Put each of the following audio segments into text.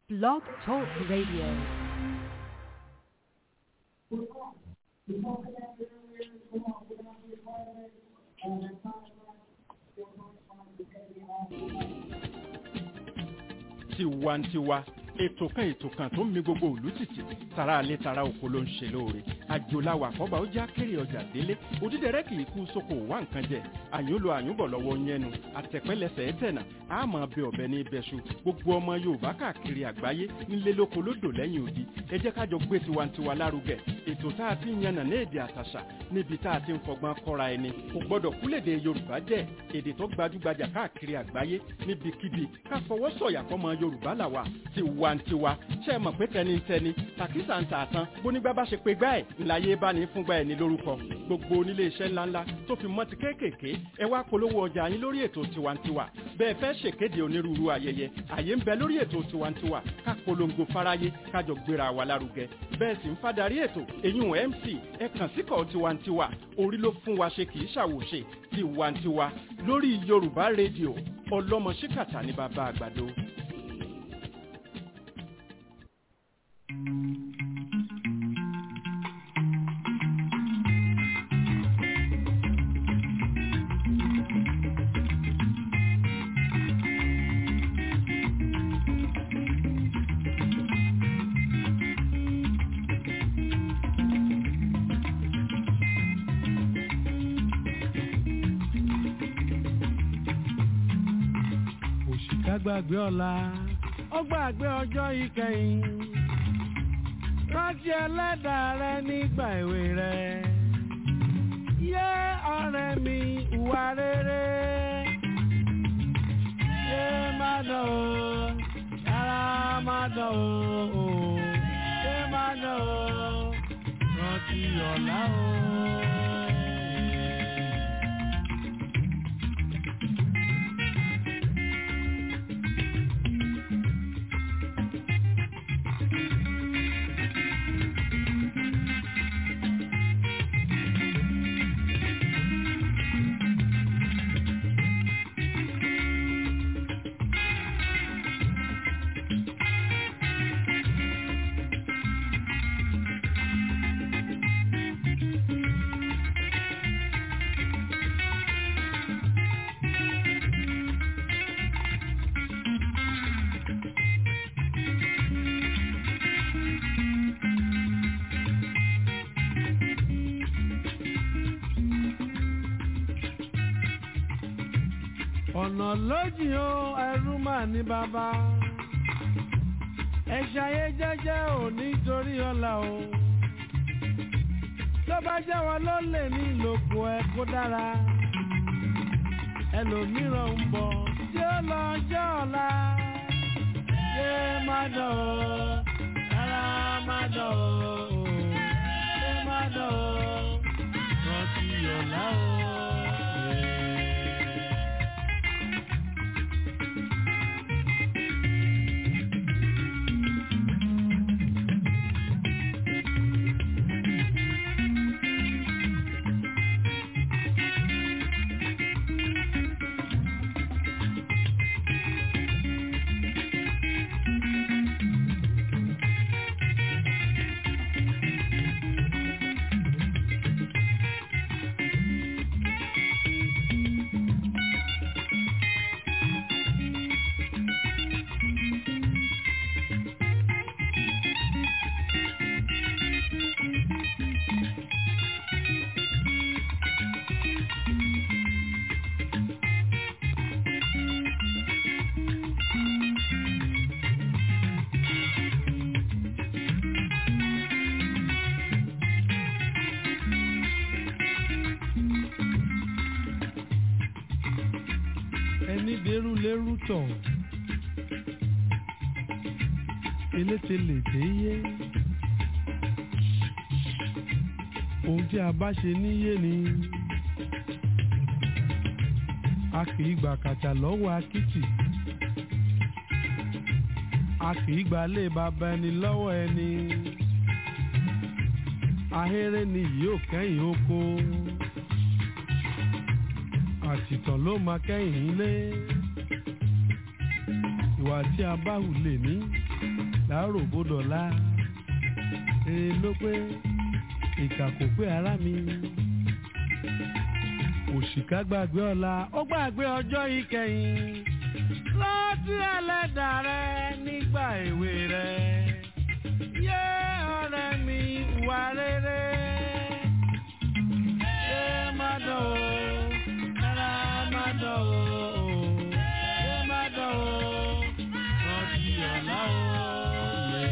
Blog Talk Radio. tiwantiwa ètò kan ètò kan tó ń mi gbogbo òlú tìtì tara alẹ́ tara oko ló ń ṣe lóore àjòláwà àkọ́bà ó já kéré ọjà délé òdídẹrẹ́ kì í kú sóko wá nǹkan jẹ àyúnlò àyúnbọ̀ lọ́wọ́ yẹnu àtẹ̀pẹ́lẹsẹ̀ ẹ̀tẹ̀nà àmọ́ ọbẹ̀ ọbẹ̀ ní ibẹ̀ṣu gbogbo ọmọ yorùbá káàkiri àgbáyé nílé lóko lódò lẹ́yìn odi ẹ jẹ́ kájọ gbé tiwantiwa lárugẹ ètò tá a ti ń yànnà ní èdè àtàṣà níbi tá a ti ń fọgbọ́n kọ́ra ẹni kò gbọ́dọ̀ kúlèdè yorùbá jẹ́ èdè tó gbajúgbajà káàkiri àgbáyé níbikíbi ká fọwọ́ sọ̀yà fọmọ yorùbá làwà tiwantiwa ṣe é mọ̀ pé tẹnitẹni tàkísà ń tà tán bónígbà bá ṣe pé gbá ẹ̀ ńláyé bá ní fúngbà ẹ̀ ní lórúkọ gbogbo onílé iṣẹ́ ńláńlá tó fi mọ́ ti kéékèèké ẹ wá polówó ọjà yín lórí ètò tiwantiwa bẹ́ẹ̀ fẹ́ ṣèkéde onírúurú ayẹyẹ àyè ń bẹ lórí ètò tiwantiwa ká polongo fáráyé kájọ gbéra wa lárugẹ bẹ́ẹ̀ sì ń fadarí ètò eyín mc ẹ kàn síkọ̀ tiwantiwa orí ló fún wa ṣe kì í ṣàwòṣe tiwantiwa lórí yorùbá rédíò ọlọ́mọ ṣíkàtà ní bàbá àgbàdo. òṣìkà gbàgbé ọ̀la ó gbàgbé ọjọ́ ìkẹyìn rántí ẹlẹ́dàá rẹ nígbà èwe rẹ yé ọ̀rẹ́ mi ìwà rere yé má dán o yàrá má dán o yé má dán o rántí ọ̀la o. ọ̀nà lójì o ẹrú mà ní bàbá ẹ ṣayé jẹ́jẹ́ ò nítorí ọ̀la o tó bá jẹ́ wọn ló lè ní ìlòkù ẹ kó dára ẹlòmíràn ń bọ̀ tí ó lọ jẹ́ ọ̀la ṣé má dán o rárá má dán o ṣé má dán o rántí ọ̀la o. ẹni dẹrù lẹrù tọ̀ eléte lè dé yé ohun tí a bá ṣe níyé ni a kì í gbà kàtà lọ́wọ́ akitì a kì í gbà lé bàbá ẹni lọ́wọ́ ẹni ahéré ni yóò kẹ́yìn oko àtìtàn ló máa kẹ́yìn ilé ìwà tí a bá hù lè ní láàárọ̀ bódọ̀lá èrè ló pé ìkà kò pé ara mi òṣìkà gbàgbé ọ̀la ó gbàgbé ọjọ́ ìkẹyìn rántí ẹlẹ́dàá rẹ nígbà èwe rẹ yé ọ̀rẹ́ mi ìwà rere yé má dán o rárá má dán o yé má dán o rántí ọ̀la o yé.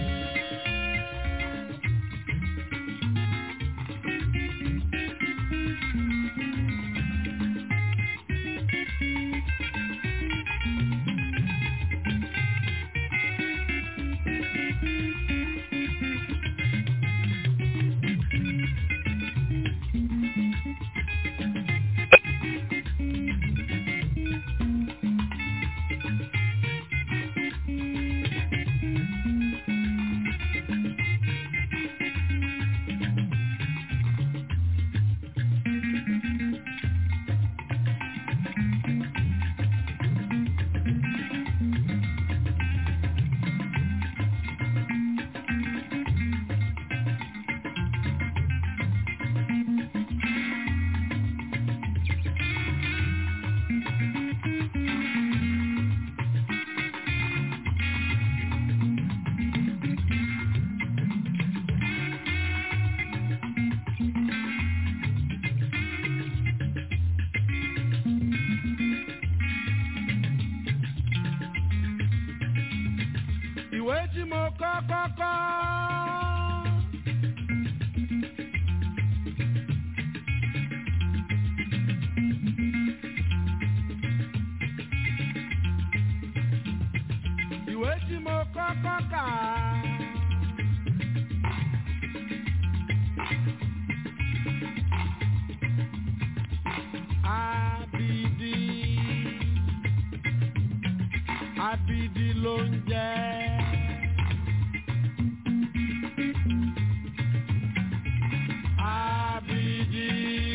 ìwé tí mo kọ́ kọ́kọ́. ìwé tí mo kọ́ kọ́kà. Abidi abidi ló ń jẹ́. Abidi.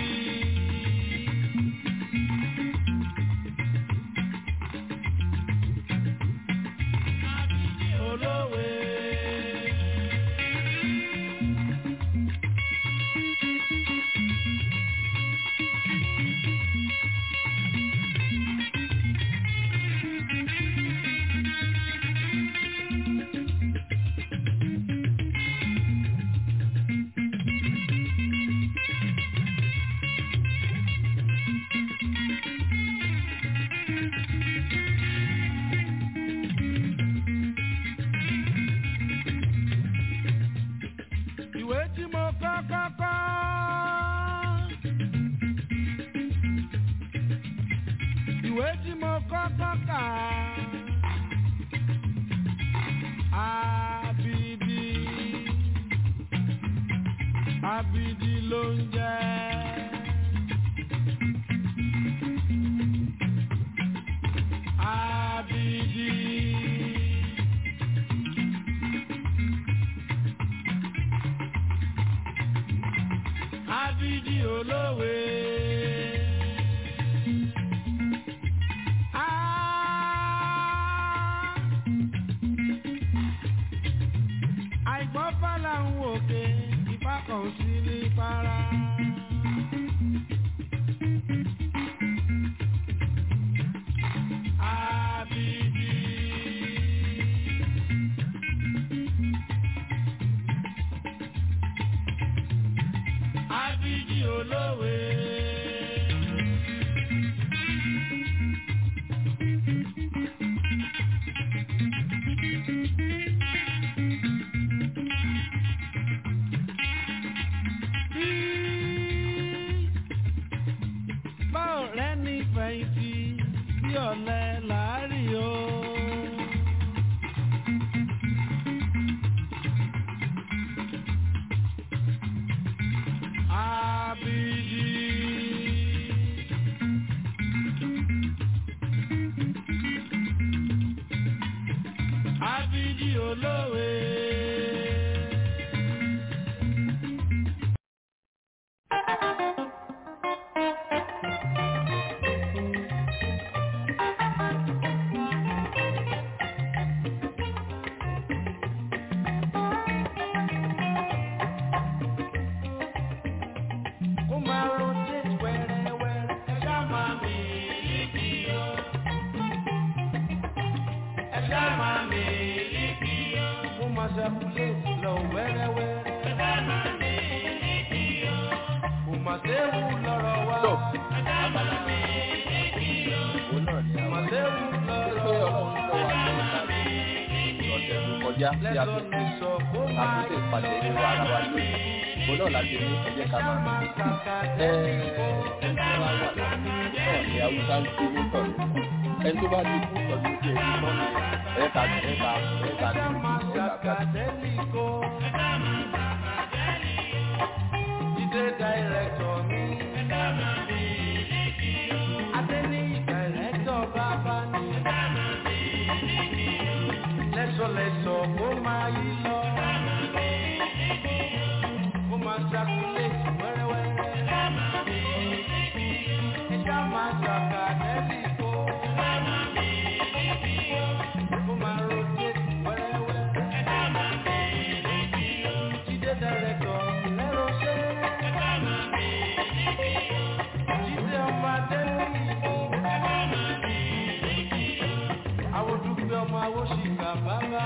Abidi olówe. ìwé tí mo kọ́ kọ́kọ́. ìwé tí mo kọ́ kọ́kà. Abidi Abidi ló ń jẹ́. Abidi. Abidi olówe. Ah! Àìgbọ́n fàlà ń wòkè, ìfà kan ò sí ní para. Abidi. Abidi olówe. Báwo rẹ ní fẹ̀yìntì bí ọ̀lẹ làárí o. Abidi. Abidi olówe. máa ṣàkúlẹ̀ lọ wẹ́rẹ́wẹ́rẹ́. kò máa séwu lọ́rọ̀ wa. tó abala òun náà ni kò máa àwọn séwu pé lọ́rọ̀ wa. ọlọ́run ló wà ní ọ̀sẹ̀ tó kọjá tí a lẹ́sọ̀ fi ní sọ kó máa àtúnṣe ìpàdé nínú ara wa lónìí òun náà láti ní ẹ̀jẹ̀ ká máa máa kàkà ẹ ẹni tó bá wà náà ní haúsá ń gbé nítọ̀ ní ẹni tó bá ti kú tọ́jú sí ẹni tó ní ẹ̀ka ẹ̀ka ẹ̀ka Ẹja máa ní ẹ̀ka ṣàkàtẹ́lì kó. Jídé dàìrẹ́tọ̀ mi. Adéní dàìrẹ́tọ̀ bàbá ni. Lẹ́sọ̀lẹ́sọ̀ kó máa yí lọ. Kó máa ṣàkúlẹ̀tì wẹ́rẹ́wẹ́rẹ́. Ẹja máa ṣàkàtẹ́lì kó. Kó máa rotate wẹ́rẹ́wẹ́rẹ́. Jídé dàìrẹ́tọ̀ lẹ́rọ̀ ṣe. Jídé ọmọ Adéní. Àwọn dúpẹ́ ọmọ awóṣìkà bàbá.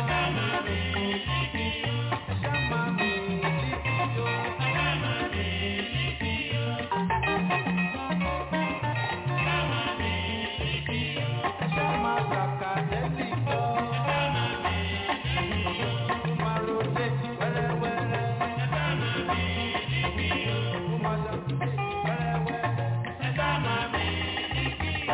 Ẹja máa mi títí yó. Ẹja máa ṣàkàtẹ́lì kó. Kó máa rotate wẹ́rẹ́wẹ́rẹ́. Kó máa ṣàkúlẹ̀ wẹ́rẹ́wẹ́rẹ́. Ẹja máa mi títí yó.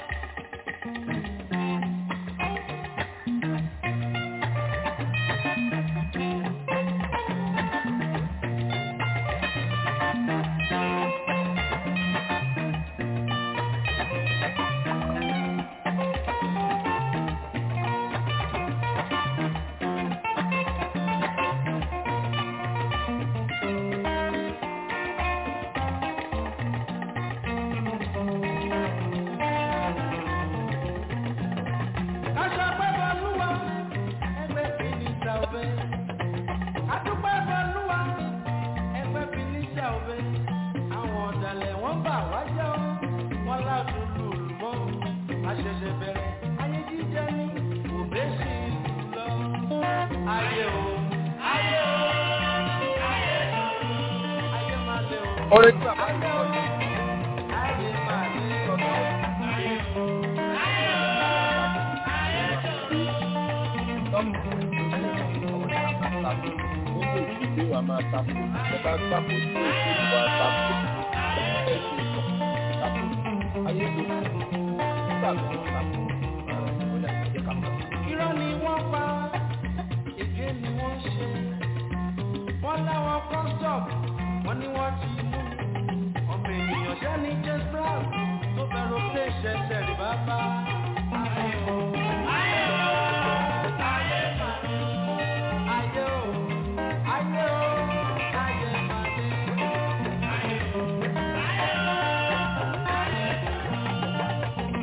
Kásá pẹ́ bọ́lúwa, ẹgbẹ́ fìnísà òbẹ́. Adúpẹ́ bọ́lúwa, ẹgbẹ́ fìnísà òbẹ́. Àwọn ọ̀dàlẹ̀ wọ́n bà wá jẹ́ ọ́, wọ́n láàdùn lùlù mọ́. Àṣẹ̀ṣẹ̀ bẹ̀rẹ̀, ayé jíjẹ ní òbẹ́ sí ìlú lọ. Ayé o, ayé o, ayé o, ayé máa lé o. orin tí bàbá Ayé o, ayé máa lé o. Ayé o, ayé o, ayé o. tọ́mù ọmọ ìyá máa sáfù gbogbo ìdílé wa máa sáfù ẹ bá sáfù sí ìdílé wa sáfù ẹ ṣe ìtọ̀ sáfù ayé tó kù nígbà tó ń sáfù ọ̀dà ìjẹ́ ká mọ̀. irọ́ ni wọ́n pa èké ni wọ́n ṣe wọ́n láwọn kọ́ńtọ̀p wọ́n ní wọ́n ti mú ọmọ ènìyàn ṣẹ́ ní james brown tó fẹ́ràn pé ṣẹ̀ṣẹ̀ rí bàbá. ayé o ayé o ayé mà ní ayé o ayé o ayé mà ní ayé o ayé o ayé mà ní.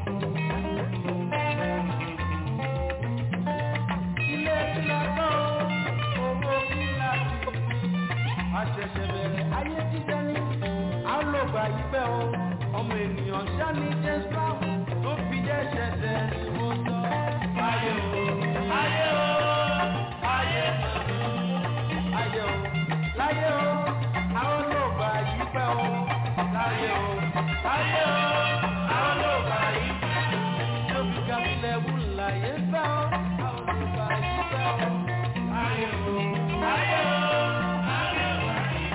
ilé ìlà náà owó kílà sí. àṣẹ̀ṣẹ̀ bẹ̀rẹ̀ ayé jíjẹ ní àlọ́gbà ìpẹ́ o ọmọ ènìyàn sani james brown tó fi jẹ́ ṣẹ̀ṣẹ̀ ní mo sọ. ayé o ayé o ayé ayé o láyé o àwọn ọlọ́gbà ìpẹ́ o láyé o láyé o àwọn ọlọ́gbà ìpẹ́ tó fi gàmílẹ̀ wù láyé fẹ́ o àwọn ọlọ́gbà ìpẹ́ o ayé o ayé o ayé o.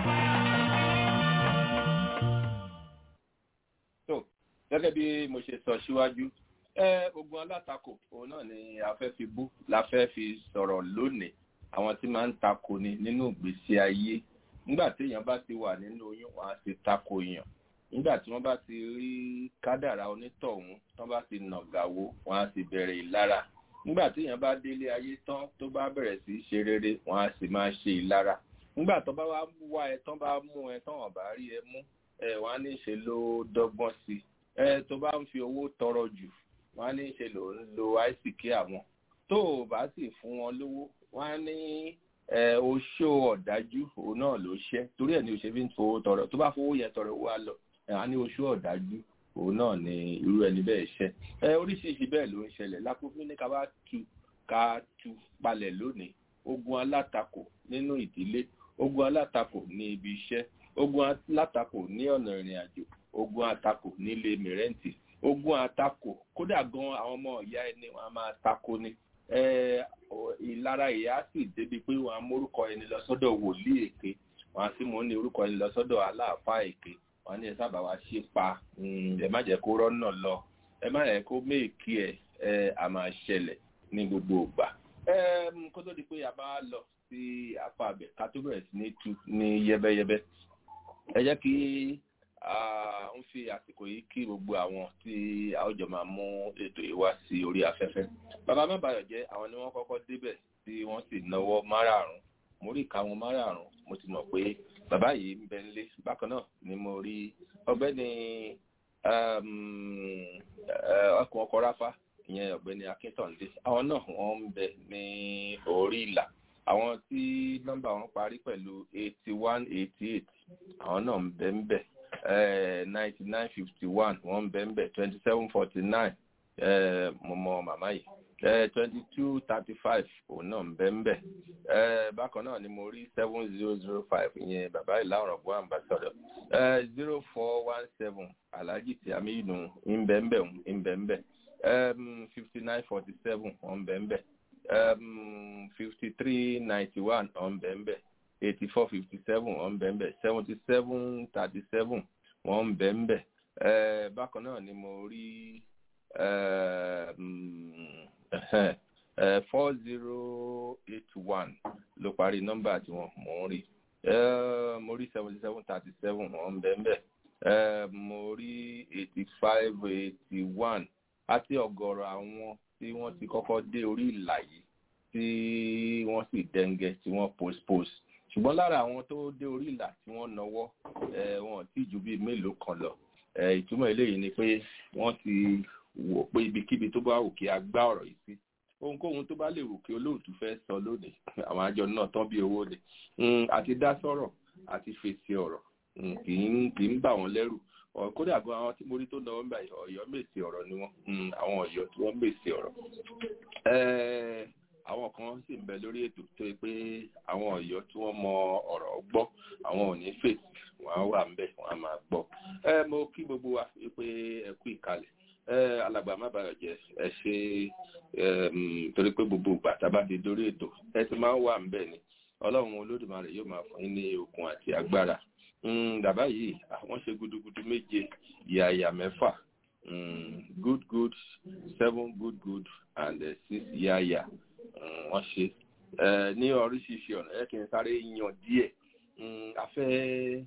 tó gẹ́gẹ́ bí mo ṣe sọ síwájú ẹ ogun alátakò òun náà ni a fẹ́ fi bú la fẹ́ fi sọ̀rọ̀ lónìí àwọn tí máa ń takò ni nínú ìgbésí ayé nígbà tí èèyàn bá ti wà nínú oyún wọn á ti takò èèyàn nígbà tí wọ́n bá ti rí kádàrá onítọ̀hún tán bá ti nàgàwó wọn á sì bẹ̀rẹ̀ ìlara nígbà tí èèyàn bá délé ayé tán tó bá bẹ̀rẹ̀ sí í ṣe rere wọn á sì máa ṣe ìlara nígbà tó bá wá wá ẹ tán bá mú ẹ tán ọ̀bá rí ẹ mú ẹ wọn á ní í ṣe ló dọ́gbọ́n sí ẹ tó bá ń fi owó tọrọ jù wọn á ní í ṣe ló ń lo àìsíkí àwọn tó o bá sì fún wọn lówó wọn á ní ẹ oṣó ọ̀dájú òun náà ló ṣẹ́ torí ẹ̀ ní o ṣe fi ń fowó tọrọ tó bá fowó yẹn tọrọ owó á lọ ẹ̀ á ní oṣó ọ̀dájú òun náà ni irú ẹni bẹ́ẹ̀ ṣẹ́ ẹ oríṣiríṣi bẹ́ẹ̀ ló ń ṣẹlẹ̀ lápòfin ní ká bá tu ká tu palẹ̀ lónìí ogun alátakò nínú ìdílé ogun alátakò ní ibi iṣẹ́ ogun alátakò ní ọ̀nà ìrìn àjò ogun atakò nílé mìrẹ́ǹtì ogun atakò kódà gan àwọn ọmọ ìyá ẹni wọn a máa tako ni ìlara ìyá sì débi pé wọn á mórúkọ ẹni lọ sọ́dọ̀ wòlíì èké wọn á sì mú ní orúkọ ẹni lọ sọ́dọ̀ aláàfáà èké wọn ní ẹ sábà wá ṣe pa ẹ má jẹ́ kó rọ́nà lọ ẹ má yẹ kó méèkì ẹ ẹ a máa ṣẹlẹ̀ ní gbogbo ìgbà kó tó di pé a bá lọ sí apá abẹ ká tó bẹ̀rẹ̀ sí ní tu ní yẹ́bẹ́yẹ́bẹ́ ẹ jẹ́ kí ń fi àsìkò yìí kí gbogbo àwọn tí a ó jọ máa mú ètò yìí wá sí orí afẹ́fẹ́ bàbá mẹ́bàáyọ̀ jẹ́ àwọn ni wọ́n kọ́kọ́ débẹ̀ tí wọ́n sì náwó márààrún mo rí ìka wọn márààrún mo ti mọ̀ pé bàbá yìí ń bẹ nílé bákan náà ni mo rí ọ̀gbẹ́ni ọkùn ọkọ̀ ráfá ìyẹn ọ̀gbẹ́ni akíntọ̀ǹdé àwọn náà wọ́n ń bẹ ní orí ìlà àwọn tí nọ́mbà wọn parí pẹ̀lú eighty one eighty eight àwọn náà ń bẹ ń bẹ ninety nine fifty one wọ́n ń bẹ ń bẹ twenty seven forty nine mo mọ màmá yìí twenty two thirty five òun náà ń bẹ ń bẹ bákan náà ni mo rí seven zero zero five ìyẹn bàbá ìlà ọ̀rọ̀ bó ambassador zero four one seven alhaji tí àmì ìnù ń bẹ ń bẹ ń bẹ ń bẹ fifty nine forty seven wọ́n ń bẹ ń bẹ fifty three ninety one wọ́n ń bẹ ń bẹ eighty four fifty seven wọ́n ń bẹ ń bẹ seventy seven thirty seven wọ́n ń bẹ ń bẹ bákan náà ni mo rí four zero eight one ló parí nọ́mbà tí wọ́n mò ń rí mo rí seventy seven thirty seven wọ́n ń bẹ ń bẹ mo rí eighty five eighty one àti ọ̀gọ̀rọ̀ àwọn tí wọ́n ti kọ́kọ́ dé orí ìlà yìí tí wọ́n sì dẹ́ngẹ́ tí wọ́n postpose ṣùgbọ́n lára àwọn tó dé orí ìlà tí wọ́n náwó wọn tí ju bíi mélòó kan lọ ìtumọ̀ eléyìí ni pé wọ́n ti wò pé ibikíbi tó bá wù kí a gbá ọ̀rọ̀ yìí sí ohunkóhun tó bá lè wù kí olóòtú fẹ́ sọ lónìí àwọn àjọ náà tán bí owó ni àti dá sọ̀rọ̀ àti fèsì ọ̀rọ̀ kì í bà wọ́n lẹ́rù kódà gan àwọn tí mo rí tó náwó ń bá ọ̀yọ́ mèsì ọ̀rọ̀ ni wọ́n àwọn ọ̀yọ́ tí wọ́n mèsì ọ̀rọ̀ àwọn kan sì ń bẹ lórí ètò tó yẹ pé àwọn ọ̀yọ́ tí wọ́n mọ ọ̀rọ̀ gbọ́ àwọn ò ní fèsì wọ́n á wà ń bẹ̀ wọ́n á máa gbọ́ mo kí gbogbo wa pé ẹ kú ìkàlẹ̀ alàgbà má bàa jẹ ẹ ṣe torí pé gbogbo ìgbà tá a bá ti dórí ètò ẹ ti máa ń wà ń bẹ̀ ni ọlọ́run olódùmarè yóò máa fún yín ní okun àti agbára bàbá yìí àwọn ṣe gudugudu méje yàyà mẹ́fà good good seven good good and uh, six yàyà wọ́n ṣe ní oríṣiríṣi ọ̀nà ẹ kì í sáré yan díẹ̀ afẹ́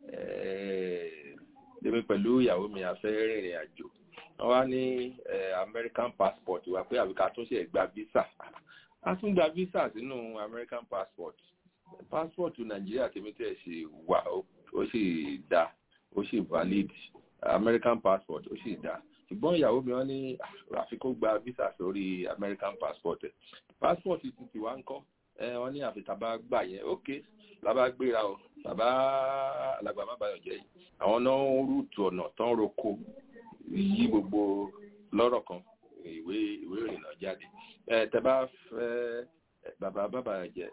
èmi pẹ̀lú ìyàwó mi afẹ́ rìnrìn àjò wọ́n wá ní American passport wà pé àbíká tún ṣe gba visa a tún gba visa sínú American passport passport Nàìjíríà tèmi tẹ̀ ṣe wà ó sì dá ó sì valid American passport ó sì dá ṣùgbọ́n ìyàwó mi wọ́n ní àfi kó gba visa sórí American passport ẹ̀ passport ti ti wá ń kọ́ wọ́n ní àfi tàbá gbà yẹn ok làbá gbéra o bàbá alàgbà má bàyọ̀ jẹ́ yìí àwọn náà ń rúùtù ọ̀nà tán roko yí gbogbo lọ́rọ̀ kan ìwé ìwé ìrìnnà jáde tẹ bá fẹ́ bàbá bàbá jẹ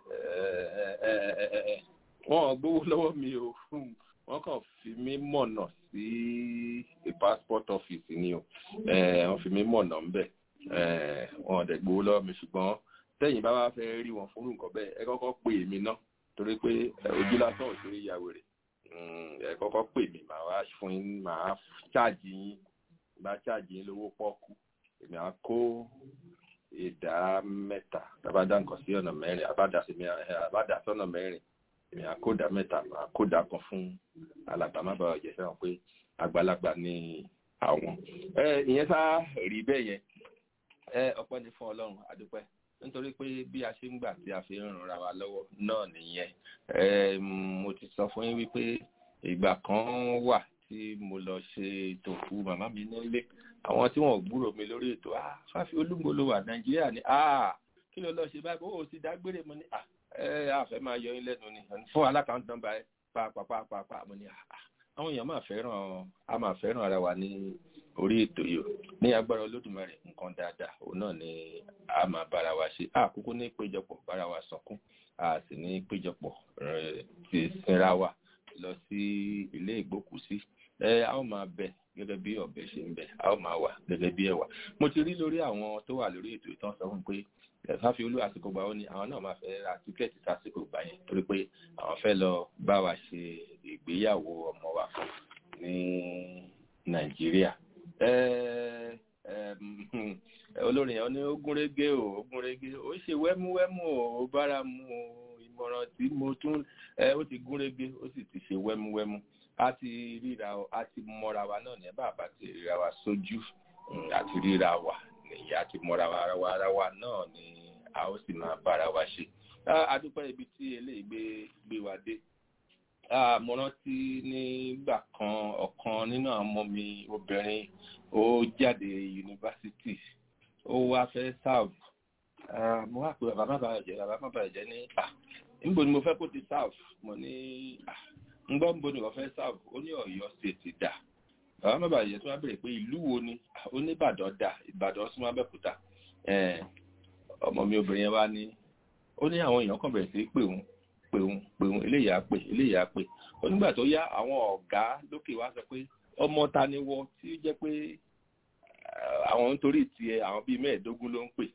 wọ́n gbówó lọ́wọ́ mi o wọ́n kàn fi mí mọ̀nà sí passport office ni o wọ́n fi mí mọ̀nà ń bẹ̀ wọ́n ò dẹ̀ gbówó lọ́wọ́ mi ṣùgbọ́n tẹ́yìn bá wá fẹ́ rí wọn fún nǹkan bẹ́ẹ̀ ẹ kọ́kọ́ pè mí ná torí pé ojú lásán ò ṣeré ìyàwó rẹ̀ ẹ kọ́kọ́ pè mí màá wá fún yín màá ṣáàjì yín bá ṣáàjì yín lówó pọ́ọ́kú èmi á kó ìdá mẹ́ta tábàdá nǹkan sí ọ̀nà mẹ́rin àbádà sọ́nà mẹ́rin èmi á kó ìdá mẹ́ta màá kó ìdá kan fún alàgbà má bàa jẹ́ fẹ́ràn pé àgbàlagbà ni àwọn. ìyẹn sá rí bẹ́ẹ̀ yẹn ọpẹ́ ni fún ọlọ́run àdúpẹ́ nítorí pé bí a ṣe ń gbà tí a fi ń ràn ra wa lọ́wọ́ náà nìyẹn mo ti sọ fún yín wípé ìgbà kan wà tí mo lọ ṣe ètò fún màmá mi nílé àwọn tí wọn ò gbúrò mi lórí ètò ah fáfi olúmọlò wà nàìjíríà ni ah kí ló lọ ṣe báyìí ó sì dágbére mo ní ah ẹ àfẹ máa yọ yín lẹ́nu ni fún alákàntàn nọ́mbà ẹ pàápàá mo ní ah àwọn èèyàn máa fẹ́ràn a máa fẹ́ràn ara wa ní orí ètò yìí ní agbára olódùmarè nǹkan dáadáa òun náà ni a máa bára wa ṣe àkókò ní péjọpọ̀ bára wa sọkún a sì ní péjọpọ̀ ti sinra wa lọ sí ilé ìgbókùsí ẹ a ó máa bẹ gẹ́gẹ́ bí ọ̀bẹ ṣe ń bẹ a ó máa wà gẹ́gẹ́ bí ẹ̀wà mo ti rí lórí àwọn tó wà lórí ètò ìtàn sọ fún pé fáfi olú àsìkò gbà ó ní àwọn náà máa fẹ́ ra tíkẹ́ẹ̀tì sásìkò gbà yẹn torí pé àwọn fẹ́ lọ bá wa ṣe ìgbéyàwó ọmọ wa kan ní nàìjíríà olórin yẹn ní ó gúnrégé o ó gúnrégé ó ṣe wẹ́múwẹ́mú o ó bára mu o ìmọ̀ràn tí mo tún ó ti gúnrégé ó sì ti ṣe wẹ́múwẹ́mú a ti ríra a ti mọ́ra wa náà ní bàbá ti ríra wa sójú àti ríra wa nìyí àti mọ́ra wa wa ara wa náà ni a ó sì máa bára wa ṣe adúpẹ́ ibi tí eléyìí gbé gbé wa dé mo rántí nígbà kan ọ̀kan nínú àwọn ọmọ mi obìnrin ó jáde yunifásitì ó wá fẹ́ serve mo wá pé bàbá má bàa jẹ́ bàbá má bàa jẹ́ ní à níbo ni mo fẹ́ kó ti serve mo ní à ń gbọ́ níbo ni wọ́n fẹ́ serve ó ní ọ̀yọ́ state dà bàbá má bàa jẹ́ tí wọ́n bèrè pé ìlú wo ni ó ní ìbàdàn dà ìbàdàn súnmọ́ abẹ́òkúta ọmọ mi obìnrin yẹn wá ní ó ní àwọn èèyàn kan bẹ̀rẹ̀ sí pé òun pé òun pé òun eléyà pé eléyà pé ó nígbà tó yá àwọn ọ̀gá lókè wá sọ pé ọmọ ta ni wọ tí ó jẹ́ pé àwọn nítorí tiẹ̀ àwọn bíi mẹ́ẹ̀ẹ́dógún ló ń pè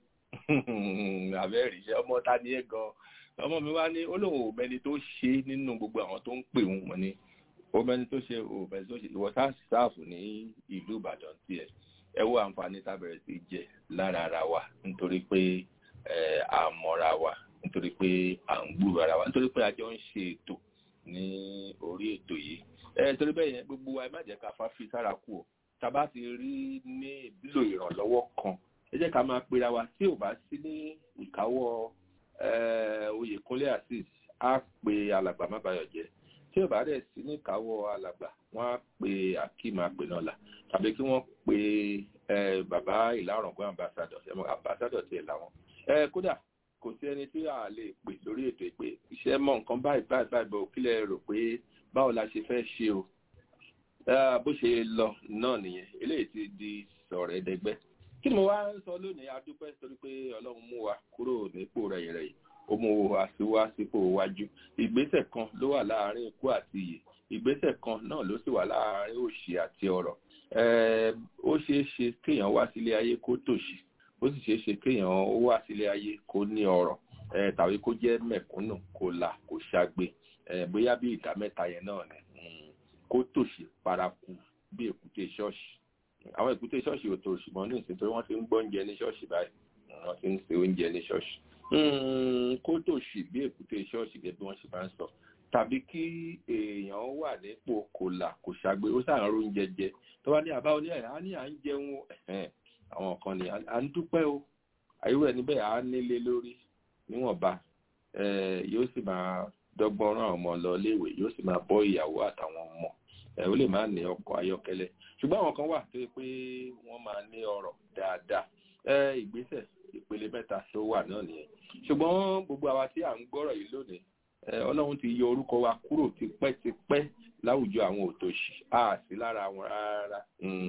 àbẹ́rì iṣẹ́ ọmọ ta ni ẹ gan ọmọ mi wá ní ó lóun ò mẹ́ni tó ṣe nínú gbogbo àwọn tó ń pè òun mọ́ ni ó mẹ́ni tó ṣe ò mẹ́ni tó ṣe ìwọ sáàfù ní ìlú Ìbàdàn tiẹ̀ ẹ wo àǹfààní tá bẹ̀rẹ̀ sí jẹ lára ara wa nítorí pé àmọ́ra wa nítorí pé à ń gbúrò ara wa nítorí pé a jọ ń ṣe ètò ní orí ètò yìí ẹ torí bẹ́ẹ̀ yẹn gbogbo wa ẹ má jẹ́ ká fáfi sára kú o tá a bá ti rí ní ìlò ìrànlọ́wọ́ kan ẹ jẹ́ ká máa pera wa tí ò bá sí ní ìkáwọ́ Oyèkúnlé Azeez á pe alàgbà mábàyọ̀jẹ́ tí ò bá dẹ̀ sí ní ìkáwọ́ alàgbà wọ́n á pe Akeem Apenola tàbí kí wọ́n pe bàbá ìlàrọ̀gbọ́n ambassadọ̀ ambassadọ̀ tiẹ̀ làwọn kódà kò sí ẹni tí a lè pè lórí ètò ìpè iṣẹ́ mọ̀ nǹkan báyìí báyìí báyìí bọ̀ kílẹ̀ rò pé báwo la ṣe fẹ́ ṣe o bó ṣe lọ náà nìyẹn eléyìí ti di sọ̀rọ̀ ẹ̀dẹ́gbẹ́ kí ni mo wá ń sọ lónìí adúpẹ́ torí pé ọlọ́run mú wa kúrò nípò rẹ̀ rẹ̀ yìí ó mú wa sí wá sípò wájú ìgbésẹ̀ kan ló wà láàárín ikú àti ìyè ìgbésẹ̀ kan náà ló sì wà láàárín òṣì àti ọ̀rọ̀ ó ṣeé ṣe kéèyàn wá sílé ayé kó tòṣì ó sì ṣeé ṣe kéèyàn wá sílé ayé kó ní ọrọ̀ tàbí kó jẹ́ mẹ̀kúnnù kó là kó ṣagbe bóyá bí ìdá mẹ́ta yẹn náà ni kó tòṣì paraku bí èkúté ṣọ́ọ̀ṣì àwọn èkúté ṣọ́ọ̀ṣì ò tòṣì mọ́ ní ìsìn torí wọ́n ti ń gbọ́ oúnjẹ ní ṣọ́ọ̀ṣì báyìí wọ́n ti ń se oúnjẹ ní ṣọ́ọ̀ṣì kó tòṣì bí èkúté ṣọ́ọ̀ṣì gẹ́gẹ́ bí wọ́n ṣe máa ń sọ tàbí kí èèyàn wà nípò kò là kò ṣagbe ó sàn ro oúnjẹ jẹ tó bá ní àbá oní ẹ̀ á ní à ń jẹun àwọn kan ní à ń dúpẹ́ o àyẹ̀wò ẹni bẹ́ẹ̀ á nílé lórí níwọ̀nba yóò sì máa dọ́gbọ́n rán ọmọ lọ léèwé yóò sì máa bọ́ ìyàwó àtàwọn ọmọ ó lè má ní ọkọ̀ ayọ́kẹ́lẹ́ ṣùgbọ́n àwọn kan wà tó yẹ pé wọ́n máa ní ọrọ̀ dáadáa ìgbésẹ̀ ìpele mẹ́ta tó wà náà nìyẹn ṣùgbọ́n gbogbo àwa tí à ń gbọ́rọ̀ yìí lónìí ọlọ́run ti yọ orúkọ wa kúrò tipẹ́tipẹ́ láwùjọ àwọn òtòṣì a sí lára wọn rárá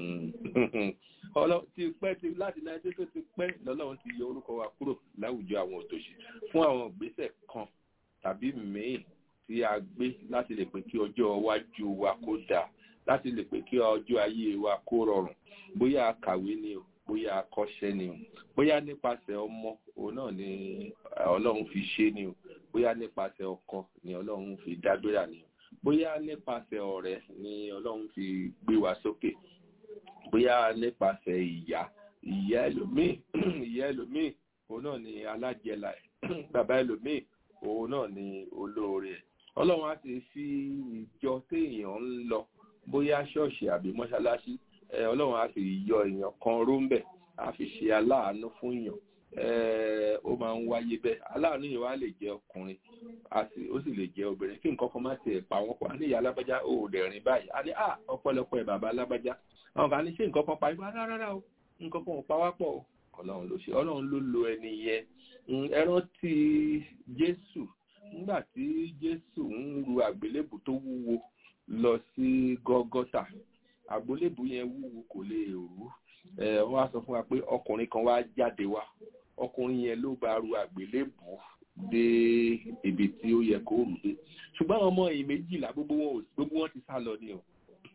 ti pẹ́ ti láti náírà tó ti pẹ́ lọ́lọ́run ti yọ orúkọ wa kúrò láwùjọ àwọn òtòṣì fún àwọn ìgbésẹ̀ kan tàbí míì tí a gbé láti lè pè kí ọjọ́ iwájú wa kó dáa láti lè pè kí ọjọ́ ayé wa kó rọrùn bóyá a kàwé ni o bóyá a kọ́ṣẹ́ ni o bóyá nípasẹ̀ ọmọ òun náà ni ọlọ́run fi ṣe ni o bóyá nípasẹ̀ ọkọ ni ọlọ́run fi dágbéra ni o bóyá nípasẹ̀ ọ̀rẹ́ ni ọlọ́run fi gbé wa sókè bóyá nípasẹ̀ ìyá ìyá ẹlòmíì ìyá ẹlòmíì òun náà ni alájẹlà ẹ̀ bàbá ẹlòmíì òun náà ni olóore ẹ̀ ọlọ́run á ti fi ìjọ téèyàn ń lọ bóyá ṣọ́ọ̀ṣì àbí mọ́ṣáláṣí ọlọ́run á fi yọ èèyàn kan róńbẹ̀ á fi ṣe aláàánú fún èèyàn ó máa ń wáyé bẹ́ẹ̀ aláàánú yìí wá lè jẹ́ ọkùnrin ó sì lè jẹ́ obìnrin kí nǹkan kan má tiẹ̀ pa wọ́n pọ̀ á ní ìyá alábájá ò dẹ̀ rìn báyìí á ní à ọ̀pọ̀lọpọ̀ ẹ̀ bàbá alábájá àwọn kan ní ṣé nǹkan kan pa ipá rárá o nǹkan kan ò pa wá pọ̀ ọlọ́run ló ṣe ọlọ́run ló lo ẹni yẹn ẹ rántí jésù nígbà tí jésù ń ru àgbélébù tó wúwo lọ sí gọ́gọ́tà àgbélébù yẹn wúwo kò lè rú ẹ wọ́n á sọ fún wa pé ọkùnrin kan wá jáde wá ọkùnrin yẹn ló bá ru àgbélébù dé ibi tí ó yẹ kó rù dé ṣùgbọ́n àwọn ọmọ yìí méjìlá gbogbo wọn ò gbogbo wọn ti sá lọ ni o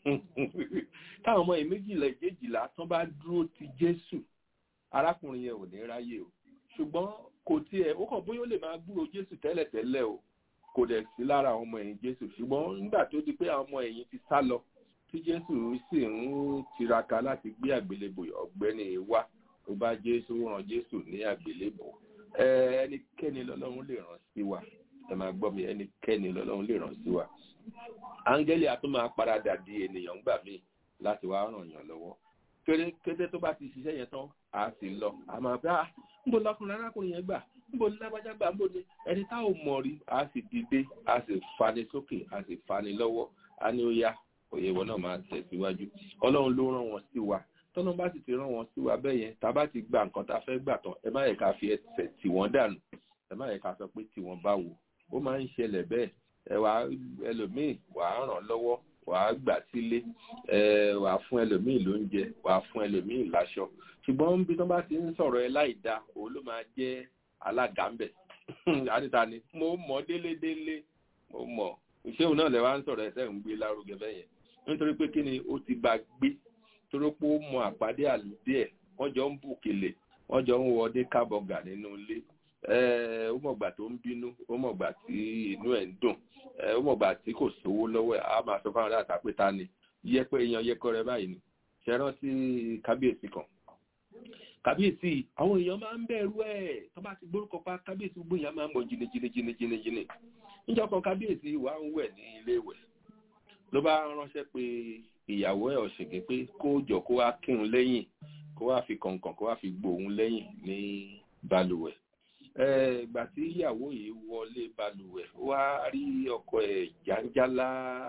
táwọn ọmọ yìí méjìlá ìjéjìlá tán bá dúró ti jésù arákùnrin yẹn ò ní ráyè o ṣùgbọ́n kò tiẹ̀ ó kàn bóyá ó lè máa gbúrò jésù tẹ́lẹ̀tẹ́lẹ̀ o kò dẹ̀ sí lára àwọn ọmọ ẹ̀yìn jésù ṣùgbọ́n nígbà tó di pé àwọn ọmọ ẹ̀yìn ti sá lọ tí jésù sì ń tiraka láti gbé àgbélébò ọ̀gbẹ́ni wá ó bá jésù ràn jésù ní àgbélébò ẹnikẹ́ni lọ́lọ́run lè ràn sí wa ẹ máa gbọ́ mi ẹnikẹ́ni lọ́lọ́run lè ràn sí wa áńgẹ́lì a tún máa paradà di ènìyàn gbà míì láti wá ràn yàn lọ́wọ́ kéré kété tó bá ti ṣiṣẹ́ yẹn tán a sì lọ a máa bá a níbo lọkùnrin arákùnrin yẹn gbà níbo ní lágbájá gbà níbo ní ẹni tá ò mọ̀ rí a sì dìde a sì fani sókè a sì fani lọ́wọ́ a ní ó yá òye wọn náà máa tẹ̀síwájú ọlọ́run ló rán wọn sí wa tọ́nà bá sì ti rán wọn sí wa bẹ́ẹ̀ yẹn tá a bá ti gba nǹkan tá a fẹ́ gbà tán ẹ má yẹ ká fi ẹsẹ̀ tì wọ́n dànù ẹ má yẹ ká sọ pé tì wọ́n bá wò ó máa ń ṣẹlẹ̀ bẹ́ẹ̀ ẹ wà ẹlòmíì wà á ràn lọ́wọ́ wà á gbà sílé ẹ wà á fún ẹlòmíì lóúnjẹ wà á fún ẹlòmíì láṣọ ṣùgbọ́n bí wọ́n bá ti ń sọ̀rọ̀ ẹ láì da òun ló máa jẹ́ alága ń bẹ̀ àdìta ni mo mọ̀ délédélé mo mọ̀ ìṣéun náà lẹ wá ń sọ̀rọ̀ ẹsẹ̀ ń gbé lárugẹ bẹ́ẹ̀ yẹn nítorí pé kí ni ó ti bá gbé torí pé ó mọ àpàdé àlùdé ẹ̀ wọ́n jọ ń bùkèlè wọ́n jọ ń wọdé kábọ̀gà nínú ilé ó mọ̀gbà tó ń bínú ó mọ̀gbà tí inú ẹ̀ ń dùn ó mọ̀gbà tí kò sówó lọ́wọ́ ẹ̀ á máa sọ fáwọn aláàtà pé ta ni yẹpẹ èèyàn yẹkọ rẹ báyìí ni ṣe rántí kábíyèsí kan kábíyèsí àwọn èèyàn máa ń bẹ̀rù ẹ̀ tó bá ti gbórúkọ pa kábíyèsí gbogbo èèyàn máa ń mọ̀ jìnnìjìnnìjìnnìjìnnì níjọ́ kan kábíyèsí wà ń wẹ̀ ní ilé ìwẹ̀ ló bá ránṣẹ́ pé ìyàwó ẹ̀ ọ̀ṣẹ̀gẹ̀ pé kó jọ kó wá kírun lẹ́yìn kó wá fi kọ̀ǹkọ̀ǹ kó wá fi gbóhùn lẹ́yìn ní balùwẹ̀ ìgbà tí ìyàwó yìí wọlé balùwẹ̀ wá rí ọkọ ẹ̀ jàǹjálá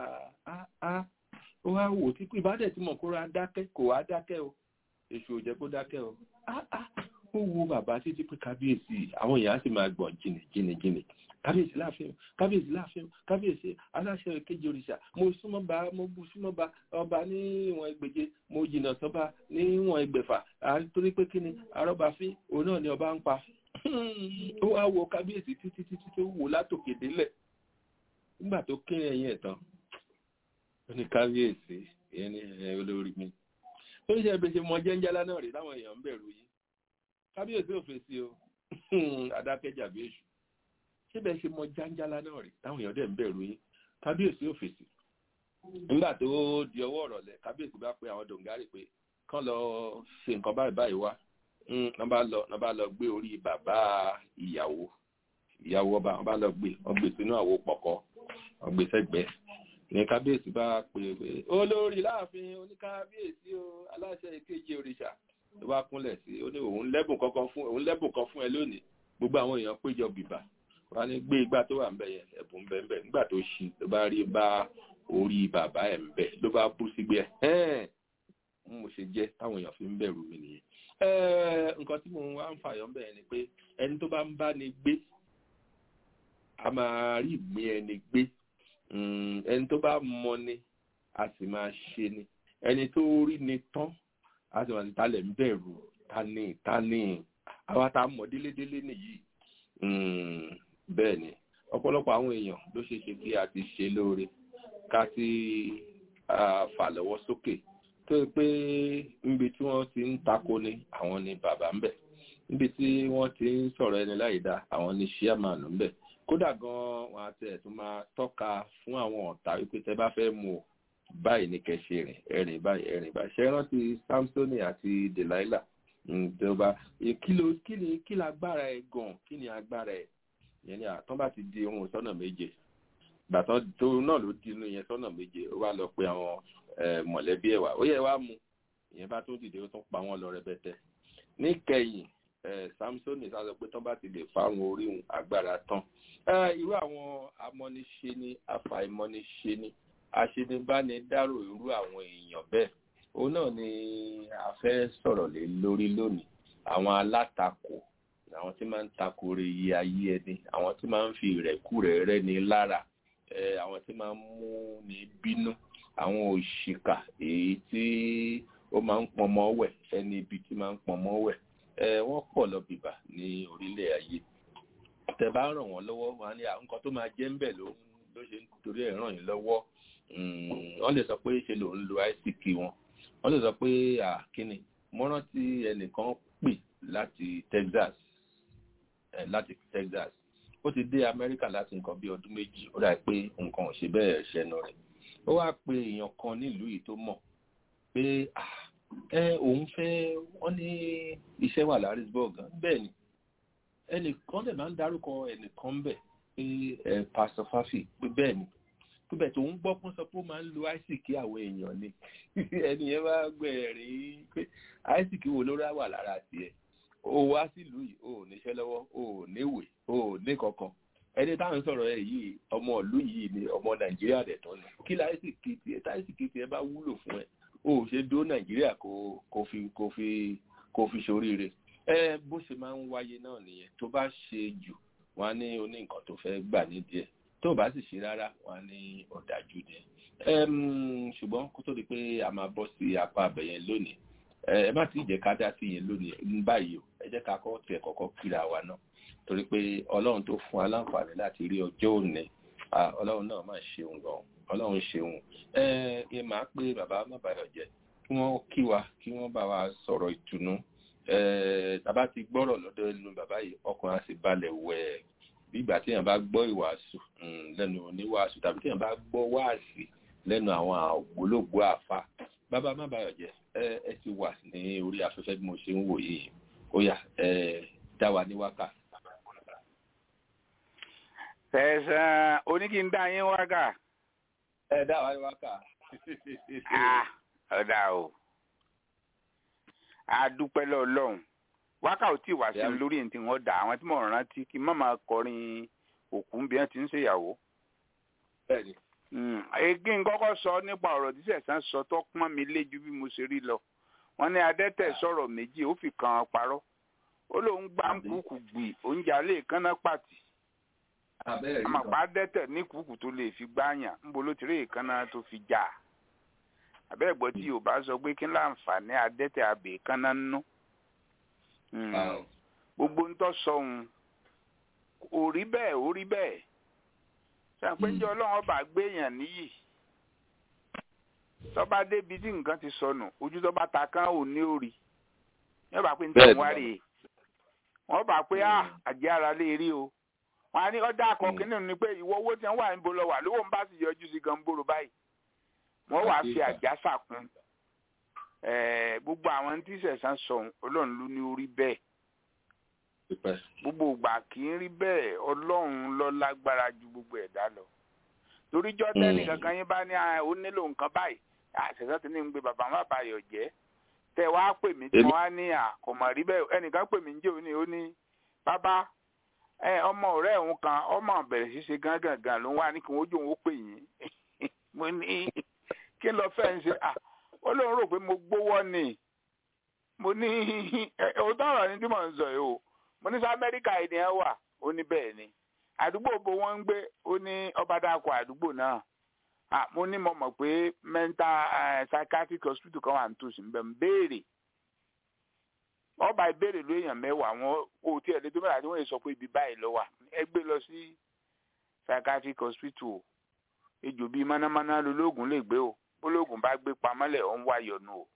ó wá wò tí pé ìbádẹ́ tí mọ̀ kó ra dákẹ́ kò wá dákẹ́ o èṣù ò jẹ́ kó dákẹ́ o ó wo bàbá títí pé kábíyèsí àwọn èèyàn sì máa gbọ̀n jìnnì jìnnì jìnnì kábíyèsí láàfin kábíyèsí láàfin kábíyèsí aláṣẹ kejì òrìṣà mo súnmọ́ bá mo bu súnmọ́ bá ọba ní ìwọ̀n ẹgbẹ̀je mo jìnnà sọ́ba ní ìwọ̀n ẹgbẹ̀fà torí pé kí ni arọ́bàfín òun náà ni ọba ń pa ó wá wo kábíyèsí títí títí tó wò látòkè délẹ̀ nígbà tó kí ẹyin ẹ̀ tán ó ní kábíyèsí ìyẹn ní olórí mi ó ń ṣe ẹbí ṣe mọ jẹ́ńjálá náà rí táwọn èèyàn ń bẹ̀rù yìí kábíyèsí ò fèsì o adákẹ́jà bí èṣù síbẹ̀ ṣe mọ jẹ́ńjálá náà rí táwọn èèyàn dẹ̀ ń bẹ̀rù yìí kábíyèsí ò fèsì nígbà tó di ọwọ́ ọ̀rọ̀lẹ̀ kábíyèsí bá pe àwọn dòǹgárì pé kán lọ ṣe nǹkan báyìí báyìí wá wọ́n bá lọ wọ́n bá lọ gbé orí bàbá ìyàwó ìyàwó ọba wọ́n bá lọ gbé wọ́n gbé sínú àwo pọ̀kọ́ wọ́n gbé sẹ́gbẹ̀ẹ́ ní kábíyèsí bá pè é pé olórí láàfin oníkábíyèsí o aláṣẹ ìkejì òrìṣà ló bá kúnlẹ̀ sí ó ní òun lẹ́bùn kankan fún òun lẹ́bùn kan fún ẹ lónìí gbogbo àwọn èèyàn péjọ bìbà wọ́n ní gbé igbá tó wà ń bẹ̀ yẹn ẹ̀bùn ń bẹ̀ ń bẹ̀ nígbà tó ṣí ló bá rí bá orí bàbá ẹ̀ ń bẹ̀ ló bá bú sígbẹ́ ẹ̀ mo ṣe jẹ́ táwọn èèyàn fi ń bẹ̀rù mi nìyẹn nǹkan tí mo wá ń fàyọ̀ ń bẹ̀ ni pé ẹni tó bá ń bá ni gbé a máa rí ìgbín ẹni gbé ẹni tó bá mọ ni a sì máa ṣe ni ẹni tó rí ni tán a sì máa ti talẹ̀ ń bẹ̀rù tani tani àwa tá a mọ̀ délédélé nìyí bẹ́ẹ̀ ni ọ̀pọ̀lọpọ̀ àwọn èèyàn ló ṣe ṣe kí a ti ṣe lóore ká ti fà lọ́wọ́ sókè tó yẹ pé níbi tí wọ́n ti ń tako ni àwọn ni bàbá ń bẹ̀ níbi tí wọ́n ti ń sọ̀rọ̀ ẹni láì dá àwọn ni ṣíàmánù ń bẹ̀ kódà gan wọn àti ẹ̀tún máa tọ́ka fún àwọn ọ̀tá wípé tẹ bá fẹ́ mú o báyìí ní kẹṣe rìn ẹ̀rìn báyìí ẹ̀rìn báyìí ṣe rántí samsoni àti delilah ìjọba kí ló kí ni kí lágbára ẹ gan kí ni agbára ẹ yẹn ni àtọ́ bá ti di ohun sọ́nà méje gbàtọ́ tó náà ló di inú yẹn sọ́nà méje ó wá lọ pé àwọn mọ̀lẹ́bí ẹ̀ wá ó yẹ wá mu ìyẹn bá tún dìde ó tún pa wọ́n lọ rẹpẹtẹ níkẹyìn samsoni sá sọ pé tán bá ti lè fáwọn orí agbára tán irú àwọn amọ́niṣe ni afàìmọ́niṣe ni aṣenibánidárò irú àwọn èèyàn bẹ́ẹ̀ òun náà ni a fẹ́ sọ̀rọ̀ lé lórí lónìí àwọn alátakò àwọn tí máa ń takò rè yí ayé ẹni àwọn tí máa ń fi ìrẹ́kúrẹ́ rẹ́ ni lára àwọn tí máa ń mú ni bínú àwọn òṣìkà èyí tí ó máa ń pọnmọ wẹ̀ ẹni ibi tí máa ń pọnmọ wẹ̀ ẹ wọ́n pọ̀ lọ bìbà ní orílẹ̀ ayé tẹ́ bá ràn wọ́n lọ́wọ́ wọn á ní "Ah, nǹkan tó máa jẹ́ ń bẹ̀ ló ló ṣe ń torí ẹ̀ ràn yín lọ́wọ́ Mm, wọ́n lè sọ pé ṣe lòun lo àìsíkì wọn wọ́n lè sọ pé àkíní mo rántí ẹnìkan pè láti Texas eh, láti Texas ó ti dé Amẹ́ríkà láti nǹkan bí ọdún méjì ó dà pé nǹkan ò ṣe bẹ́ẹ̀ ṣẹnu rẹ̀ ó wá pe èèyàn kan nílùú yìí tó mọ̀ pé ah, ẹ òun fẹ́ wọ́n ní iṣẹ́ wà Harrisburg bẹ́ẹ̀ ni ẹnìkan dẹ̀ máa ń dárúkọ ẹnìkan bẹ̀ pé ẹ Pastor Fafi pé bẹ́ẹ̀ ni pípẹ̀ tó ń gbọ́ pọ́n sọ pé ó máa ń lo àìsíkì àwọn èèyàn ni ẹni yẹn bá gbẹ̀rín pé àìsíkì wo ló rá wà lára tiẹ̀ ó wá sílùú yìí ó níṣẹ́ lọ́wọ́ ó níwèé ó ní kankan ẹni táwọn sọ̀rọ̀ ẹ̀ yìí ọmọ ìlú yìí ni ọmọ nàìjíríà dẹ̀ tán ni kí láìsíkì tiẹ̀ táìsíkì tiẹ̀ bá wúlò fún ẹ ó ṣe dó nàìjíríà kó kó fi kó fi kó fi ṣoríire ẹ bó ṣe máa ń wáyé náà nìyẹn tó bá ṣe jù wọn á ní oní nǹkan tó fẹ́ gbà nídìí ẹ̀ tó o bá sì ṣe rárá wọn á ní ọ̀dájú ni ṣùgbọ́n kó tó di pé a máa bọ́ sí apá abẹ̀yẹn lónìí ẹ má ti jẹ́ ká dá sí yẹn lónìí ní báyìí o ẹ jẹ́ ká kọ́ tiẹ̀ kọ́kọ́ kíra wa náà torí pé ọlọ́run tó fún wa láǹfààní láti rí ọjọ́ òní ọlọ́run náà máa ṣeun gan ọlọ́run ṣeun ẹ ẹ máa pé bàbá má bàyọ̀ jẹ́ kí wọ́n kí wa kí wọ́n bá wa sọ̀rọ̀ ìtùnú ẹ tàbá ti gbọ́rọ̀ lọ́dọ̀ ẹnu bàbá yìí ọkùnrin á sì balẹ̀ wẹ̀ẹ́ bí ìgbà tí èèyàn bá gbọ́ ìwàásù lẹ́nu oníwàásù tàbí tí èèyàn bá gbọ́ wáàsì lẹ́nu àwọn ògbólógbò àfa bàbá má bàyọ̀ jẹ́ ẹ ẹ ti wà ní orí afẹ́fẹ́ bí mo ṣe ń wò yìí ó yá ẹ dá wa ní wákà. tẹ̀sán oníkìndá yín wákà. ẹ dá wa ní wákà. ọ̀dà o a dúpẹ́ lọ́ọ̀lọ́hún wákà ò tí ì wá sí mi lórí ẹni tí wọ́n dà àwọn tí mo rántí kí n má máa kọrin òkú bí wọ́n ti ń ṣèyàwó. bẹ́ẹ̀ni. egi ń kọ́kọ́ sọ nípa ọ̀rọ̀ tí sẹ̀sán sọ tó pọ́n mi léjú bí mo ṣe rí lọ. wọ́n ní adẹ́tẹ̀ sọ̀rọ̀ méjì ó fi kan parọ́. ó lóun gbá ń kúkú gbì oúnjẹ alẹ́ ìkànnà pàtì. àmọ̀pá adẹ́tẹ̀ ní kúkú tó lè fi gbáyàn ńbo ló ti rí ìkànnà tó fi jà. àbẹ́ẹ̀gbọ́ tí Yorùbá sọ pé kí láǹfààní adẹ́tẹ̀ abẹ́ ìkànnà nínú gbogbo ńtọ́ sọ̀hún ò rí bẹ́ẹ̀ ò rí bẹ́ẹ̀ ṣàpèjọ ọlọ́run ọba gbéyàn níyì tọ́ba débi tí nǹkan ti sọnù ojú tọ́ba ta kán ò ní òrì wọ́n bá pé nítorí wọ́n rèé wọ́n bá pé àjẹ́ ara lè rí o wọ́n á ní ọjà àkọ́kí nínú ni pé ìwọ owó tí wọ́n wà níbo lọ wà lówó ń bá sì yọjú sí gan bóró báyìí wọ́n wàá fi àjà sàkún gbogbo àwọn tí sẹ̀sán sọ̀hún ọlọ́run ló ní orí bẹ́ẹ̀ gbogbo ìgbà kì í rí bẹ́ẹ̀ ọlọ́run ló lágbára ju gbogbo ẹ̀dá lọ torí jọ́tẹ́nì kankan yín bá ní ó nílò nǹkan báyìí àṣẹ̀sán ti ní ń gbé bàbá má bàyọ̀ jẹ́ tẹ wá pè mí tí wọ́n á ní àkọ́mọ̀ rí bẹ́ẹ̀ ẹnìkan pè mí ń jẹ́ òní ó ní bàbá ọmọ ọ̀rẹ́ òun kan ọmọ bẹ̀rẹ̀ sí ṣe gángan gan ló ń wá ní kí wọ́n jó òun ó pè yín mo ní kí lọ fẹ́ ń ṣe ó lóun rò pé mo gbówọ́ ni mo ní òótọ́ ọ̀rọ̀ ni tí mò ń sọ yìí o mo ní sọ amẹ́ríkà ènìyàn wà ó ní bẹ́ẹ̀ ni àdúgbò bó wọ́n ń gbé ó ní ọba dàkọ̀ àdúgbò náà mo ní mo mọ̀ pé mental psychiatric hospital kan wà nítòsí ń bẹ̀ ń béèrè ọba ìbéèrè ló èèyàn mẹ́wàá wọn kò tí ẹ̀ lé tó mẹ́ta tí wọ́n lè sọ pé ibi báyìí lọ wà ẹ gbé lọ sí psychiatric hospital ejò bíi mánámáná lolóògùn lè gbé o ológun bá gbé pamọ́lẹ̀ ó ń wá yọnu o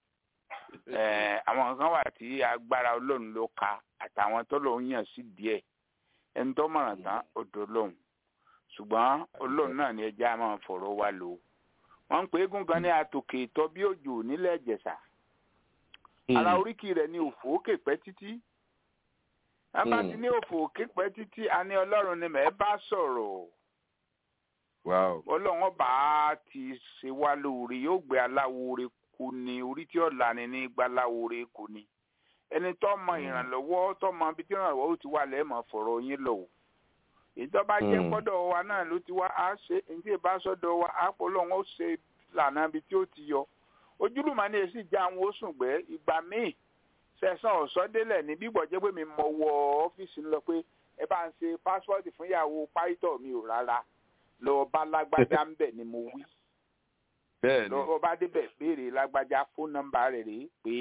àwọn kan wà tí agbára ọlọ́run ló ka àtàwọn tó lọ́ọ́ yàn sí díẹ̀ ẹni tó mọ̀ràn tán odò lóhùn ṣùgbọ́n ọlọ́run náà ni ẹja máa fọ̀rọ̀ wá lò wọ́n ń pè égún kan ní àtòkè ìtọ́ bí òjò nílẹ̀ ìjẹ̀ṣà ara oríkì rẹ̀ ní òfò òkè pẹ́ títí wọ́n bá ti ní òfò òkè pẹ́ títí a ní ọlọ́run ni mẹ́ẹ́ bá sọ̀rọ̀ ọlọ́run ọba ti ṣe wá lóore yóò gbé aláwòore kò ní orí tí ọ̀la ni ní gba aláwòore kò ní ẹni tó mọ ìrànlọ́wọ́ tó mọ ibi tí ìrànlọ́wọ́ ó ti wà lẹ́ẹ̀mọ́ fọ̀rọ̀ yín lọ o èyí tó bá jẹ́ gbọ́dọ̀ wa náà ló ti wá á ṣe èyí tí ìbá sọ́dọ̀ wa á pọ̀ lọ́wọ́ ó ṣe lànà ibi tí ó ti yọ ojúlùmọ̀ ni èsì já àwọn oṣùn gbẹ́ ìgbà míì sẹ̀sán ọ̀sọ́délẹ̀ ní bíbọ̀ jẹ́ pé mi mọ wọ ọ́fíìsì ńlọ pé ẹ bá ń ṣe pásítọ̀tì fún ìyàwó páítọ̀ mi ò rárá lọ bá lágbádá ń bẹ̀ ni mo wí bẹ́ẹ̀ ni lọ bá débẹ̀ béèrè lágbájá fóònù nọ́mbà rẹ̀ rèé pé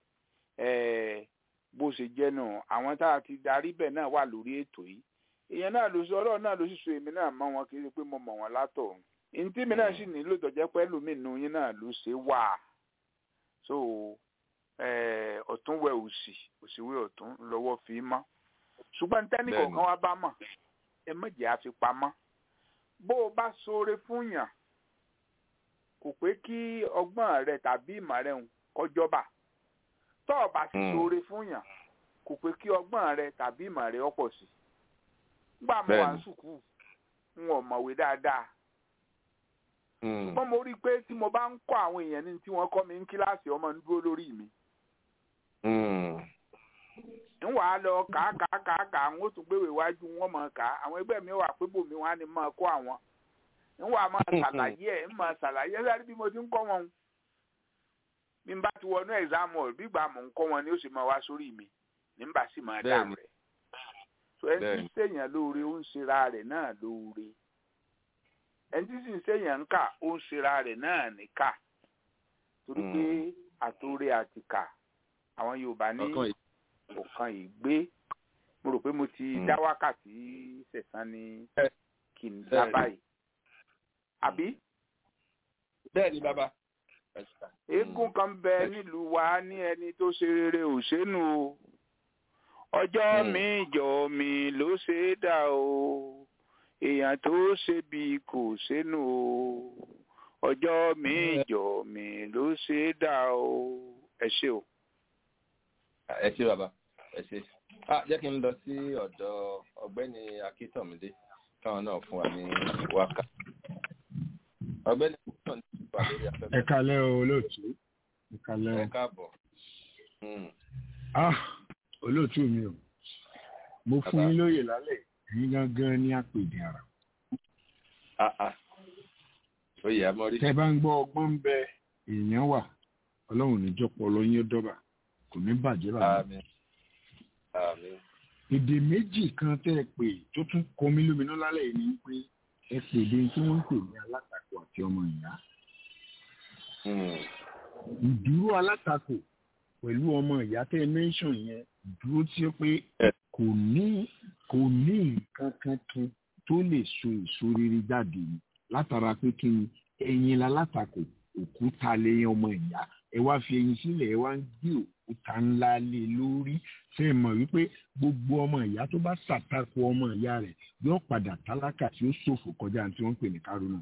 ẹ bó ṣe jẹ́ nù àwọn tá a ti darí bẹ̀ náà wà lórí ètò yìí èèyàn náà ló sọ ọlọ́run náà ló sì so èmi náà mọ́ wọn kì í ṣe pé mo mọ̀ wọn látọ̀run ntí mi náà sì nílò tọ̀jẹ́ pẹ́ lómìnú yín náà ló ṣe wà so eh, ọ̀tún wẹ òsì òsì wẹ ọ̀tún lọ́wọ́ fi mọ́ ṣùgbọ́n tẹ́nì Bẹ́ẹ̀ni. kọ̀ọ̀kan wá bá mọ̀ ẹ mọ̀jẹ̀ àfipamọ́ bó o bá ṣoore fún yàn kò pé kí ọgbọ́n rẹ tàbí ìmọ̀ rẹ ń kọjọ́bà tó o bá sì Mm. ṣoore fún yàn kò pé kí ọgbọ́n rẹ tàbí ìmọ̀ rẹ ọ̀pọ̀ sí gbà mo wà Bẹ́ẹ̀ni. ní sùkúù n ò mọ̀wé dáadáa Mm. ṣùgbọ́n mo rí i pé tí mo bá ń kọ́ àwọn èèyàn ní tí wọ́n kọ́ mi ní kíláàsì ọmọ ń dúró lórí mi Mm. ń wàá lọ kà á kà á kà á kà á ń ó tún gbéwèé iwájú wọn mọ̀ ká àwọn ẹgbẹ́ mi wà pé bòmí wọn á ní máa kọ́ àwọn ń wàá máa ṣàlàyé ẹ̀ ń máa ṣàlàyé ẹ̀ sáré bí mo ti ń kọ́ wọn bí n bá ti wọnú ẹ̀sámù ọ̀ bí gbà mò ń kọ́ wọn ni ó sì máa wá sórí mi ní n bá sì máa dáhùn Bẹ́ẹ̀ni. rẹ̀ so ẹni tí ń Bẹ́ẹ̀ni. ṣèyàn lóore ó ń ṣera rẹ̀ náà lóore ẹni tí sì ń ṣèyàn ń kà ó ń ṣera rẹ̀ náà ní kà torí Mm. pé àtòrè àtìkà àwọn Yorùbá ní ọkàn yìí ọ̀kan ìgbé mo rò pé mo ti Mm. dá wákàtí sẹ̀sán ní Bẹ́ẹ̀. kì í dá Bẹ́ẹ̀ni. báyìí àbí bẹ́ẹ̀ ni bàbá. Ẹ ṣe. eégún kan bẹ Bẹ́ẹ̀. nílùú wa ní ẹni tó ṣe rere ò ṣénu o ọjọ́ Mm. mi ìjọ mi ló ṣe é dà o èèyàn tó ṣe bí kò ṣénu o ọjọ́ mi Mm. ìjọ mi ló ṣe é dà o ẹ ṣé o. ẹ ṣe bàbá ẹ ṣe. ah jẹ́ kí n lọ sí ọ̀dọ̀ ọ̀gbẹ́ni akíntọ̀mídé káwọn náà fún wa ní wákà. ọ̀gbẹ́ni akíntọ̀mídé wà lórí ẹ afẹ́fẹ́. kalẹ́ o olóòtú ẹ kalẹ́ ẹ o káàbọ̀. Mm. ah olóòtú mi o mo fún Bàbá. yín lóye lálẹ́ ẹ̀yin gangan ní àpèdè ara ah ah oyè amọ́rí. tẹ́ bá ń gbọ́ ọgbọ́n ń bẹ èèyàn wà ọlọ́run níjọpọ̀ ọlọ́yin ó dọ́bà kò ní bàjẹ́ bàbá àmín àmín. èdè méjì kan tẹ́ ẹ pè tó tún kọ mí lóminú lálẹ́ yìí ni pé ẹ pè dé tí wọ́n ń pè ní alátakò àti ọmọ ìyá Mm. ìdúró alátakò pẹ̀lú ọmọ ìyá tẹ́ ẹ mẹ́ńsàn yẹn ìdúró tí ó pé Ẹ. kò ní kò ní nǹkan kankan tó lè so èso rere jáde ni látara pé kí ni ẹ̀yin lálátakò òkúta lẹ́yìn ọmọ ìyá ẹ wá fi ẹyin sílẹ̀ ẹ wá ń gbé òkúta ńlá lé lórí ṣe é mọ̀ wípé gbogbo ọmọ ìyá tó bá ṣàtakò ọmọ ìyá rẹ̀ yóò padà tálákà tí ó ṣòfò kọjá tí wọ́n ń pè ní kárọ́nà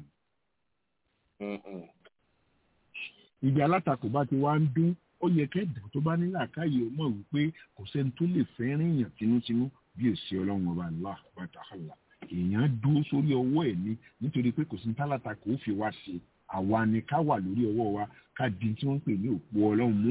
Mm, mm. ibi alátakò bá ti wá ń dún ó yẹ kẹ́dà tó bá nílà káyè ó mọ̀ wípé kò sẹ́ni tó lè fẹ́ ríyàn tinútinú bí èsì ọlọ́run ọba Allah wàtàkàlà èèyàn dúró sórí ọwọ́ ẹ̀ ní nítorí pé kò sí tálátakò ó fi wá ṣe àwa ni ká wà lórí ọwọ́ wa ká di tí wọ́n ń pè ní òpó ọlọ́run mú.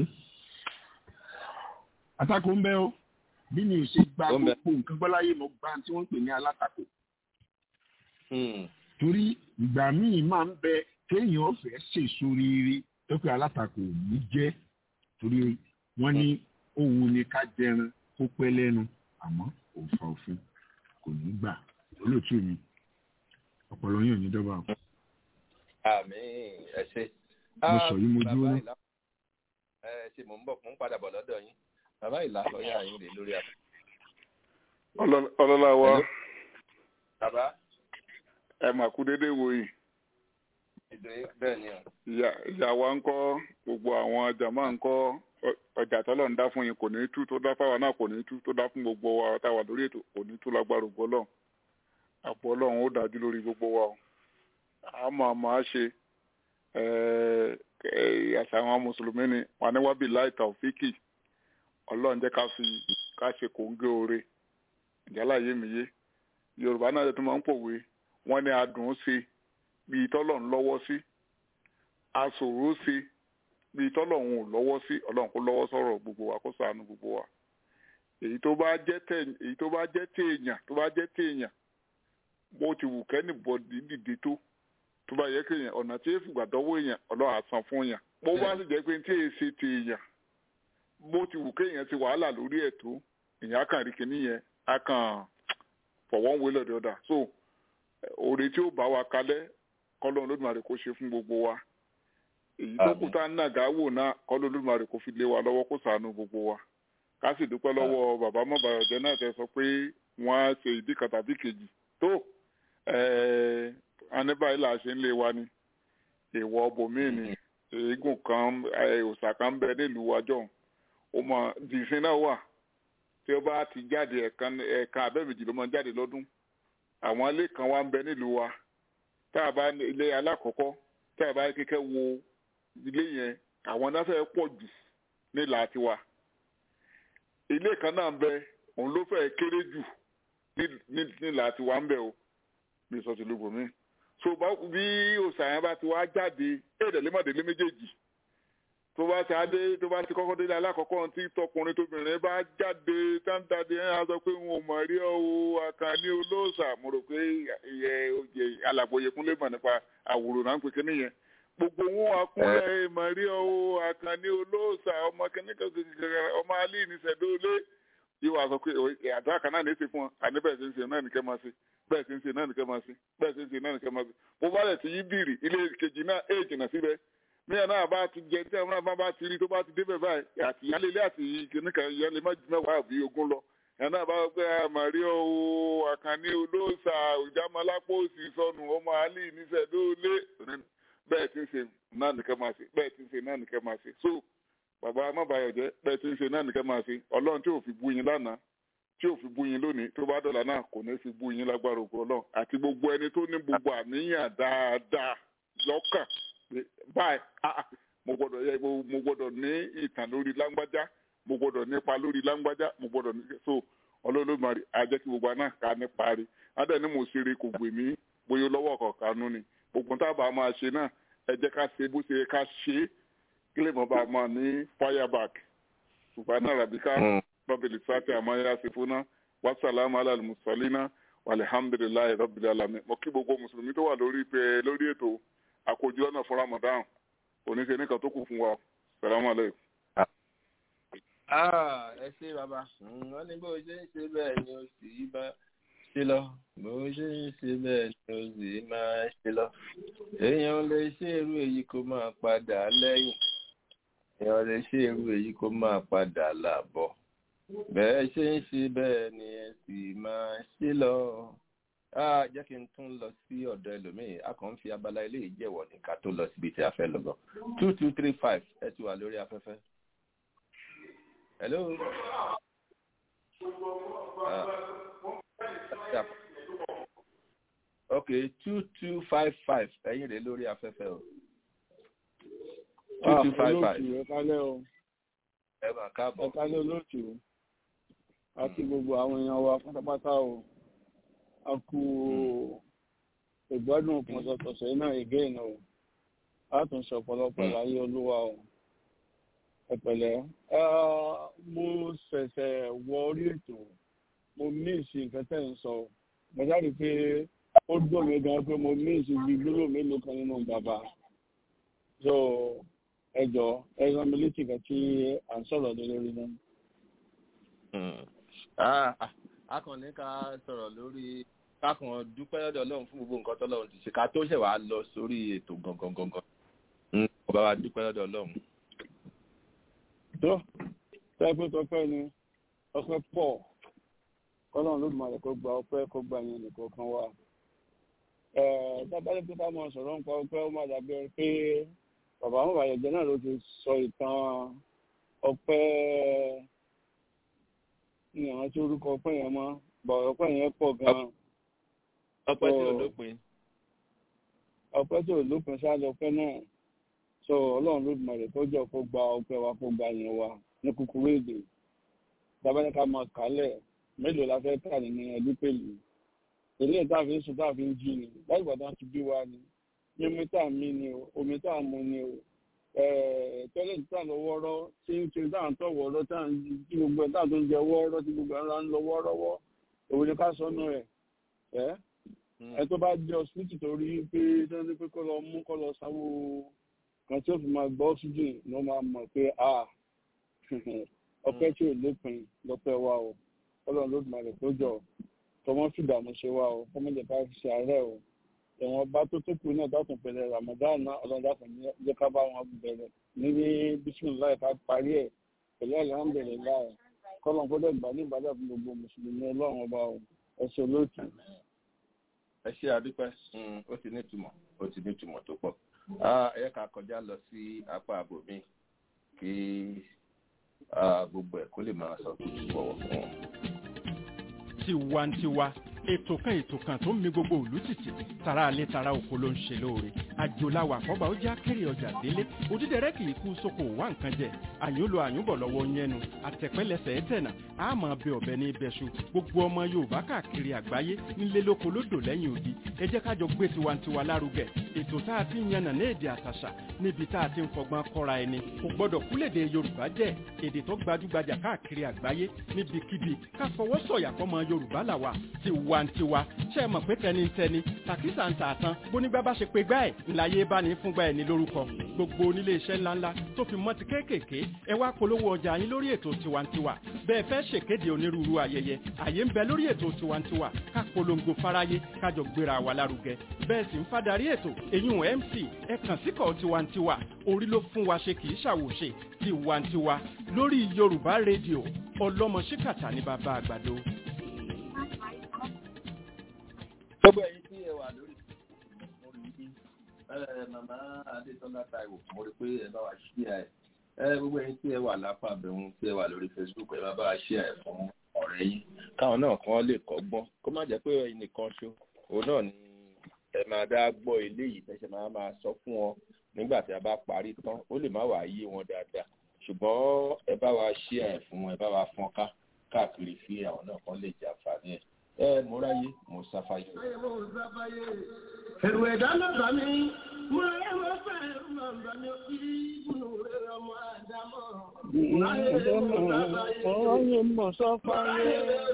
àtakò ń bẹ o bí mi ò ṣe gba Ó ń bẹ. gbogbo nǹkan gbọ́láyé mo gba tí wọ́n ń pè ní alátakò Mm. torí ìgbà míì máa ń bẹ téèyàn fẹ́ ṣèso rere tó pé alátakò ò ní jẹ́ torí wọ́n ní òun ni ká jẹran kó pẹ́ lẹ́nu àmọ́ òfa òfin kò ní gbà olóòtú mi ọpọlọ yín ò ní dọ́gba o. àmín ẹ ṣe. Mo sọ yìí mo bàbá dúró. Ìlà- ẹ ṣe mò ń bọ̀ mò ń padà bọ̀ lọ́dọ̀ yín bàbá ìlà ọ̀yà yín rè lórí àpò. ọlọ́lá wa Hello? bàbá ẹ mà kú déédéé wo yìí ìdè bẹ́ẹ̀ ni o. ìyá ìyá wa ń kọ́ gbogbo àwọn jàmá ń kọ́ ọ- ọjà tọ́lọ̀ ń dá fún yín kò ní tú tó dá fáwa náà kò ní tú tó dá fún gbogbo wa táwa lórí ètò kò ní tú lágbára ògbó ọlọ́run àpò ọlọ́run ó dájú lórí gbogbo wa o àmọ́ àmọ́ á ṣe ẹ̀ẹ́, ẹ̀, àṣà àwọn mùsùlùmí ni wà ní wábì láì tàòfíkì ọlọ́run jẹ́ ká fi ká ṣe kòńgé oore ìjálàyé mi yé yorùbá náà tó máa ń pòwe wọ́n ní adùn ún ṣe bíi tọ́lọ̀ ń lọ́wọ́ sí aṣòro ṣe bíi tọ́lọ̀ ń ò lọ́wọ́ sí ọlọ́run kó lọ́wọ́ sọ̀rọ̀ gbogbo wa kó ṣàánú gbogbo wa èyí tó bá jẹ́ tẹ̀ èyí tó bá jẹ́ téèyàn tó bá jẹ́ téèyàn bó ti wù kẹ́ni bọ̀dì dìde tó tó bá yẹ kéèyàn ọ̀nà tí èèfù gbà dọ́wọ́ èèyàn ọlọ́run á san fún yàn bó bá sì jẹ́ pé tí èyí ṣe téèyàn bó ti wù kéèyàn ti wàhálà lórí ẹ̀ tó èèyàn á kàn rí kinní yẹn á kàn for one way or the other so oore tí ó bá wa kalẹ̀ kọ́lọ́run lódìmọ̀rẹ́ kó ṣe fún gbogbo wa èyí tó kù tá a ń nàgà wò náà kọ́ lódùmarè kò fi lé wa lọ́wọ́ kó sànù gbogbo wa ká sì dúpẹ́ lọ́wọ́ bàbá mọ́bàyọ̀jẹ́ náà tẹ sọ pé wọ́n á ṣe ìdí kan tàbí kejì tó aníbàyí là ṣe ń lé wa ni èèwọ̀ bòmíì ni eégún kan òòṣà kan bẹ nílùú wájọ́ ó mọ dìísín náà wà tí ó bá ti jáde ẹ̀kan ẹ̀ka abẹ́mìjì ló máa jáde lọ́dún àwọn ilé kan wá ń bẹ nílùú wa tá a bá ilé alákọ̀ọ́kọ́ tá a bá kékeré wo ilé yẹn àwọn náà fẹ́ pọ̀ jù nílà tiwa ilé kan náà ń bẹ òun ló fẹ́ kéré jù nílà tiwa ń bẹ o bí sọ ti lu bòmí so bí òsàyàn bá ti wá jáde èdèlémọ̀délé méjèèjì tó bá ti adé tó bá ti kọ́kọ́ délé alákọ̀ọ́kọ́ tí tọkùnrin tóbìnrin bá jáde táńtàdé ẹ̀ á sọ pé wọn ò mọ̀ rí ọ́ o àkànní olóòṣà mo rò pé ìyẹ oyè alàgbòye kúnlé mọ̀ nípa àwòrán náà ń pè kíní yẹn gbogbo wọn akúnlẹ̀ mọ̀ rí ọ́ o àkànní olóòṣà ọmọ kíní kankan ọmọ alẹ́ ìníṣẹ̀dọ́lé yìí wàá sọ pé àdúrà kan náà ní í ṣe fún ọ àníbẹ̀ ṣe ń ṣe náà nìkẹ́ máa ṣe bẹ́ẹ̀ ṣe ń ṣe náà nìkẹ́ máa ṣe bẹ́ẹ̀ ṣe ń ṣe náà nìkẹ́ máa ṣe mo bá lẹ̀ ti yí bìrì ilé kejì náà èè jìnnà síbẹ̀ míyàn náà bá ti jẹ tí àwọn náà bá ti rí tó bá ti débẹ̀ báyìí àti ìyálélé àti kìnnìkan ìyálé má ju mẹ́wàá àbí ogún lọ ẹ̀ náà bá gbé àmàrí o àkànní olóòṣà ìjámalápò òsì sọnù ọmọ àlì níṣẹ́dólé bẹ́ẹ̀ ti ń ṣe náà nìkẹ́ máa ṣe bẹ́ẹ̀ ti ń ṣe náà nìkẹ́ máa ṣe so bàbá amábàyọ̀jẹ́ bẹ́ẹ̀ ti ń ṣe náà nìkẹ́ máa ṣe ọlọ́run tí ò fi bú yín lánàá tí ò fi bú yín lónìí tó bá dọ̀là náà kò ní fi bú yín lágbára ògo ọlọ́run àti gbogbo ẹni tó ní gbogbo àníyàn dáadáa lọ́kàn báyìí mo gbọ́dọ̀ yẹ mo gbọ́dọ̀ ní ìtàn lórí lágbájá mo gbọ́dọ̀ nípa lórí lágbájá mo gbọ́dọ̀ ní so ọlọ́lọ́mọdé ajẹ́ kí gbogbo náà ká ní parí adé ní mo ṣeré kò gbè mí bóyá lọ́wọ́ kọ̀ọ̀kan nú ni gbogbo tábà máa ṣe náà ẹ jẹ́ ká ṣe bó ṣe ká ṣe é kí lè mọ̀ bá máa ní fireback ṣùgbọ́n náà ràbíkà bábìlì sáté àmọ́yá sí fúnná wàsálàmù alàlùmùsọ̀línà wàlẹ̀hàmdùlilláhi rabbil alamin mo kí gbogbo mùsùlùmí tó wà lórí pé lórí ètò àkójọ ọ̀nà fún ramadan oníṣe nìkan tó kù fún wa salamu aleykum. ẹ ṣe bàbá wọn ní bó ṣe ń ṣe bẹ́ẹ̀ ni ó sì bá ṣe lọ bó ṣe ń ṣe bẹ́ẹ̀ ni ó sì máa ṣe lọ èèyàn lè ṣe irú èyí kó máa padà lẹ́yìn èèyàn lè ṣe irú èyí kó máa padà làbọ̀ bẹ́ẹ̀ ṣe ń ṣe bẹ́ẹ̀ ni ẹ sì máa ṣe lọ jẹ́ kí n tún lọ sí ọ̀dọ̀ ẹlòmíì a kàn ń fi abala ilé ìjẹ́wọ̀ ní ká tó lọ síbi tí a fẹ́ lọ bọ̀ two two three five ẹ ti wà lórí afẹ́fẹ́. hello. Uh, ok two two five five ẹ̀yin rẹ̀ lórí afẹ́fẹ́ o. two two five five. ẹ kálẹ́ o. ẹ mà káàbọ̀. ẹ kálẹ́ olóòtú àti gbogbo àwọn èèyàn wa pátápátá o a kú ìgbádùn pọ̀sọ̀pọ̀sọ̀ náà again o a tún sọ ọ̀pọ̀lọpọ̀ láyé olúwa o ẹ̀pẹ̀lẹ́ mo ṣẹ̀ṣẹ̀ wọ orí ètò mo míìsì nǹkan tẹ̀ ń sọ mo jáde pé ó dùn mí gan pé mo míìsì bí gbólóhùn mélòó kan nínú bàbá so ẹ jọ ẹ rán mi létí kan tí à ń sọ̀rọ̀ lé lórí náà. a kàn ní ká sọ̀rọ̀ lórí kákan dúpẹ́ lọ́dọ̀ ọlọ́run fún gbogbo nǹkan tọ́lọ́run ti ṣe ká tó ṣẹ̀ wá lọ sórí ètò gangan gangan ọba wa dúpẹ́ lọ́dọ̀ ọlọ́run. tó tẹ́pẹ́ tọpẹ́ ni ọpẹ́ pọ̀ kọ́lọ́run ló máa rẹ̀ kó gba ọpẹ́ kó gba yẹn nìkan kan wá. tábàlẹ́ pé ká máa sọ̀rọ̀ nípa ọpẹ́ ó máa dàbí pé bàbá àwọn àyẹ̀jẹ̀ náà ló ti sọ ìtàn ọpẹ́ ní àwọn tí orúkọ ọpẹ́ yẹn mọ́ bọ̀ ọpẹ́ yẹn pọ̀ gan-an ọpẹ́ tí ò lópin. ọpẹ́ tí ò lópin ṣáájú ọpẹ́ náà sọ ọlọ́run ló dùn rẹ̀ kọjọ kó gba ọpẹ́ wa kó gba yẹn wa ní kúkúrú èdè tábàlẹ́ ká máa kálẹ̀ mélòó la fẹ́ kà nínú ẹbí pẹ̀lú èlé tá a fi ń sùn tá a fi ń jí ni láì gbàdá ti bí wa ni ní omi tá a mí ni o omi tá a mu ni o tọ́lẹ̀ tí tá a lọ wọ́ọ́rọ́ tí ń ṣe tá à ń tọ̀ wọ́ọ́rọ́ tá à ń tí gbogbo ẹ̀ tá à tó ń jẹ wọ́ọ́rọ́ tí gbogbo ẹ̀ ń lọ wọ́ọ́rọ́wọ́ òun ni ká sọnù ẹ̀ ẹ́ ẹ tó bá jẹ ọsibítù tó rí pé sẹ́ni pé kó lọ mú kó lọ sáwó kan tí ó fi máa gbọ́ oxygen ló máa mọ̀ pé a ọpẹ́ tí ò lópin lọ́pẹ́ wa o ọlọ́run ló dùn rẹ̀ tó jọ tọmọ fìdààmú ṣe wa o kọ́mọ́jẹ̀ bá fi ṣe àárẹ̀ o ẹ̀wọ̀n bá tó tó kù náà dátùn pẹ̀lẹ́ ramadan náà ọlọ́run dátùn jẹ́ ká bá wọn bẹ̀rẹ̀ ní bisimilayi ká parí ẹ̀ pẹ̀lú alhamdulilayi kọ́lọ́n kó dẹ̀ gbà ní ìbàdàn fún gbogbo mùsùlùmí ọlọ́run ọba o ẹ̀ṣẹ̀ lóòtù. ẹ ṣe àdúpẹ́ ó ti ní ìtumọ̀ ó ti ní ìtumọ̀ tó pọ̀ ẹ ká kọjá lọ sí apá àbòmí kí gbogbo ẹ̀ kó lè máa sọ tuntun bọ̀wọ̀ fún wọn. tiwantiwa ètò kan ètò kan tó ń mi gbogbo òlú títì tara alẹ́ tara oko ló ń ṣe lóore àjòláwà àkọ́bà ó já kéré ọjà délé òdídẹrẹ́ kì í kú sóko wá nǹkan jẹ àyúnlò àyúnbọ̀ lọ́wọ́ yẹnu àtẹ̀pẹ́lẹsẹ̀ ẹ̀tẹ̀nà àmọ́ bẹ ọ̀bẹ ní ibẹ̀ṣu gbogbo ọmọ yorùbá káàkiri àgbáyé nílé lóko lódò lẹ́yìn odi ẹ jẹ́ ká jọ gbé tiwantiwa lárugẹ ètò tá a ti ń yànnà ní èdè àtàṣà níbi tá a ti ń fọgbọ́n kọ́ra ẹni kò gbọ́dọ̀ kúlèdè yorùbá jẹ́ èdè tó gbajúgbajà káàkiri àgbáyé níbikíbi ká fọwọ́ sọ̀yà fọmọ yorùbá làwà tiwantiwa ṣe é mọ̀ pé tẹnitẹni tàkísà ń tà tán bónígbà bá ṣe pé gbá ẹ̀ ńláyé bá ní fúngbà ẹ̀ ní lórúkọ gbogbo onílé iṣẹ́ ńláńlá tó fi mọ́ ti kéékèèké ẹ wá polówó ọjà yín lórí ètò tiwantiwa bẹ́ẹ̀ fẹ́ ṣèkéde onírúurú ayẹyẹ àyè ń bẹ lórí ètò tiwantiwa ká polongo fáráyé kájọ gbéra wa lárugẹ bẹ́ẹ̀ sì ń fadarí ètò èyún mc ẹ kàn síkọ̀ tiwantiwa orí ló fún wa ṣe kì í ṣàwòṣe tiwantiwa lórí yorùbá rédíò ọlọ́mọ ṣíkàtà ní bàbá àgbàdo. gbogbo ẹ̀yin tí ẹ wà lórí mo rí i màmá adétọ́lá táíwò mo rí i pé ẹ bá wa ṣí ẹ gbogbo ẹ̀yin tí ẹ wà lápá abẹ́hùn tí ẹ wà lórí facebook ẹ bá bá wa ṣí ẹ fún ọ̀rẹ́ yín káwọn náà kàn lè kọ́gbọ́n kó má jẹ́ pé ẹ̀yin nìkan ṣó òun náà ni ẹ máa dá gbọ́ eléyìí tẹ́sẹ̀ máa máa sọ fún wọn nígbà tí a bá parí tán ó lè má wàá yé wọn dáadáa ṣùgbọ́n ẹ bá wa ṣí ẹ fún ẹ bá wa fọ́n ká káàkiri fi àwọn náà kan lè jẹ àǹfààní ẹ ẹ mo ráyé mo sáfáyé. ẹ̀rù ẹ̀dá náà bá mi mo ráyé mo fẹ́ ẹ̀rù náà bá mi kí ìbùnú rẹ̀ ọmọ àdámọ̀. Ọ̀rọ̀ mọ̀ sọ́fáyé.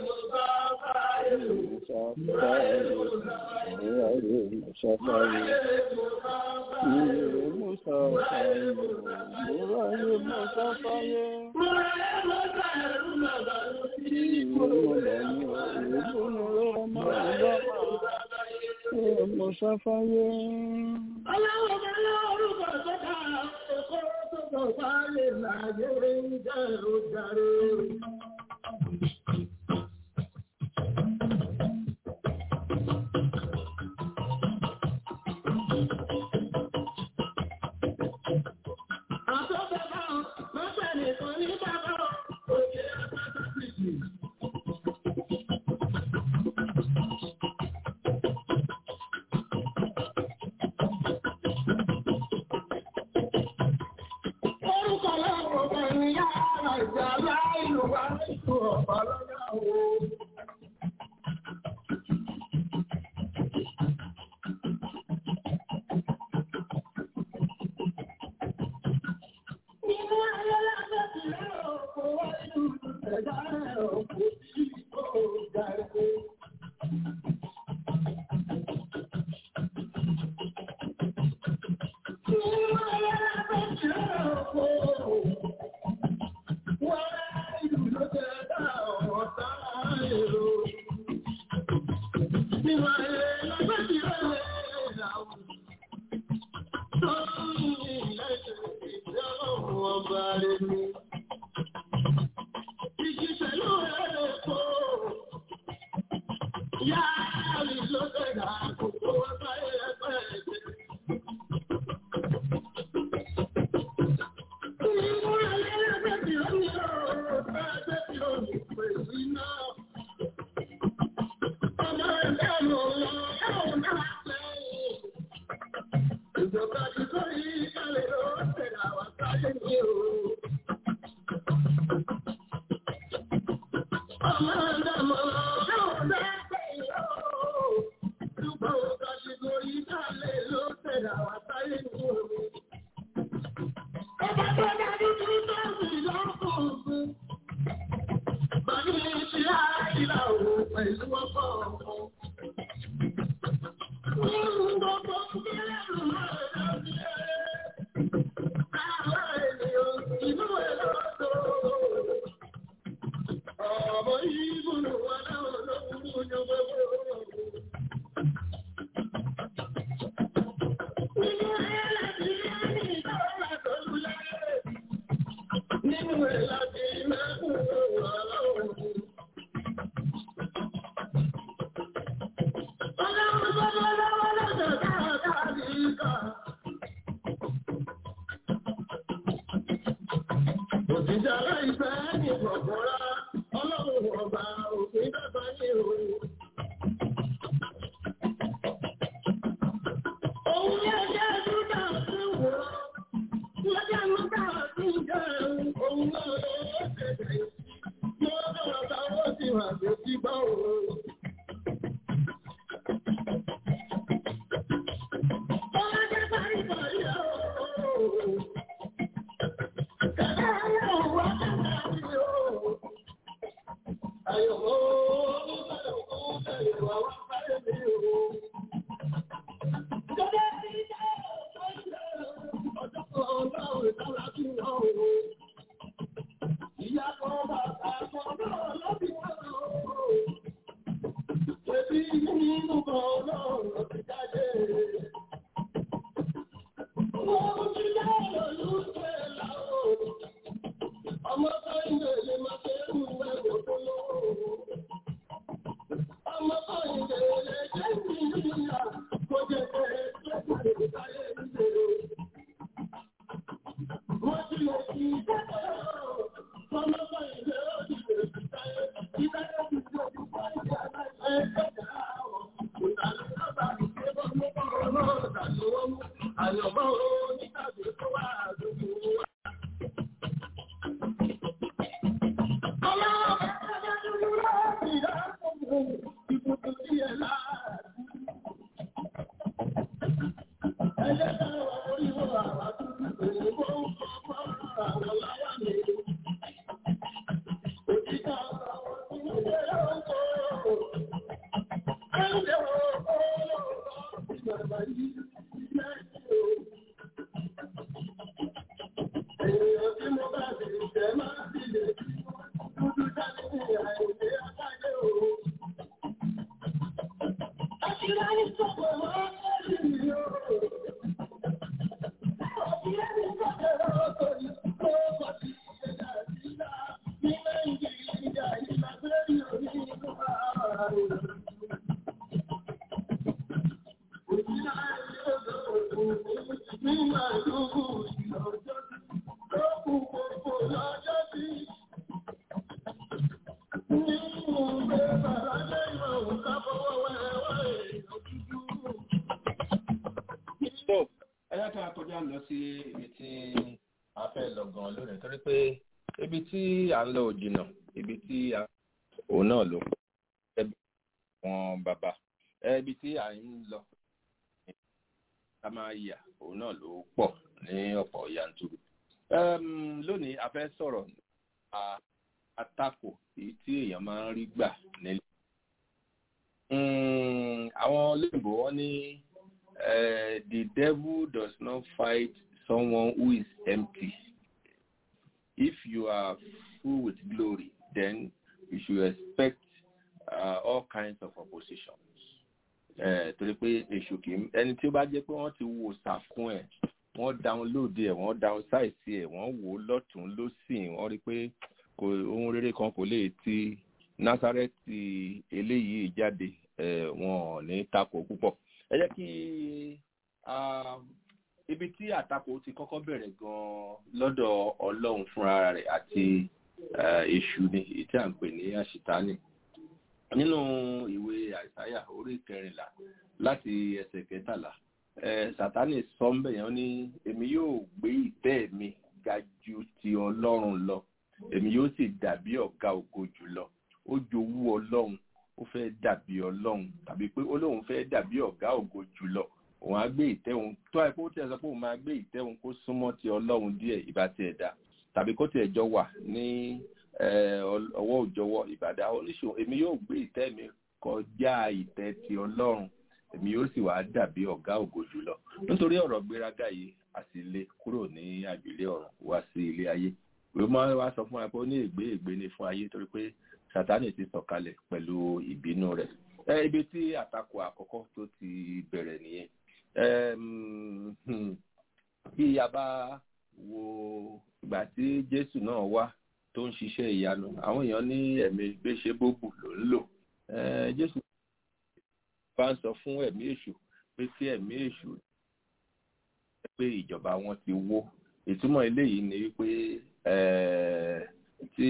Mọ̀sáfáyé. Ọlọ́wọ́ bá lọ́rùkọ̀ sọ́kà ẹ̀kọ́ tó kọ̀ fáyé láyé ń jẹ́ òjàre. Òṣìṣẹ́ aláìfẹ́ ní ìgbọ̀gbọ́ra, ọlọ́run ọba òfin dàgbà ní òun. Òun ní ẹjẹ́ dúdà sí wò ó, lọ́jà lọ́jà sí jẹun, òun náà ló ṣẹ̀ṣẹ̀ yóò lọ́wọ́ táwọn sì wà tó ti bá òun. Ọlọ́jà parí parí ọ̀hún. Ọmọ sáyẹn lè máa ṣe é mú ẹgbẹ̀ tó lọ́wọ́. Ọmọ sáyẹn lè jẹ́ ìrìnà kó jẹ́ pé lẹ́gbẹ̀rẹ̀ ìdáyé ìṣẹ̀lẹ̀. Wọ́n ti lè fi ìjẹ́kẹ̀ ọmọ sáyẹn lè rọ́ọ̀dì lè fi ìdáyé ìdáyé ti ṣe ìgbà ìjà láìpẹ́ ẹgbẹ̀rẹ̀ àwọn ìdánilọ́gbà ìgbébọn mọ́kànlá náà dàlúwọ́ mú àyọ̀bọ̀ oníkàgbé tó wà àdúgbò wa. Ènìyàn tí mo bá ti jẹ máa ti lè dúdú jáde ní àìlè àtàgé òun. Àṣìlá ní sọ̀pọ̀ máa ń rí mi o. Àṣìlá ní sọ̀pọ̀ lọ́tọ̀ yìí tó bá ti ṣe dàbílá ní Nàìjíríà ìgbà lórí òní ìlú ààrùn. Òṣìlá ní ọjọ́ òun ní màlúù ìlọ́jọ́ tó kù gbogbo lọ́jọ́ sí. so ẹ yá kí a kọjá lọ sí ibi tí a fẹ́ lọ gan lónìí torí pé ibi tí à ń lọ ò jìnnà ibi tí a òun náà ló pọ̀ ẹbí wọn bàbá ẹ ibi tí à ń lọ a máa yà òun náà ló pọ̀ ní ọ̀pọ̀ yanturu Em, lónìí a fẹ́ sọ̀rọ̀ nípa àtakò èyí tí èèyàn máa ń rí gbà nílé Mm, àwọn olóyìnbó wọn ní eh, the devil does not fight someone who is empty if you are full with glory then you should expect uh, all kinds of oppositions eh, torí pé èṣù kì í ẹni tí ó bá jẹ́ pé wọ́n ti wo sàfún ẹ̀ wọ́n download ẹ̀ wọ́n downsize ẹ̀ wọ́n wò ó lọ́tún lọ́sìn wọ́n rí pé kò ohun rere kan kò lè ti násárẹ́tì eléyìí jáde eh, wọn ò ní takò púpọ̀ ẹ jẹ́ kí ah, ibi tí àtakò ti kọ́kọ́ bẹ̀rẹ̀ gan-an lọ́dọ̀ ọlọ́run fúnra rẹ̀ àti eh, èṣù ni èyí tí à ń pè ní àṣìtánì nínú ìwé àìsáyà orí kẹrìnlá láti ẹsẹ̀ kẹtàlá eh, sátánì sọ ń bẹ̀yẹn ó ní èmi yóò gbé ìtẹ́ mi ga ju ti ọlọ́run lọ èmi yóò sì dàbí ọ̀gá ògo jùlọ ó jowú ọlọ́run ó fẹ́ dàbí ọlọ́run tàbí pé ó lóun fẹ́ dàbí ọ̀gá ògo jùlọ òun á gbé ìtẹ́ òun tó àìpé ó tiẹ̀ sọ pé òun máa gbé ìtẹ́ òun kó súnmọ́ ti ọlọ́run díẹ̀ ìbá tiẹ̀ dá tàbí kó tiẹ̀ jọ wà ní eh, ọ- ọwọ́ òjọwọ́ ìbàdà oníṣòwò èmi yóò gbé ìtẹ́ mi kọjá ìtẹ́ ti ọlọ́run èmi yóò sì wá dàbí ọ̀gá ògo jùlọ nítorí ọ̀rọ̀ gbéraga yìí a sì lé kúrò ní àjùlé ọ̀run wá sí ilé ayé ìwé máa wá sọ fún wa pé ó ní ègbé ègbé ni fún ayé torí pé sátánì ti sọ̀kalẹ̀ pẹ̀lú ìbínú rẹ̀ ẹ ibi tí àtakò àkọ́kọ́ tó ti bẹ̀rẹ̀ nìyẹn Ẹm, hmm, bí a bá wo ìgbà tí jésù náà wá tó ń ṣiṣẹ́ ìyanu àwọn èèyàn ní ẹ̀mí gbéṣẹ́ bóbù ló ń lò Eh, jésù bá ń sọ fún ẹ̀mí èṣù pé kí ẹ̀mí èṣù pé ìjọba wọn ti wó ìtumọ̀ eléyìí ni wípé tí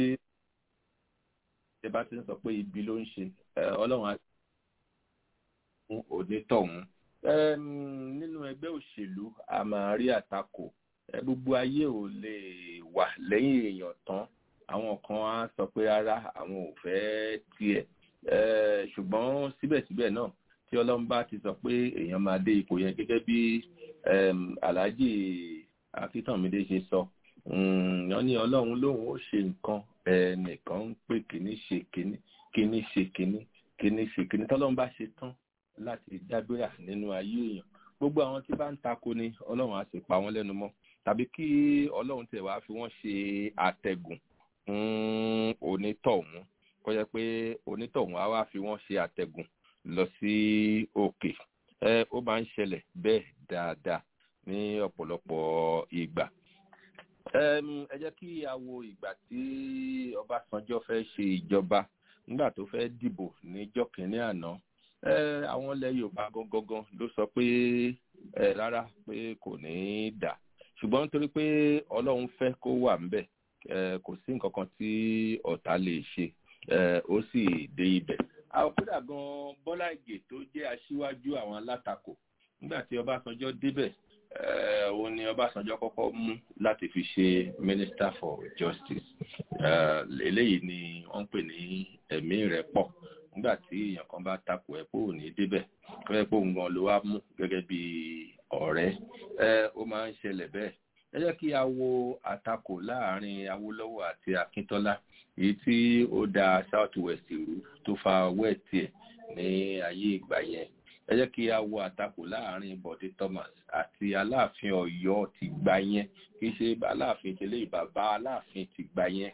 ṣe bá ti ń sọ pé ibi ló ń ṣe ọlọ́run á fún onítọ̀hún nínú ẹgbẹ́ òṣèlú a máa rí àtakò gbogbo ayé ò lè wà lẹ́yìn èèyàn tán àwọn kan á sọ pé rárá àwọn ò fẹ́ tiẹ̀ ṣùgbọ́n síbẹ̀síbẹ̀ náà tí ọlọ́run bá ti sọ pé èèyàn máa dé ipò yẹn gẹ́gẹ́ bí alhaji akíntànmídé ṣe sọ wọ́n ní ọlọ́run lóun ó ṣe nǹkan ẹnìkan ń pè kíní ṣe kíní kíní ṣe kíní kíní ṣe kíní tọ́lọ́run bá ṣe tán láti dágbéra nínú ayé èèyàn gbogbo àwọn tí bá ń tako ni ọlọ́run á sì pa wọ́n lẹ́nu mọ́ tàbí kí ọlọ́run tẹ̀ wá fi wọ́n ṣe àtẹ̀gùn fún onítọ̀hún kó jẹ́ pé onítọ̀hún á wá fi wọ́n ṣe àtẹ̀gùn lọ sí òkè ẹ ó máa ń ṣẹlẹ̀ bẹ́ẹ̀ dáadáa ní ọ̀pọ̀lọpọ̀ ìgbà ẹ jẹ́ kí a wo ìgbà tí ọbásanjọ́ fẹ́ ṣe ìjọba nígbà tó fẹ́ dìbò níjọ́ kìíní àná àwọn ilẹ̀ yorùbá gangan ló sọ pé rárá pé kò ní í dà ṣùgbọ́n nítorí pé ọlọ́run fẹ́ kó wà ńbẹ̀ kò sí nǹkan kan tí ọ̀tá lè ṣe ó sì dé ibẹ̀ àwọn kódà gan bọ́lá ìgè tó jẹ́ aṣíwájú àwọn alátakò nígbà tí ọbásanjọ́ débẹ̀ òun ni ọbásanjọ́ kọ́kọ́ mú láti fi ṣe minister for justice eléyìí ni wọ́n ń pè ní ẹ̀mí rẹ̀ pọ̀ nígbà tí èèyàn kan bá takò ẹ̀ pé ò ní débẹ̀ kọ́ ẹ̀ pé òun gan ló wá mú gẹ́gẹ́ bí ọ̀rẹ́ ó máa ń ṣẹlẹ̀ bẹ́ẹ̀ ẹ jẹ́ kí a wo àtakò láàrin awólọ́wọ̀ àti akíntọ́lá èyí tí ó da south west rú tó fa west ẹ̀ ní ayé ìgbà yẹn ẹ jẹ́ kí a wo àtakò láàrin bọ̀dé thomas àti aláàfin ọ̀yọ́ ti gbà yẹn kì í ṣe aláàfin tẹ́lẹ̀ bàbá aláàfin ti gbà yẹn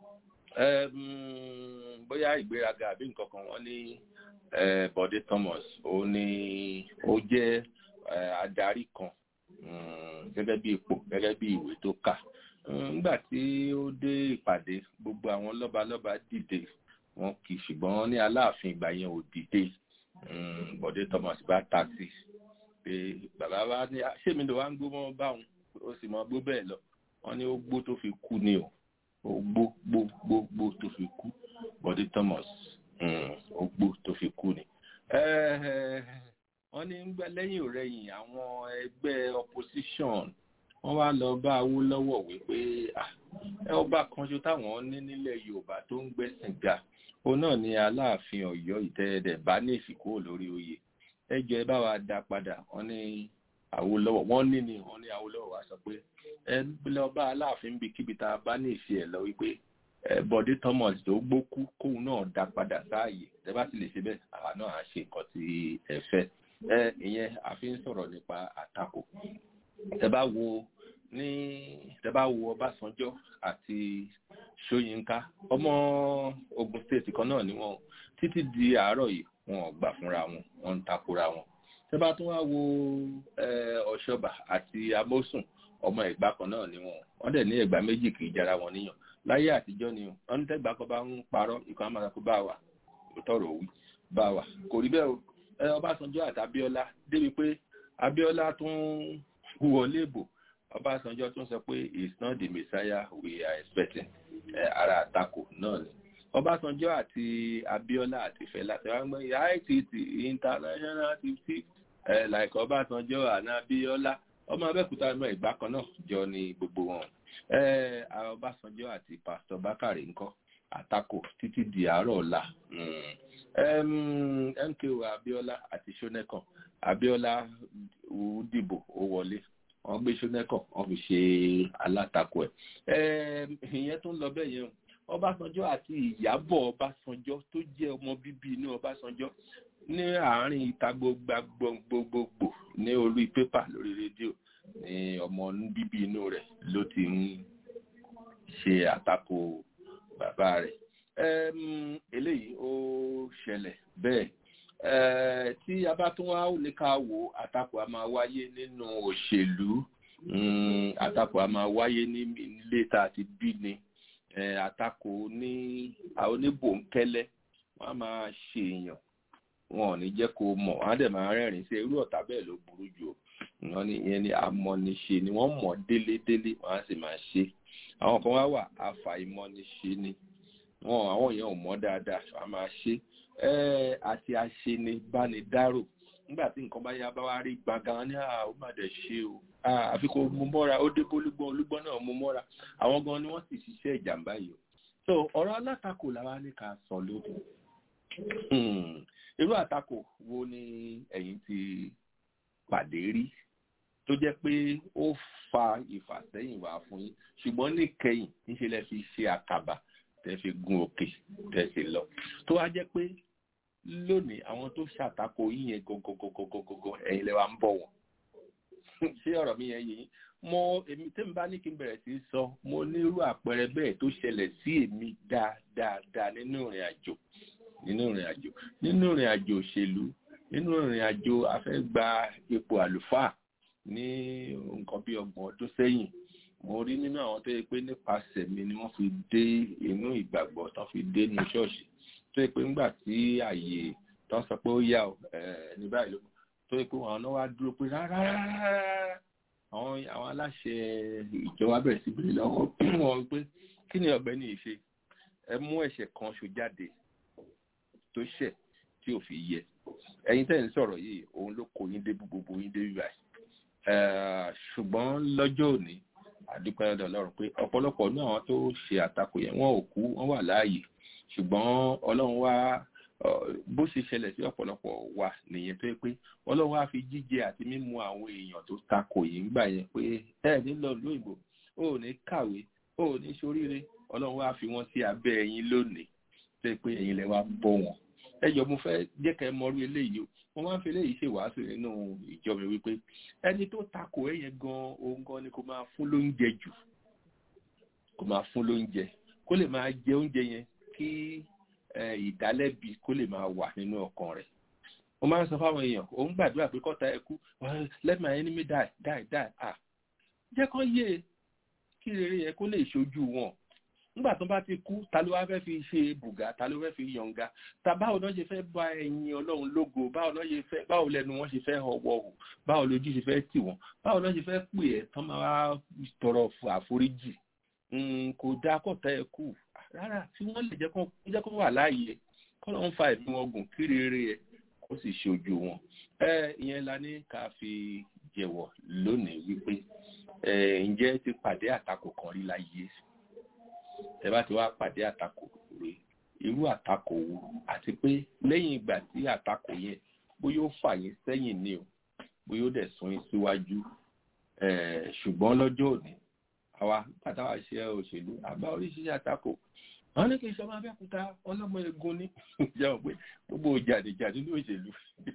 bóyá ìgbéraga àbí nǹkan kan wọ́n ní bọ̀dé thomas ó ní ó jẹ́ adarí kan gẹ́gẹ́ bí ipò gẹ́gẹ́ bí ìwé tó kà nígbà tí ó dé ìpàdé gbogbo àwọn lọ́balọ́ba dìde wọn kì í ṣùgbọ́n ní aláàfin ìgbà yẹn ò dìde bọ̀dé thomas bá ta sí pé bàbá wa ní ṣé mi ló wá ń gbó mọ́ báwọn ó sì mọ gbó bẹ́ẹ̀ lọ wọ́n ní ó gbó tó fi kú ni o ó gbó gbó gbó gbó tó fi kú bọ̀dé thomas ó gbó tó fi kú ni wọ́n ní gbẹ́ lẹ́yìn òrẹ́yìn àwọn ẹgbẹ́ opposition wọ́n wá lọ bá awólọ́wọ̀ wípé ẹ ọba kan ṣo táwọn ní nílẹ̀ yorùbá tó ń gbẹ́sìn ga òun náà ni aláàfin ọ̀yọ́ ìtẹ́ẹ̀dẹ̀ bá ní ìsìnkú lórí oyè ẹ jẹ́ ẹ bá wa dá padà wọ́n ní awólọ́wọ̀ wọ́n ní ni wọ́n ní awólọ́wọ̀ wá sọ pé ẹ lọ bá aláàfin bí kíbi tá a bá ní ìṣe ẹ̀ lọ wípé bọ̀dé thomas tó gbókú kóun náà dá padà sáàyè tẹ bá sì lè ṣe bẹ́ẹ̀ àwa náà á ṣe nǹkan tí ẹ fẹ́ ẹ ìyẹn àfi ń sọ̀rọ̀ nípa àtakò tẹ bá wo ní tẹ bá wo ọbásanjọ́ àti ṣóyínká ọmọ ogun state kan náà ni wọn títí di àárọ̀ yìí wọn ò gbà fúnra wọn wọn ń takora wọn tẹ bá tún wá wo ọ̀ṣọ́bà àti amósùn ọmọ ẹ̀gbá kan náà ni wọn wọn dẹ̀ ní ẹ̀gbá méjì kì í jara wọn níyàn láyé àtijọ́ ni wọn ní tẹ́gbà kan bá ń parọ́ ìkan á máa kó bá wà tọrọ òwú bá wà kò rí bẹ́ẹ̀ o ọbásanjọ́ àti abíọ́lá débi pé abíọ́lá tún wọlé bò ọbásanjọ́ tún sọ pé it's not the messiah we are expecting ara àtakò náà ni ọbásanjọ́ àti abíọ́lá àti fẹlá tí wọ́n gbé itt international fifty like ọbásanjọ́ àná abíọ́lá ọmọ abẹ́kúta náà ìgbà kan náà jọ ni gbogbo wọn ọbásanjọ́ àti pásítọ̀ bákàrẹ̀ ńkọ́ àtakò títí di àárọ̀ ọ̀la mko abiola àti sonekan abiola dìbò ó wọlé wọn gbé sonekan wọn fi ṣe alátakò ẹ ìyẹn tó ń lọ bẹ́ẹ̀ yẹn ọbásanjọ́ àti ìyábọ̀ ọbásanjọ́ tó jẹ́ ọmọ bíbí inú ọbásanjọ́ ní àárín ìta gbogbogbò ní orí pépà lórí rédíò ní ọmọ bíbí inú rẹ̀ ló ti ń ṣe àtakò bàbá rẹ̀ eléyìí ó ṣẹlẹ̀ bẹ́ẹ̀ tí a bá tún wá lè ká wò àtakò a máa wáyé nínú òṣèlú àtakò a máa wáyé ní ilé tá a ti bí ni àtakò ní oníbòńkẹ́lẹ́ wọ́n á máa ṣe èèyàn wọn ò ní jẹ́ kó mọ̀ wọ́n á dẹ̀ máa rẹ́rìn sí irú ọ̀tá bẹ́ẹ̀ ló burú jù o wọ́n ní ìyẹn ni amọ̀niṣe ni wọ́n mọ̀ délédélé wọ́n á sì máa ṣe àwọn kan wá wà àfàìmọ̀niṣe ni wọn àwọn èèyàn ò mọ̀ dáadáa wọ́n á máa ṣe ẹ́ àti àṣeni bánidárò nígbà tí nǹkan bá yá bá wá rí gbàgán ní àwọn má dẹ̀ ṣe o àfi kò mú mọ́ra ó dé bólúgbọ́n olúgbọ́n náà mú mọ́ra àwọn gan ni wọ́n sì ṣiṣẹ́ ìjàmbá yìí o so ọ̀rọ̀ alátakò làwa ní ká sọ lóde irú àtakò wo ni ẹ̀yin ti pàdé rí tó jẹ́ pé ó fa ìfàsẹ́yìn wá fún yín ṣùgbọ́n níkẹyìn níṣẹ́ lẹ fi ṣe àkàbà tẹ́ fi gun òkè tẹ́ sì lọ tó wá jẹ́ pé lónìí àwọn tó ṣàtakò yín yẹn gọgọgọgọgọgọ ẹ̀yin lẹ wá ń bọ̀ wọ́n ṣé ọ̀rọ̀ mi yẹn yìí mo èmi tí n bá ní kí n bẹ̀rẹ̀ sí sọ mo nírú àpẹẹrẹ bẹ́ẹ̀ tó ṣẹlẹ̀ sí èmi dáadáa nínú ìrìn àjò nínú ìrìn àjò nínú ìrìn àjò òṣèlú nínú ìrìn àjò afẹ́gba ipò àlùfáà ní nǹkan bí ọgbọ̀n ọdún sẹ́yìn mo rí nínú àwọn tó yẹ pé nípasẹ̀ mi ni wọ́n fi dé inú ìgbàgbọ́ tán fi dé ní ṣọ́ọ̀ṣì tó yẹ pé ńgbà tí àyè tán sọ pé ó yá ọ ní báyìí ló tó yẹ pé wọn náà wá dúró pé rárá àwọn àwọn aláṣẹ ìjọba bẹ̀rẹ̀ sí bèrè lọ́wọ́ wọn pé kí ni ọ̀gbẹ́ni yìí ṣe ẹ mú ẹ̀ṣẹ̀ kan ṣo jáde tó ṣẹ̀ tí ò fi yẹ ẹ̀yin tẹ́ ń sọ̀rọ̀ yìí òun ló kó yín dé gbogbo yín dé bíbáyìí ṣùgbọ́n lọ́jọ́ òní àdúpẹ́ ọ̀dọ̀ ọlọ́run pé ọ̀pọ̀lọpọ̀ ní àwọn tó ṣe àtakò yẹn wọn ò kú wọn wà láàyè ṣùgbọ́n ọlọ́run wá bó ṣe ṣẹlẹ̀ sí ọ̀pọ̀lọpọ̀ wa nìyẹn tó yẹ pé ọlọ́run wá fi jíjẹ àti mímu àwọn èèyàn tó takò yìí ńgbà yẹn pé ẹ ní lọ lóyìnbó ó ní kàwé ó ní ṣoríire ọlọ́run wá fi wọ́n sí abẹ́ ẹ̀yin lónìí tó yẹ pé ẹ̀yin lẹ wá bọ́ wọn ẹ jọ mo fẹ́ jẹ́ kẹ́ mọrú eléyìí o mo máa ń fi eléyìí ṣe wàásù nínú ìjọ mi wípé ẹni tó takò ẹ yẹn gan òun gan ni kò máa fún lóúnjẹ jù kò máa fún lóúnjẹ kó lè máa jẹ oúnjẹ yẹn kí ìdálẹ́bi kó lè máa wà nínú ọkàn rẹ̀ mo máa ń sọ fáwọn èèyàn òun gbàdúrà pé kọ́ta ẹ kú let my enemy die die die ah jẹ́ kán yé kí rere yẹn kó lè ṣojú wọn nígbà tó bá ti kú ta ló wá fẹ́ fi ṣe bùgá ta ló fẹ́ fi yọ̀ǹga ta báwo náà ṣe fẹ́ bá ẹ̀yin ọlọ́run lógo báwo náà ṣe fẹ́ báwo lẹ́nu wọn ṣe fẹ́ ọwọ́ hù báwo lójú ṣe fẹ́ tì wọ́n báwo náà ṣe fẹ́ pè ẹ́ tán máa tọrọ àforíjì kò dáa kọ́ta ẹ̀ kú rárá tí wọ́n lè jẹ́ kó wà láàyè kọ́ ló ń fa ẹ̀mí wọn gùn kí rere ẹ̀ kó sì ṣojú wọn ìyẹn la ní ká fi jẹ̀wọ̀ lónìí wípé ǹjẹ́ ti pàdé àtakò kan rí láyé ẹ bá ti wá pàdé àtakò rè irú àtakò wo àti pé lẹ́yìn ìgbà tí àtakò yẹn bóyá ó fà yín sẹ́yìn ni o bóyá ó dẹ̀ sún yín síwájú ṣùgbọ́n lọ́jọ́ òní àwa pátáwá ṣe òṣèlú àbá oríṣiríṣi àtakò àwọn ní kí n sọmọ abẹ́kúta ọlọ́mọ egun ní jẹun pé gbogbo jàdìjàdì ní òṣèlú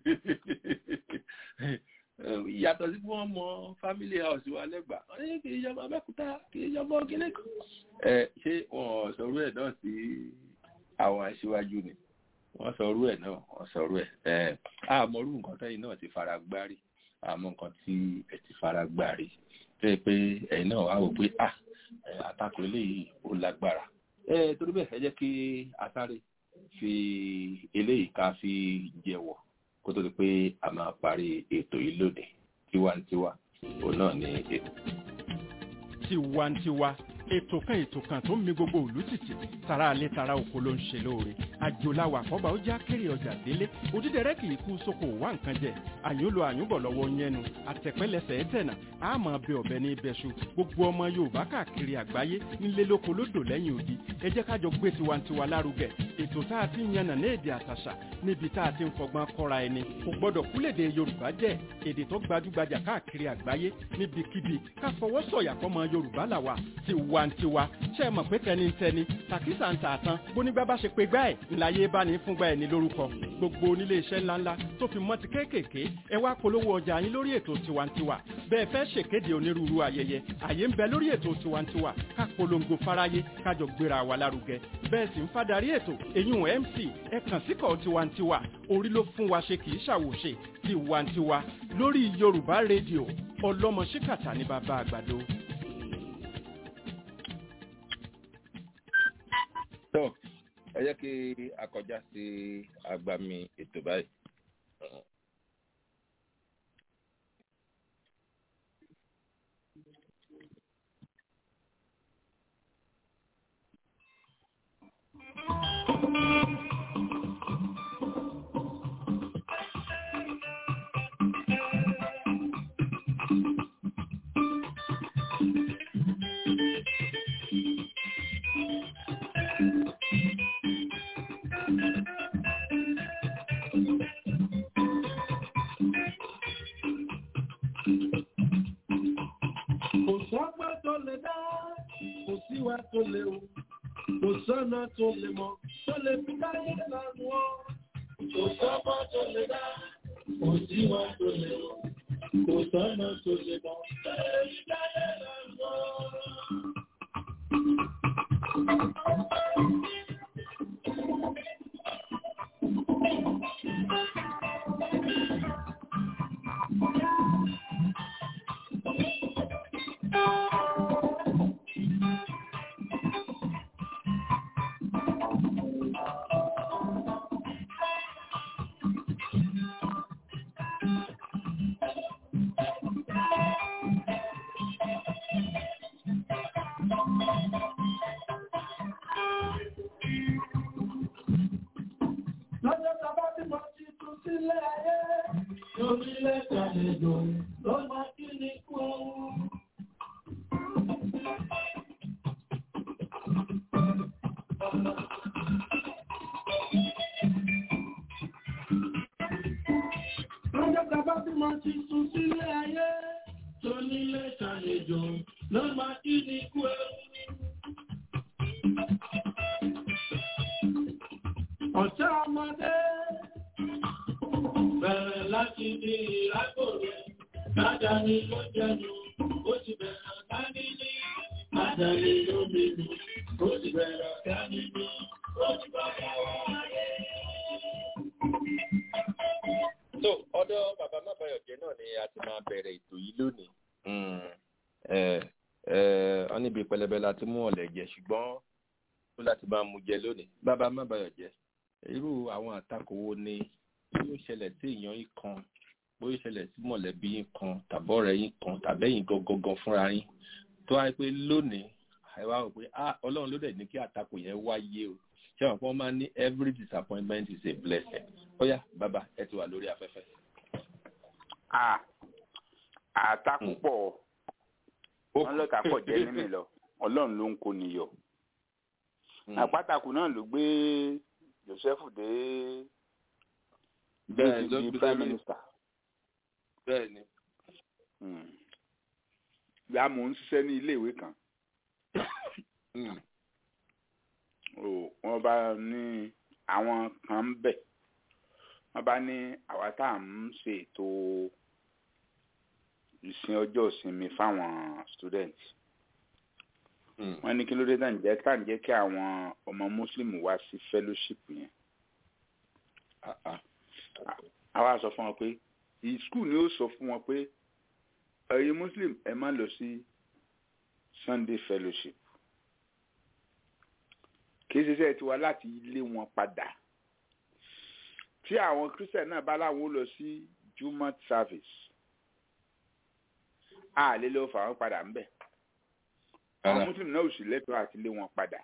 yàtọ̀ sí pé wọ́n mọ family house wa lẹ́gbàá wọ́n ní kì í ṣọmọ abẹ́kúta kì í ṣọmọ kíní kan ẹ ṣé wọ́n sọ̀rọ̀ ẹ̀ náà sí àwọn aṣíwájú ni wọ́n sọ̀rọ̀ ẹ̀ náà wọ́n sọ̀rọ̀ ẹ̀ ẹ̀ àmọ́rú nǹkan tẹ́yìn náà ti fara gbárí àmọ́ nǹkan tí ẹ ti fara gbárí tó yẹ pé ẹ̀yin náà wá wò pé à àtakò eléyìí ó lágbára ẹ torí bẹ́ẹ̀ ẹ jẹ́ kí asáré fi eléyìí ká fi jẹ̀wọ̀ kó tó di pé a máa parí ètò yìí lónìí tiwantiwa òun náà ní ètò. tiwantiwa ètò kan ètò kan tó ń mi gbogbo òlú títì tara alẹ́ tara oko ló ń ṣe lóore àjòláwà àkọ́bà ó já kéré ọjà délé òdídẹrẹ́ kì í kú sóko wá nǹkan jẹ àyúnlò àyúnbọ̀ lọ́wọ́ yẹnu àtẹ̀pẹ́lẹsẹ̀ ẹ̀tẹ̀nà àmọ́ bẹ ọ̀bẹ ní ibẹ̀ṣu gbogbo ọmọ yorùbá káàkiri àgbáyé nílé lóko lódò lẹ́yìn odi ẹ jẹ́ kájọ gbé tiwantiwa lárugẹ ètò tá a ti ń yànnà ní èdè àtàṣà níbi tá a ti ń fọgbọ́n kọ́ra ẹni kò gbọ́dọ̀ kúlèdè yorùbá jẹ́ èdè tó gbajúgbajà káàkiri àgbáyé níbikíbi ká fọwọ́ sọ̀yà fọmọ yorùbá làwà tiwantiwa ṣe é mọ̀ pé tẹnitẹni tàkísà ń tààtàn bónígbà bá ṣe pé gbá ẹ̀ ńláyé bá ní fúngbà ẹ̀ ní lórúkọ gbogbo onílé iṣẹ́ ńláńlá tó fi mọ́ ti kéékèèké ẹ wá polówó ọjà yín lórí ètò tiwantiwa bẹ́ẹ̀ fẹ́ ṣèkéde onírúurú ayẹyẹ àyè ń bẹ lórí ètò tiwantiwa ká polongo fáráyé kájọ gbéra wa lárugẹ bẹ́ẹ̀ sì ń fadarí ètò eyín mc ẹ kàn síkọ̀ tiwantiwa orí ló fún wa ṣe kì í ṣàwòṣe tiwantiwa lórí yorùbá rédíò ọlọ́mọ ṣíkàtà ní bàbá àgbàdo. tó ẹ jẹ́ kí a kọjá sí agbami ètò báyìí wá tó lè o kò sọ́nà tó lè mọ̀ tó lè fi káyé lọ́rùn ọ́ kò sọ́mọ́ tó lè dá kò sí wọn tó lè o kò sọ́nà tó lè mọ̀ tó lè fi káyé lọ́rùn ọ́. lọ́jọ́ tàbá tí mo ti tún sílẹ̀ ayé lórí lẹ́tà lẹ́jọ́ ló máa kí ni kú. lọ́jọ́ tàbá tí mo ti tún sílẹ̀ ayé lórí lẹ́tà lẹ́jọ́ ló máa kí ni kú. ọ̀tá ọmọdé bẹ̀rẹ̀ láti di ìrákòrè kájà ní ló jẹnu ó ti bẹ̀rẹ̀ dání ní kájà ní ló mímu ó ti bẹ̀rẹ̀ dání ní ó ti bẹ̀rẹ̀ wáyé. so ọ̀dọ̀ bàbá mábàyọjẹ náà ni a ti máa bẹ̀rẹ̀ ètò yìí lónìí ẹ ẹ ọ níbi pẹlẹbẹ la ti mú ọ̀lẹ̀ jẹ ṣùgbọ́n ó láti máa mú jẹ lónìí bàbá mábàyọjẹ irú àwọn àtakò wo ni yóò ṣẹlẹ̀ sí èèyàn yìí kan bóyá ṣẹlẹ̀ sí mọ̀lẹ́bí yín kan tàbọ̀rẹ́ yín kan tàbẹ́yìn gangan fúnra yín tó wáyé pé lónìí ẹ wá rò pé ah ọlọ́run ló dẹ̀ ní kí àtakò yẹn wáyé o ṣé wọn kọ́ máa ní every disappointment is a blessing ó yá bàbá ẹ ti wà lórí afẹ́fẹ́. Ah, àtakò pọ̀ wọ́n lọ́ta pọ̀ jẹ́ mímì lọ ọlọ́run ló ń kó niyọ̀ àpátakù náà ló gbé joseph dé Bẹ́ẹ̀ bí ló ó ti gbé di prime sórí- minister bẹ́ẹ̀ ni ya mò ń ṣiṣẹ́ ní iléèwé kan Mm. o wọ́n bá ní àwọn kan ń bẹ̀ wọ́n bá ní àwa tá à ń ṣe ètò ìsìn ọjọ́ ìsinmi fáwọn student Mm. wọ́n ní kí ló dé tá à ń jẹ́ tá à ń jẹ́ kí àwọn ọmọ muslim wá sí fellowship yẹn Ah, ah. àwa sọ fún wọn pé the school ni ó sọ fún wọn pé ẹ̀yin muslim ẹ má lọ sí sunday fellowship kì í ṣiṣẹ́ tiwa láti lé wọn padà tí àwọn christian náà bá láwọn ó lọ sí jumat service a lè lọ fà wọn padà ń bẹ̀ àwọn Rárá. muslim náà ò sì lẹ́tọ̀ọ́ àti lé wọn padà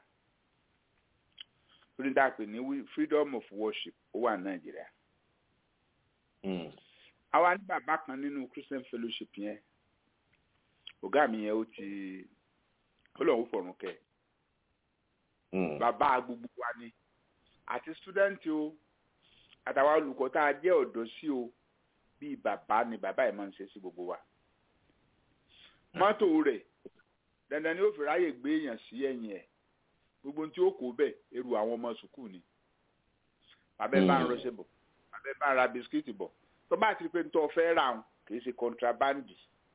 lórí dáàpẹ̀ ní wi- freedom of worship ó wà ní nàìjíríà Mm. àwa ní bàbá kan nínú christian fellowship yẹn ọ̀gá mi yẹn ó ti ó lọ́wọ́ fọ̀rùn kẹ́ Mm. bàbá gbogbo wa ni àti student o àtàwọn olùkọ́ tá a jẹ́ ọ̀dọ́ sí o bíi bàbá ni bàbá yẹn máa ń ṣe sí gbogbo wa mọ́tò rẹ̀ dandan ni ó fi ráyè gbé èèyàn sí ẹ̀yìn ẹ̀ gbogbo ohun tí ó kó bẹ̀ eru àwọn ọmọ sùkúù ni bàbá ẹ bá ń Mm. rọṣẹ́ bọ̀ bàbá ẹ bá ń ra bisikíìtì bọ̀ tó bá ti rí pé nítorí ọ̀fẹ́ rà ń kì í ṣe contrabandi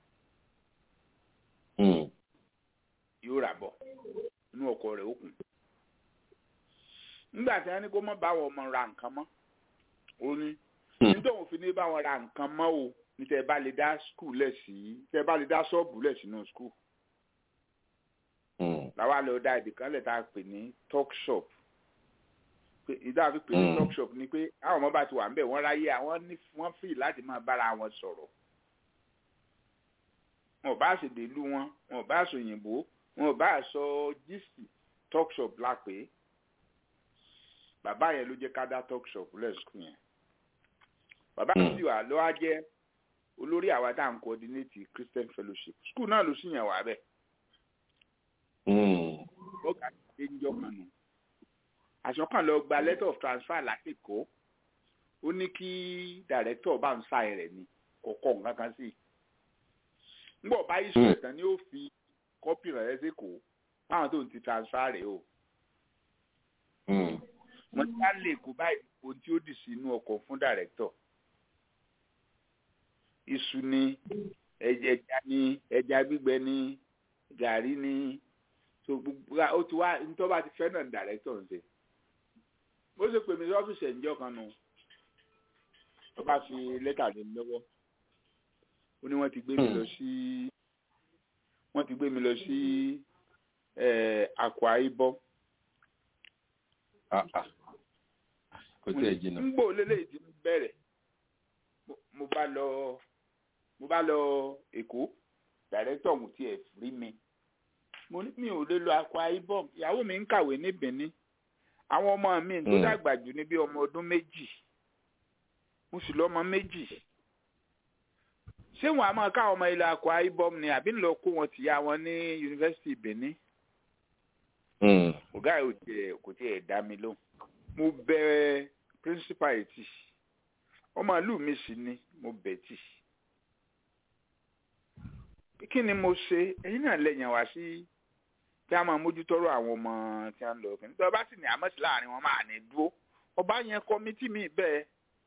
Mm. yóò rà bọ̀ inú ọkọ̀ rẹ̀ ó kùn. nígbà tí wọ́n ní kó má bá wọn ọmọ ra nǹkan mọ́ ó ní Mm. nítorí òun fi ní bá wọn ra nǹkan mọ́ o ní tẹ́ ẹ bá lè dá skul lẹ̀ sí tẹ́ ẹ bá lè dá ṣọ́ọ̀bù lẹ̀ sínú skul Mm. làwa lọ dá ibì kan lẹ̀ tá a pè ní talk shop pé ìdá fi pè ní Mm. talk shop ni pé àwọn ọmọ bá ti wà ń bẹ̀ wọ́n ráyè àwọn ní wọ́n fì láti máa bára wọn sọ̀rọ̀ wọn ò bá ṣèdè ìlú wọn wọn ò bá sọ òyìnbó wọn ò bá sọ gíìsì talk shop la pè é bàbá yẹn ló jẹ́ ká dá talk shop lẹ́sùkú yẹn bàbá Mm. yẹn sì wà ló wá jẹ́ olórí àwa tá à ń coordinate christian fellowship school náà ló sì yàn wá bẹ́ẹ̀ Mm. ọgá ṣe ń jọ kan nù àṣọkàn lọ gba letter of transfer lásìkò ó ní kí director bá ń sáì rẹ̀ ni kọ̀ọ̀kan nǹkan kan sí i ńgbọ̀ bá iṣu Hmm. ẹ̀tàn ni ó fi kọ́pì rẹ̀ sí kò báwọn tó ń ti transfer rẹ̀ o wọ́n ti bá lè kó báyìí ohun tí ó dì sí inú ọkọ̀ fún director iṣu ni ẹja ni ẹja gbígbẹ ni gàrí ni so gbogbo ó ti wá nítorí bá ti fẹ́ náà director ń ṣe bó ṣe pè mí sí ọ́fíìsì ẹ̀ǹjọ́ kan nù ó bá fi lẹ́tà lé mi lọ́wọ́ ó ní wọ́n ti gbé mi lọ sí wọ́n ti gbé mi lọ sí Akwa Ibom kò tí ẹ jìnnà. ń gbò lélẹ́yìí ti bẹ̀rẹ̀ mo bá lọ mo bá lọ Èkó dàrẹ́tọ̀ mo tiẹ̀ rí mi mo ní mi ò lè lọ Akwa Ibom ìyàwó mi ń kàwé ní Benin àwọn ọmọ mi tó dàgbà jù ní bí ọmọ ọdún méjì mo sì lọ́mọ méjì ṣé wọn a máa ká ọmọ ilẹ̀ Akwa Ibom ni àbí ń lọ kó wọn tìyá wọn ní yunifásitì Benin ọ̀gá ẹ̀ tiẹ̀ kò tiẹ̀ dá mi lóhùn mo bẹ̀ principal etí ọmọ ìlú mi sì ni mo bẹ̀ tì kí ni mo ṣe ẹ̀yin náà lẹ́yìn wá sí kí a máa mójútọ́rọ̀ àwọn ọmọ tí a ń lọ kí nítorí ọba sì ní àmọ́sí láàrin wọn máa ní dúró ọba yẹn kọ́mítì mi bẹ́ẹ̀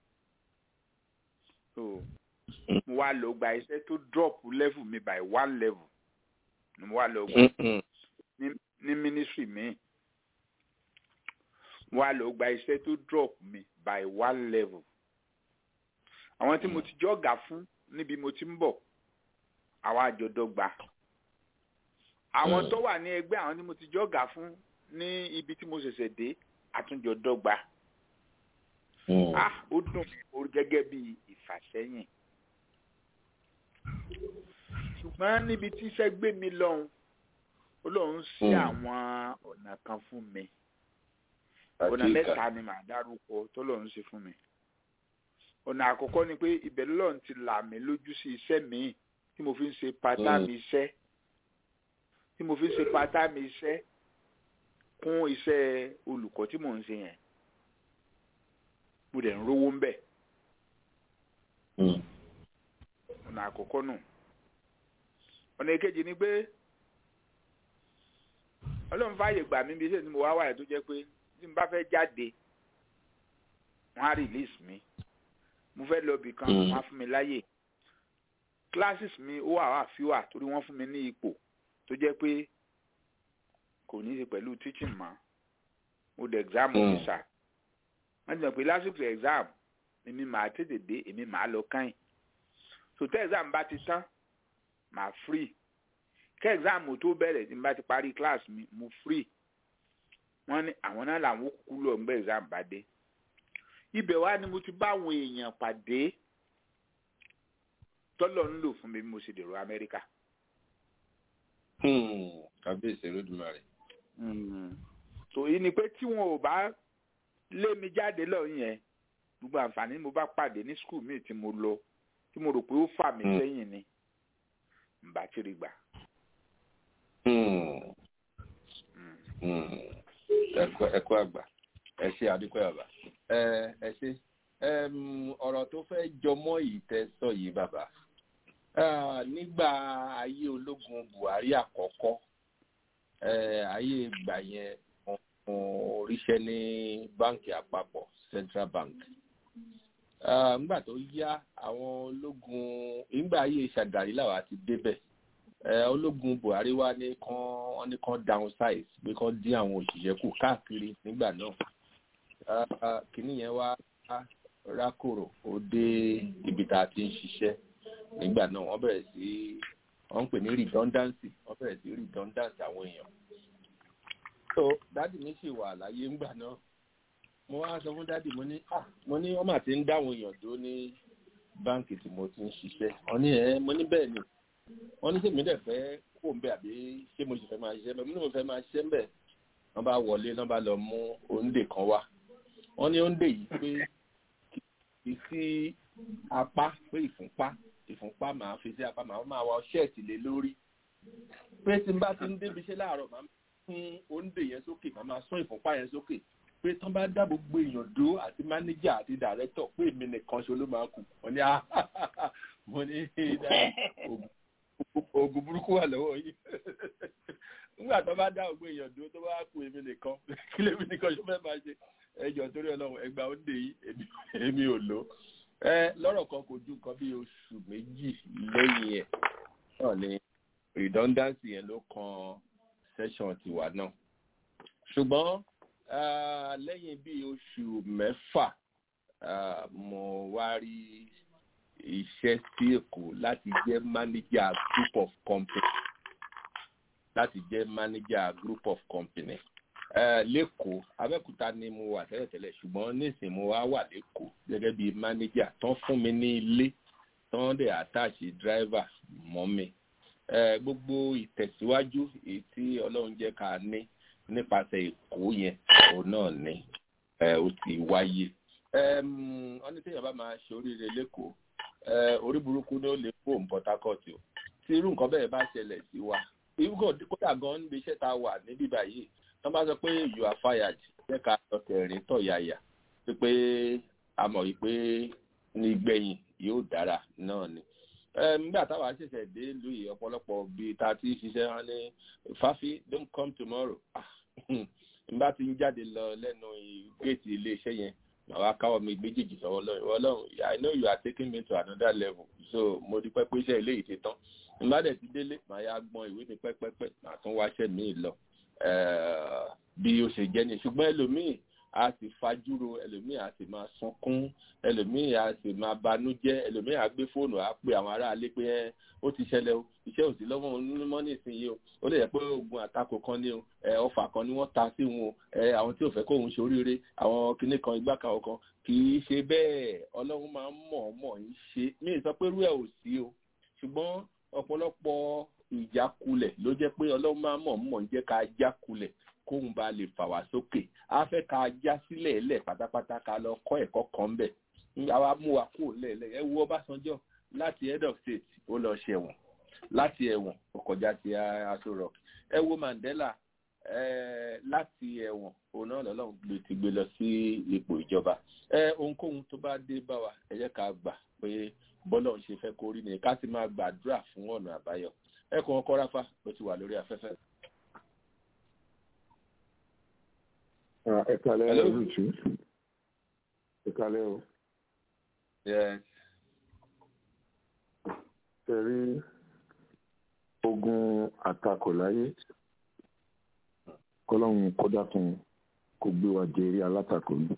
so mo wá lọ gba iṣẹ́ tó drop level mi by one level ni mo wá lọ gba ní ministry mi mo wá lọ gba iṣẹ́ tó drop mi by one level àwọn tí mo ti jọ́gà fún níbi mo ti ń bọ̀ àwọn àjọdọ́gba àwọn tó wà ní ẹgbẹ́ àwọn tí mo ti jọ́gà fún ní ibi tí mo ṣẹ̀ṣẹ̀ dé àtúnjọdọ́gba ah ó dùn mí gẹ́gẹ́ bí ìfàsẹ́yìn ṣùgbọ́n níbi tí iṣẹ́ gbé mi lọ́hùn Ọlọ́run sí àwọn ọ̀nà kan fún mi ọ̀nà mẹ́ta ni màá dárúkọ tó lọ́run ṣe fún mi ọ̀nà àkọ́kọ́ ni pé ibẹ̀ lọ́run ti là mí lójú sí iṣẹ́ míì tí mo fi ń ṣe pátá mi iṣẹ́ tí mo fi ń ṣe pátá mi iṣẹ́ kún iṣẹ́ olùkọ́ tí mò ń ṣe yẹn mo dẹ̀ ń rówó ń bẹ̀ ọ̀nà àkọ́kọ́ nù ọ̀nà èkejì ni pé ọlọ́run fààyè gbà mí bí iṣẹ́ tí mo wá wáyé tó jẹ́ pé tí n bá fẹ́ jáde wọ́n á release mi mo fẹ́ lọ bì kan wọ́n á fún mi láyè classes mi ó wà wá fíwà torí wọ́n fún mi ní ipò tó jẹ́ pé kò ní í ṣe pẹ̀lú teaching mọ́ mo dé exam officer wọ́n ti mọ̀ pé lásìkò exam èmi màá tètè dé èmi màá lọ káyìn so tẹ́ exam bá ti tán màá free kẹ́ exam tó bẹ̀rẹ̀ tí n bá ti parí class mi mo free wọ́n ní àwọn náà làwọn kúkú lọ ń gbé exam bá dé ibẹ̀ wá ni mo ti bá àwọn èèyàn pàdé tọ́lọ̀ ń lò fún mi bí mo ṣe dèrò amẹ́ríkà. kábíyèsí olódùmarè. tó yìí ni pé tí wọn ò bá lé mi jáde lọ yẹn gbogbo àǹfààní mo bá pàdé ní skul míì tí mo lọ tí mo rò pé ó fà mí sẹ́yìn ni n bá tiri gbà. ẹkọ àgbà ẹ ṣe àdúpẹ́ bàbá ẹ ṣe ọ̀rọ̀ tó fẹ́ jọmọ́ ìtẹ́sọ yìí bàbá nígbà ayé ológun buhari àkọ́kọ́ ayé ìgbà yẹn oríṣẹ́ ní báǹkì àpapọ̀ central bank nígbà tó yá àwọn ológun nígbà ayé ṣàgàrí làwa ti débẹ̀ ológun buhari wá ní kán wọ́n ní kán downsize pé kán dín àwọn òṣìṣẹ́ kù káàkiri nígbà náà kìnìún yẹn wá rákòrò ó dé ibi tá a ti ń ṣiṣẹ́ nígbà náà wọ́n bẹ̀rẹ̀ sí wọ́n ń pè ní redundancy wọ́n bẹ̀rẹ̀ sí redundancy àwọn èèyàn. so dádì mi sì wà láyé ńgbà náà mo wá sọ fún dádì mo ní ah mo ní wọ́n mà ti ń dáwọn èèyàn dó ní báǹkì tí mo ti ń ṣiṣẹ́ wọ́n ní ẹ mo ní bẹ́ẹ̀ ni wọ́n ní sèmi dẹ̀ fẹ́ kó ń bẹ̀ àbí ṣé mo sì fẹ́ máa ṣiṣẹ́ bẹ́ẹ̀ mo ní mo fẹ́ máa ṣiṣẹ́ bẹ́ẹ̀ wọ́n bá wọlé wọ́n bá lọ mú òǹdè kan wá wọ́n ní òǹdè yìí pé kì í sí apá pé ìfúnpá ìfúnpá máa fi sí apá máa máa wọ ṣẹ́ẹ̀tì lé lórí pé tí n bá ti ń débi iṣẹ́ láàárọ̀ máa fún òǹdè yẹn sókè máa máa sún ìfúnpá yẹn sókè pé tán bá dá gbogbo èèyàn dó àti mánéjà àti dàrẹ́tọ̀ pé èmi nìkan ṣe ló máa kù wọ́n ní mo ní oògùn burúkú wà lọ́wọ́ yìí nígbà tó bá dá ògbó èèyàn dúró tó bá kú èmi nìkan kí lèmi nìkan ṣó fẹ́ máa ṣe ẹjọ́ torí ọlọ́run ẹgbàá ó dé yìí èmi ò lò ẹ lọ́rọ̀ kan kò ju nǹkan bí oṣù méjì lẹ́yìn ẹ̀ náà ni redundancy yẹn ló kan session tiwa náà ṣùgbọ́n lẹ́yìn bí oṣù mẹ́fà mo wá rí iṣẹ́ sí èkó láti jẹ́ manager group of company láti jẹ́ manager group of company lẹ́kọ̀ọ́ abẹ́òkúta ni mo wà tẹ́lẹ̀tẹ́lẹ̀ ṣùgbọ́n nísìnyí mo wá wà lẹ́kọ̀ọ́ gẹ́gẹ́ bí manager tán fún mi ní ilé tán dẹ̀ attach driver mọ́ mi gbogbo ìtẹ̀síwájú èyí tí ọlọ́run jẹ́ ká ní nípasẹ̀ èkó yẹn òun náà ni ó ti wáyé wọ́n ní téèyàn bá máa ṣe oríire lẹ́kọ̀ọ́ orí burúkú ni ó lè kó Port Harcourt o tí irú nǹkan bẹ́ẹ̀ bá ṣẹlẹ̀ sí wa kódà gan níbi iṣẹ́ tá a wà níbí báyìí wọ́n bá sọ pé you are fired jẹ́ ká lọ tẹ̀rín tọ̀yàyà pé a mọ̀ wípé ní gbẹ̀yìn yóò dára náà ni nígbà táwa ṣẹ̀ṣẹ̀ dé ìlú yìí ọ̀pọ̀lọpọ̀ bíi ta ti ṣiṣẹ́ wọn ní fafi don't come tomorrow nígbà tí ń jáde lọ lẹ́nu géètì iléeṣẹ́ yẹn màá wá káwọ́ mi méjèèjì sọ́wọ́ lọ́rùn ìwọ lọ́rùn I know you are taking me to another level so mo di pẹ́ pé iṣẹ́ eléyìí ti tán nígbà dẹ̀ ti délé màá yá gbọ́n ìwé mi pẹ́pẹ́pẹ́ màá tún wáṣẹ́ míì lọ bí ó ṣe jẹ́ ni ṣùgbọ́n ẹlòmíì a sì fajúro ẹlòmíì a sì máa sunkún ẹlòmíì a sì máa banújẹ́ ẹlòmíì a gbé fóònù a pè àwọn aráalé pé ẹ ó ti ṣẹlẹ̀ o iṣẹ́ ò sí lọ́wọ́ onímọ̀ nísìnyí o ó lè yẹ pé oògùn àtakò kan ní o ẹ ọfà kan ni wọ́n ta sí wọn o ẹ àwọn tí ò fẹ́ kóun ṣe oríire àwọn kinní kan igbá kan kan kì í ṣe bẹ́ẹ̀ ọlọ́run máa ń mọ̀ ọ́ mọ̀ ń ṣe mí ì sọ pé rú ẹ̀ ò sí o ṣùgbọ́n ọ̀pọ̀lọpọ̀ ìjákulẹ̀ ló jẹ́ pé ọlọ́run máa ń mọ̀ mọ̀ ń jẹ́ ká jákulẹ̀ kóun bá lè fà wá sókè á fẹ́ ká já sílẹ̀ ẹ̀lẹ̀ pátápátá ká lọ kọ́ ẹ̀kọ́ kan bẹ̀ àwa mú wa kúrò lẹ́ẹ̀lẹ́ ẹ wo Ọbásanjọ́ láti head of state ó lọ ṣẹ̀wọ̀n láti ẹ̀wọ̀n ó kọjá sí Aso Rock ẹ wo Mandela láti ẹ̀wọ̀n òun náà lọ́lọ́run lè ti gbé lọ sí ipò ìjọba ohunkóhun tó bá dé bá wa ẹ jẹ́ ká gbà pé bọ́lọ̀ ń ṣe fẹ́ kó rí ni ká sì máa gbàdúrà fún ọ̀nà àbáyọ ẹkùn ọkọ ráfà ló ti wà lórí afẹ́fẹ́. ẹ kalẹ́ olùtú ẹ kalẹ́ o. ṣe rí ogun àtakò láyé kọ́lọ́hún kódà fún kó gbé wa jẹ́rí alátakò ní.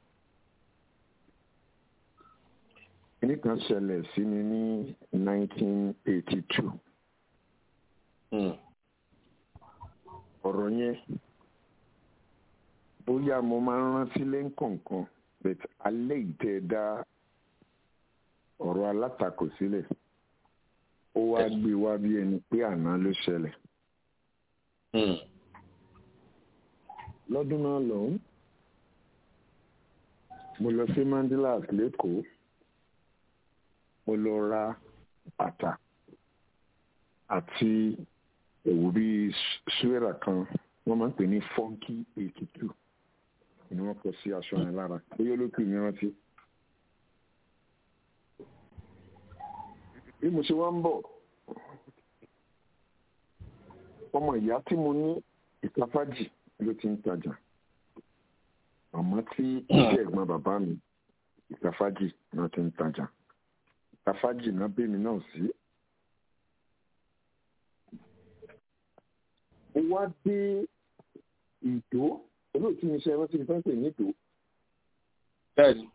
kíní kan ṣẹlẹ̀ sí mi ní 1982 ọ̀rọ̀ yẹn bóyá mo máa ń rántí lẹ́ńkọ̀ọ̀kan but alẹ́ ìtẹ́ dá ọ̀rọ̀ alátakò sílẹ̀ ó wá gbé wá bí ẹni pé àná ló ṣẹlẹ̀. lọ́dún náà lọ́hùn mo lọ sí Mandilas lẹ́kọ̀ọ́ mo lọ ra bàtà àti ẹ̀wù bíi suwẹ́rà kan wọ́n máa ń pè ní funky eighty two ni wọ́n kọ sí aṣọ yẹn lára bóyá olókù mi rántí. bí mo ṣe wá ń bọ̀ ọmọ ìyá tí mo ní ìtafájì ló ti ń tajà àmọ́ tí iṣẹ́ ẹ̀gbọ́n bàbá mi ìtafájì náà ti ń tajà ìtafájì náà bẹ́mi náà sí. mo wá dé ìdó olóòtú mi ṣe ẹran tí mo fẹ́ pè ní ìdó. bẹ́ẹ̀ni.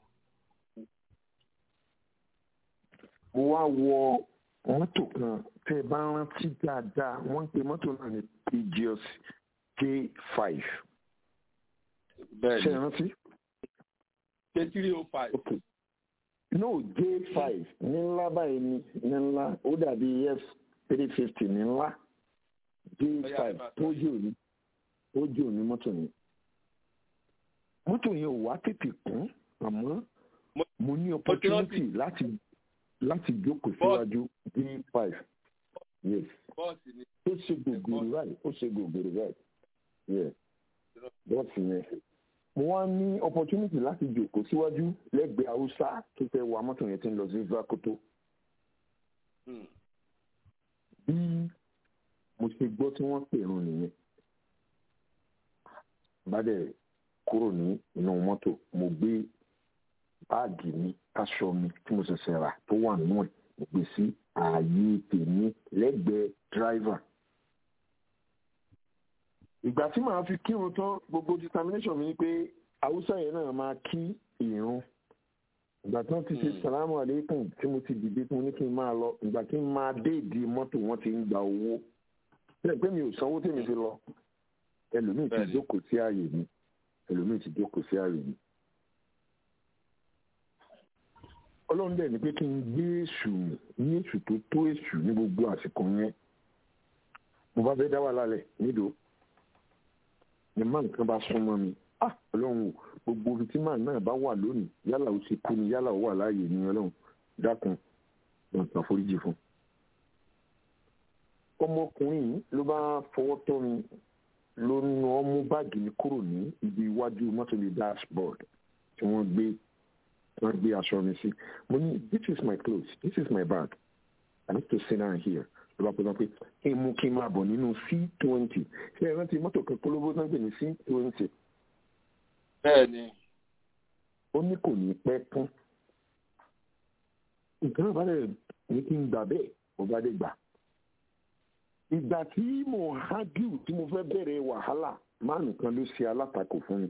mo wá wọ mọ́tò kan tẹ́ ẹ bá rántí dáadáa wọ́n ń pe mọ́tò náà ní pgos k5. bẹ́ẹ̀ni ṣe é rántí. k three oh five. ok no j5 ní ńlá báyìí ní ní ńlá ó dàbí f three fifty ní ńlá j5 tó jò ní ó jò ní mọ́tò yẹn mọ́tò yẹn ò wá tètè kún àmọ́ mo ní opportunity láti láti jókòó síwájú d5 yes ó ṣe gògòrò báyìí ó ṣe gògòrò báyìí yes bọ́ọ̀sì yẹn mo wá ní opportunity láti jókòó síwájú lẹ́gbẹ̀ẹ́ haúsá tó fẹ́ wa mọ́tò yẹn tí ń lọ sí vakoto bí mo ṣe gbọ́ tí wọ́n pè rún nìyẹn bá dẹ̀ kúrò ní inú mọ́tò mo gbé báàgì mi aṣọ mi tí mo ṣẹ̀ṣẹ̀ rà tó wà nínú ẹ̀ mo gbé sí ààyè tèmi lẹ́gbẹ̀ẹ́ dráìvà ìgbà tí màá fi kírun tán gbogbo determination mi ni pé haúsá yẹn náà máa kí ìrun ìgbà tí wọ́n ti ṣe salamu aleykum tí mo ti dìde tí mo ní kí n máa lọ ìgbà tí n máa dé ìdí mọ́tò wọ́n ti ń gba owó bẹ́ẹ̀ pé mi ò sanwó tèmi fi lọ ẹlòmíì ti jókòó sí ààyè mi ẹlòmíì ti jókòó sí ààyè mi. ọlọ́run dẹ̀ ni pé kí n gbé èṣù ní èṣù tó tó èṣù ní gbogbo àsìkò yẹn mo bá fẹ́ dá wà lálẹ́ nídò ni máa nǹkan bá súnmọ́ mi ah ọlọ́run o gbogbo ibi tí máa náà bá wà lónìí yálà ó ti kú ni yálà ó wà láàyè ni ọlọ́run dákun lọ́n tàn foríjì fún. ọmọkùnrin yìí ló bá fọwọ́ tọ́ mi ló nu ọmú báàgì mi kúrò ní ibi iwájú mọ́tò bíi dashboard tí wọ́n gbé wọ́n gbé aṣọ mi sí mo ní this is my clothes this is my bag i need to sit down here ló bá pẹ́ pé kí n mú kí n máa bọ̀ nínú c twenty ṣé ẹ rántí mọ́tò kan polówó náà gbé ní c twenty bẹ́ẹ̀ni. ó ní kò ní pẹ́ tán nǹkan náà bá dẹ̀ ní kí n gbà bẹ́ẹ̀ mo bá dé gbà. ìgbà tí mo hágìw tí mo fẹ́ bẹ̀rẹ̀ wàhálà máàlù kan ló ṣe alátakò fún mi.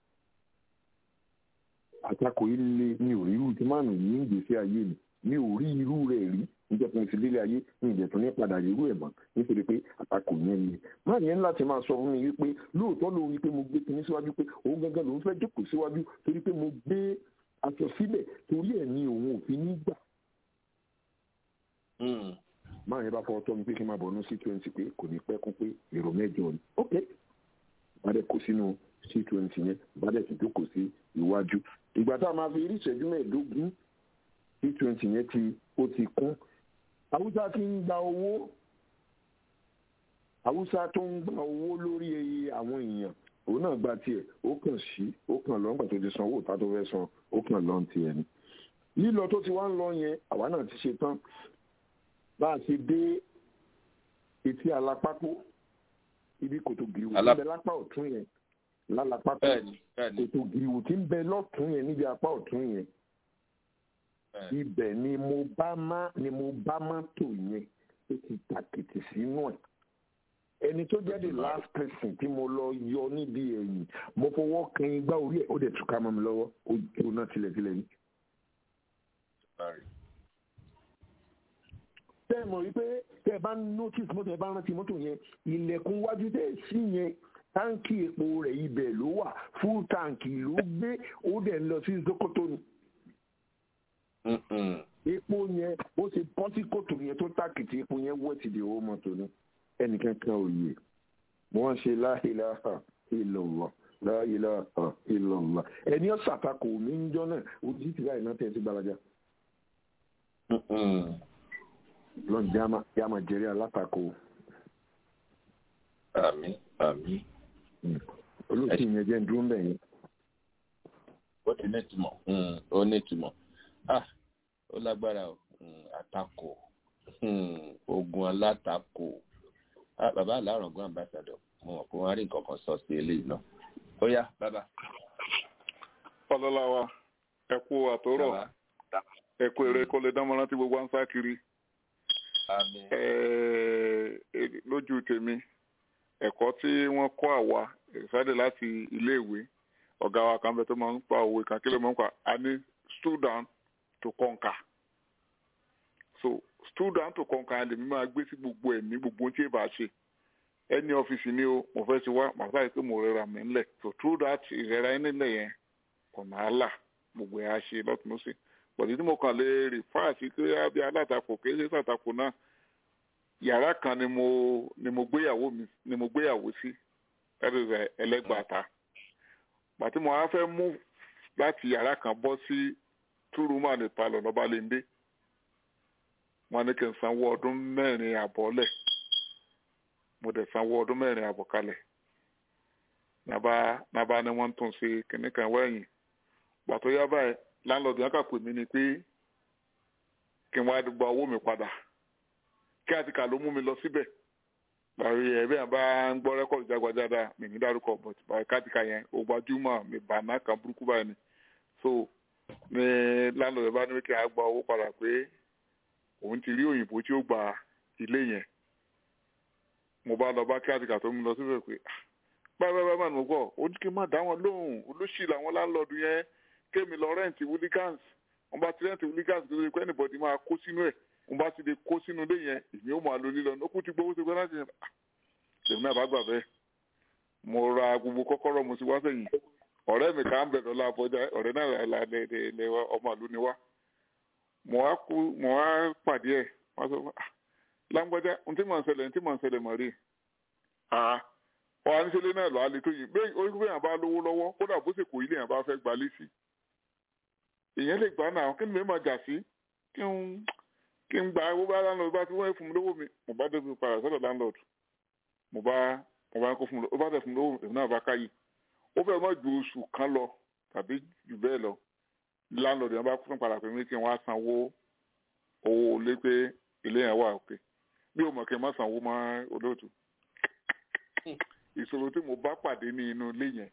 àtakò yìí le mi ò rí irú tí máàlù yìí ń gbèsè ayé mi mi ò rí irú rẹ̀ rí níjẹ́ pé mo ti délé ayé ní ìdẹ̀tún ní padà irú ẹ̀ mọ́ nítorí pé àtakò yẹn ni máa yẹn láti máa sọ fún mi wípé lóòótọ́ ló rí pé mo gbé kinní síwájú pé òun gangan lòún fẹ́ jókòó síwájú torí pé mo gbé aṣọ sílẹ̀ torí ẹ̀ ní òun ò fi ní gbà. máa yẹn bá fọwọ́ tọ́ mi pé kí n máa bọ̀ ní c twenty pé kò ní pẹ́ kún pé èrò mẹ́jọ ni ok bá dẹ̀ kó sínú c twenty yẹn bá dẹ̀ ti jókòó sí iwájú ìgbà tá a máa fi rí ìṣẹ́jú mẹ́ẹ̀ẹ́dógún c twenty yẹn ti ó ti kún haúsá ti ń gba owó haúsá tó ń gba owó lórí àwọn èèyàn òun náà gba tiẹ̀ ó kàn sí ó kàn lọ nígbà tó ti san owó ìta tó fẹ́ san ó kàn lọ tiẹ̀ ni lílọ tó ti wá ń lọ yẹn àwa náà ti ṣe tán bá a ṣe dé etí alápákó ibi kòtò gìrìwò tí ń bẹ lápá ọ̀tún yẹn lálápákó kòtò gìrìwò tí ń bẹ lọ́tún yẹn níbi apá ọ̀tún yẹn ibẹ̀ ni mo bá má ni mo bá mọ́tò yẹn ó ti tàkìtì sínú ẹ̀ ẹni tó jẹ́ the last person tí mo lọ yọ níbi ẹ̀yìn mo fọwọ́ kan igbá orí ẹ̀ ó dẹ̀ túká mọ́ mi lọ́wọ́ ó jóná tilẹ̀tilẹ̀ yìí. tẹ́ ẹ mọ̀ wípé tẹ́ ẹ bá notice mọ́tò ẹ bá rántí mọ́tò yẹn ilẹ̀kùn wájú tẹ́ ẹ sí yẹn táǹkì epo rẹ̀ ibẹ̀ ló wà full táǹkì ló gbé ó dẹ̀ lọ sí Sokoto ni epo yẹn ó ti bọ́ sí kòtò yẹn tó tàkìtì epo yẹn wọ́ ti di owó mọ́tò ní ẹnìkan kan ò yè wọ́n ṣe la ilaha illallah la ilaha illallah ẹni ó ṣàtakò mí ń jọ náà ojú ti báyìí náà tẹ̀ sí gbalaja. lọ́n jáma jẹ́rí alátakò. àmín àmín. olóòtú yẹn jẹ́ ń dúró ń bẹ̀ yẹn. ó ti ní ìtumọ̀ ó ní ìtumọ̀ ah ó lágbára o àtakò ogun alátakò ah bàbá aláràngún ambassador mo mọ̀ pé wọ́n á rí nǹkan kan sọ sí eléyìí náà ó yá bàbá. ọlọ́lá wa ẹ kú àtòrọ̀ ẹ kú eré kó lè dámọ̀ràn tí gbogbo à ń sá kiri lójú tèmi ẹ̀kọ́ tí wọ́n kọ́ àwa ìsáde láti iléèwé ọ̀gá wa kan bẹ tó máa ń pa òwe kan kí ló máa ń pa a ní stood down to conquer so stood down to conquer lèmi máa gbé sí gbogbo ẹ̀ ní gbogbo tí ì bá ṣe ẹni ọ́fíìsì ni o mo fẹ́ ti wá màá sáré pé mo rẹra mi ńlẹ̀ so through that ìrẹ́ra ẹni ńlẹ̀ yẹn ọ̀nà àlà gbogbo ẹ̀ á ṣe lọ́tún lọ́sẹ̀ pọ̀lì tí mo kàn lè rí fáàsì pé bí alátakò kì í ṣe sàtakò náà yàrá kan ni mo ni mo gbéyàwó mi ni mo gbéyàwó sí ẹ̀rọ ẹlẹ́gbàáta pàtí mo á fẹ́ mú láti yàrá kan bọ́ sí túrúmà ní palọ̀ lọ́ba léńdé wọn ní kí n sanwó ọdún mẹ́rin àbọ̀ lẹ̀ mo dẹ̀ sanwó ọdún mẹ́rin àbọ̀ kalẹ̀ nàbà nàbà ni wọ́n tún ṣe kìnnì kan wẹ̀yìn gbàtọ́ yá báyìí láńlọ́ọ̀dù yẹn kà pè mí ni pé kí n wá gba owó mi padà kí àti kà ló mú mi lọ síbẹ̀ bàrí ẹ bí wọn bá ń gbọ́ rẹ́kọ̀dù jágbajàda mi ní dárúkọ but bàrí káàtìkà yẹn ó gbajúmọ̀ mi bàná kan burúkú báyìí ni so ní lánàá bá ní kí a gba owó padà pé òun ti rí òyìnbó tí ó gba ilé yẹn mo bá lọ bá káàtìkà tó ń lọ síbẹ̀ pé báyìí báyìí báyìí mo gbọ́ ó ní kí n má dá wọn lóhùn olóṣì làwọn láńlọ́ọ̀dù yẹn kémi lọ rẹ́ǹtì wúlígáns wọn bá ti rẹ́ǹtì wúlígáns tó ṣe pé ẹnìbọ̀dì máa kó sínú ẹ̀ wọn bá ti lè kó sínú ilé yẹn èmi ó máa lo lílọ ó kú ti gbowó ṣe gbọ́dọ̀ láti yẹn lèmi náà bá gbà bẹ́ẹ̀ mo ra gbogbo kọ́kọ́rọ́ mo ti wá sẹ́yìn ọ̀rẹ́ mi kà ń bẹ̀ lọ́la àbọ̀já ọ̀rẹ́ náà là lè ọmọ ìlú ni wá mo wá kú mo wá pàdé ẹ̀ wọ́n sọ lágbájá ntí mò ń ṣẹlẹ̀ ntí mò ń ṣẹlẹ̀ mọ̀ rí ọ̀hún àníṣẹ́lẹ̀ náà lọ́ọ́ alẹ́ tó yìí bẹ́ẹ̀ orí bẹ́ẹ̀ bá lówó lọ́wọ́ kódà bó ṣe kò ilé yẹn bá fẹ́ gbalé sí ìyẹn lè gbà náà kí ni mi máa jà sí kí n kí n gba owó bá landlord bá ti wọ́n fún mi lówó mi mo bá débi padà sọ́dọ̀ landlord mo bá mo bá kó fún mi ó bá tẹ̀ fún mi lówó èmi náà bá káyì ó fẹ́ mọ́ ju oṣù kan lọ tàbí jù bẹ́ẹ̀ lọ landlord yẹn bá fún padà pé mi kí n wá sanwó owó lé pé ilé yẹn wà òkè bí o mọ̀ kí n má sanwó mọ́ olóòtú ìṣòro tí mo bá pàdé ní inú ilé yẹn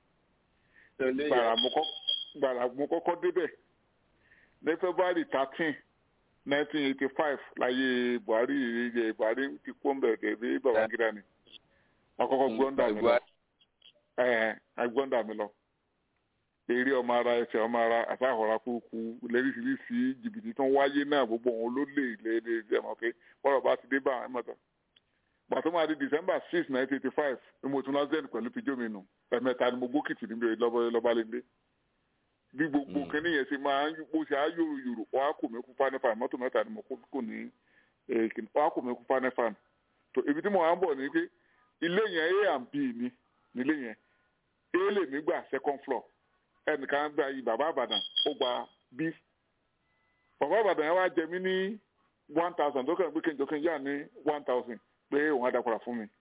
gbàrà mo kọ́kọ́ débẹ̀ ní february thirteen nineteen eighty five láyé buhari ìrìnjẹ buhari ti kó mbẹ dẹbi babangida ni àkọ́kọ́ gbọndà mi lọ agbọndà mi lọ eré ọmọ ara ẹsẹ ọmọ ara àtàkọrà kúkú lẹríṣiríṣi jìbìtì tó ń wáyé náà gbogbo wọn ló lè lè lè lè mọ pé bọ́rọ̀ bá ti dé bá àwọn ẹ̀mọ́tọ̀ pàtó máa di december six nineteen eighty five ni mo tún lásìkò pẹ̀lú pijó mi nù ẹ̀mẹ́ta ni mo gbókìtì níbi lọ́balẹ̀ndé bí gbogbo kínní yẹn ṣe máa ń bó ṣe á yòrò yòrò wọn á kò mí kú fánífà mọ́tò mẹ́ta ni mo kò ní wọn á kò mí kú fánífà tó ibi tí mo wá ń bọ̀ ni pé ilé yẹn a and b ni nílé yẹn a lè mí gbà second floor ẹnìkan gba yìí bàbá àbàdàn ó gba b bàbá àbàdàn yẹn wá jẹ mí ní one thousand tó kàn pé kí n jọ kí n yà ní one thousand pé òun á dàpọ̀ra fún mi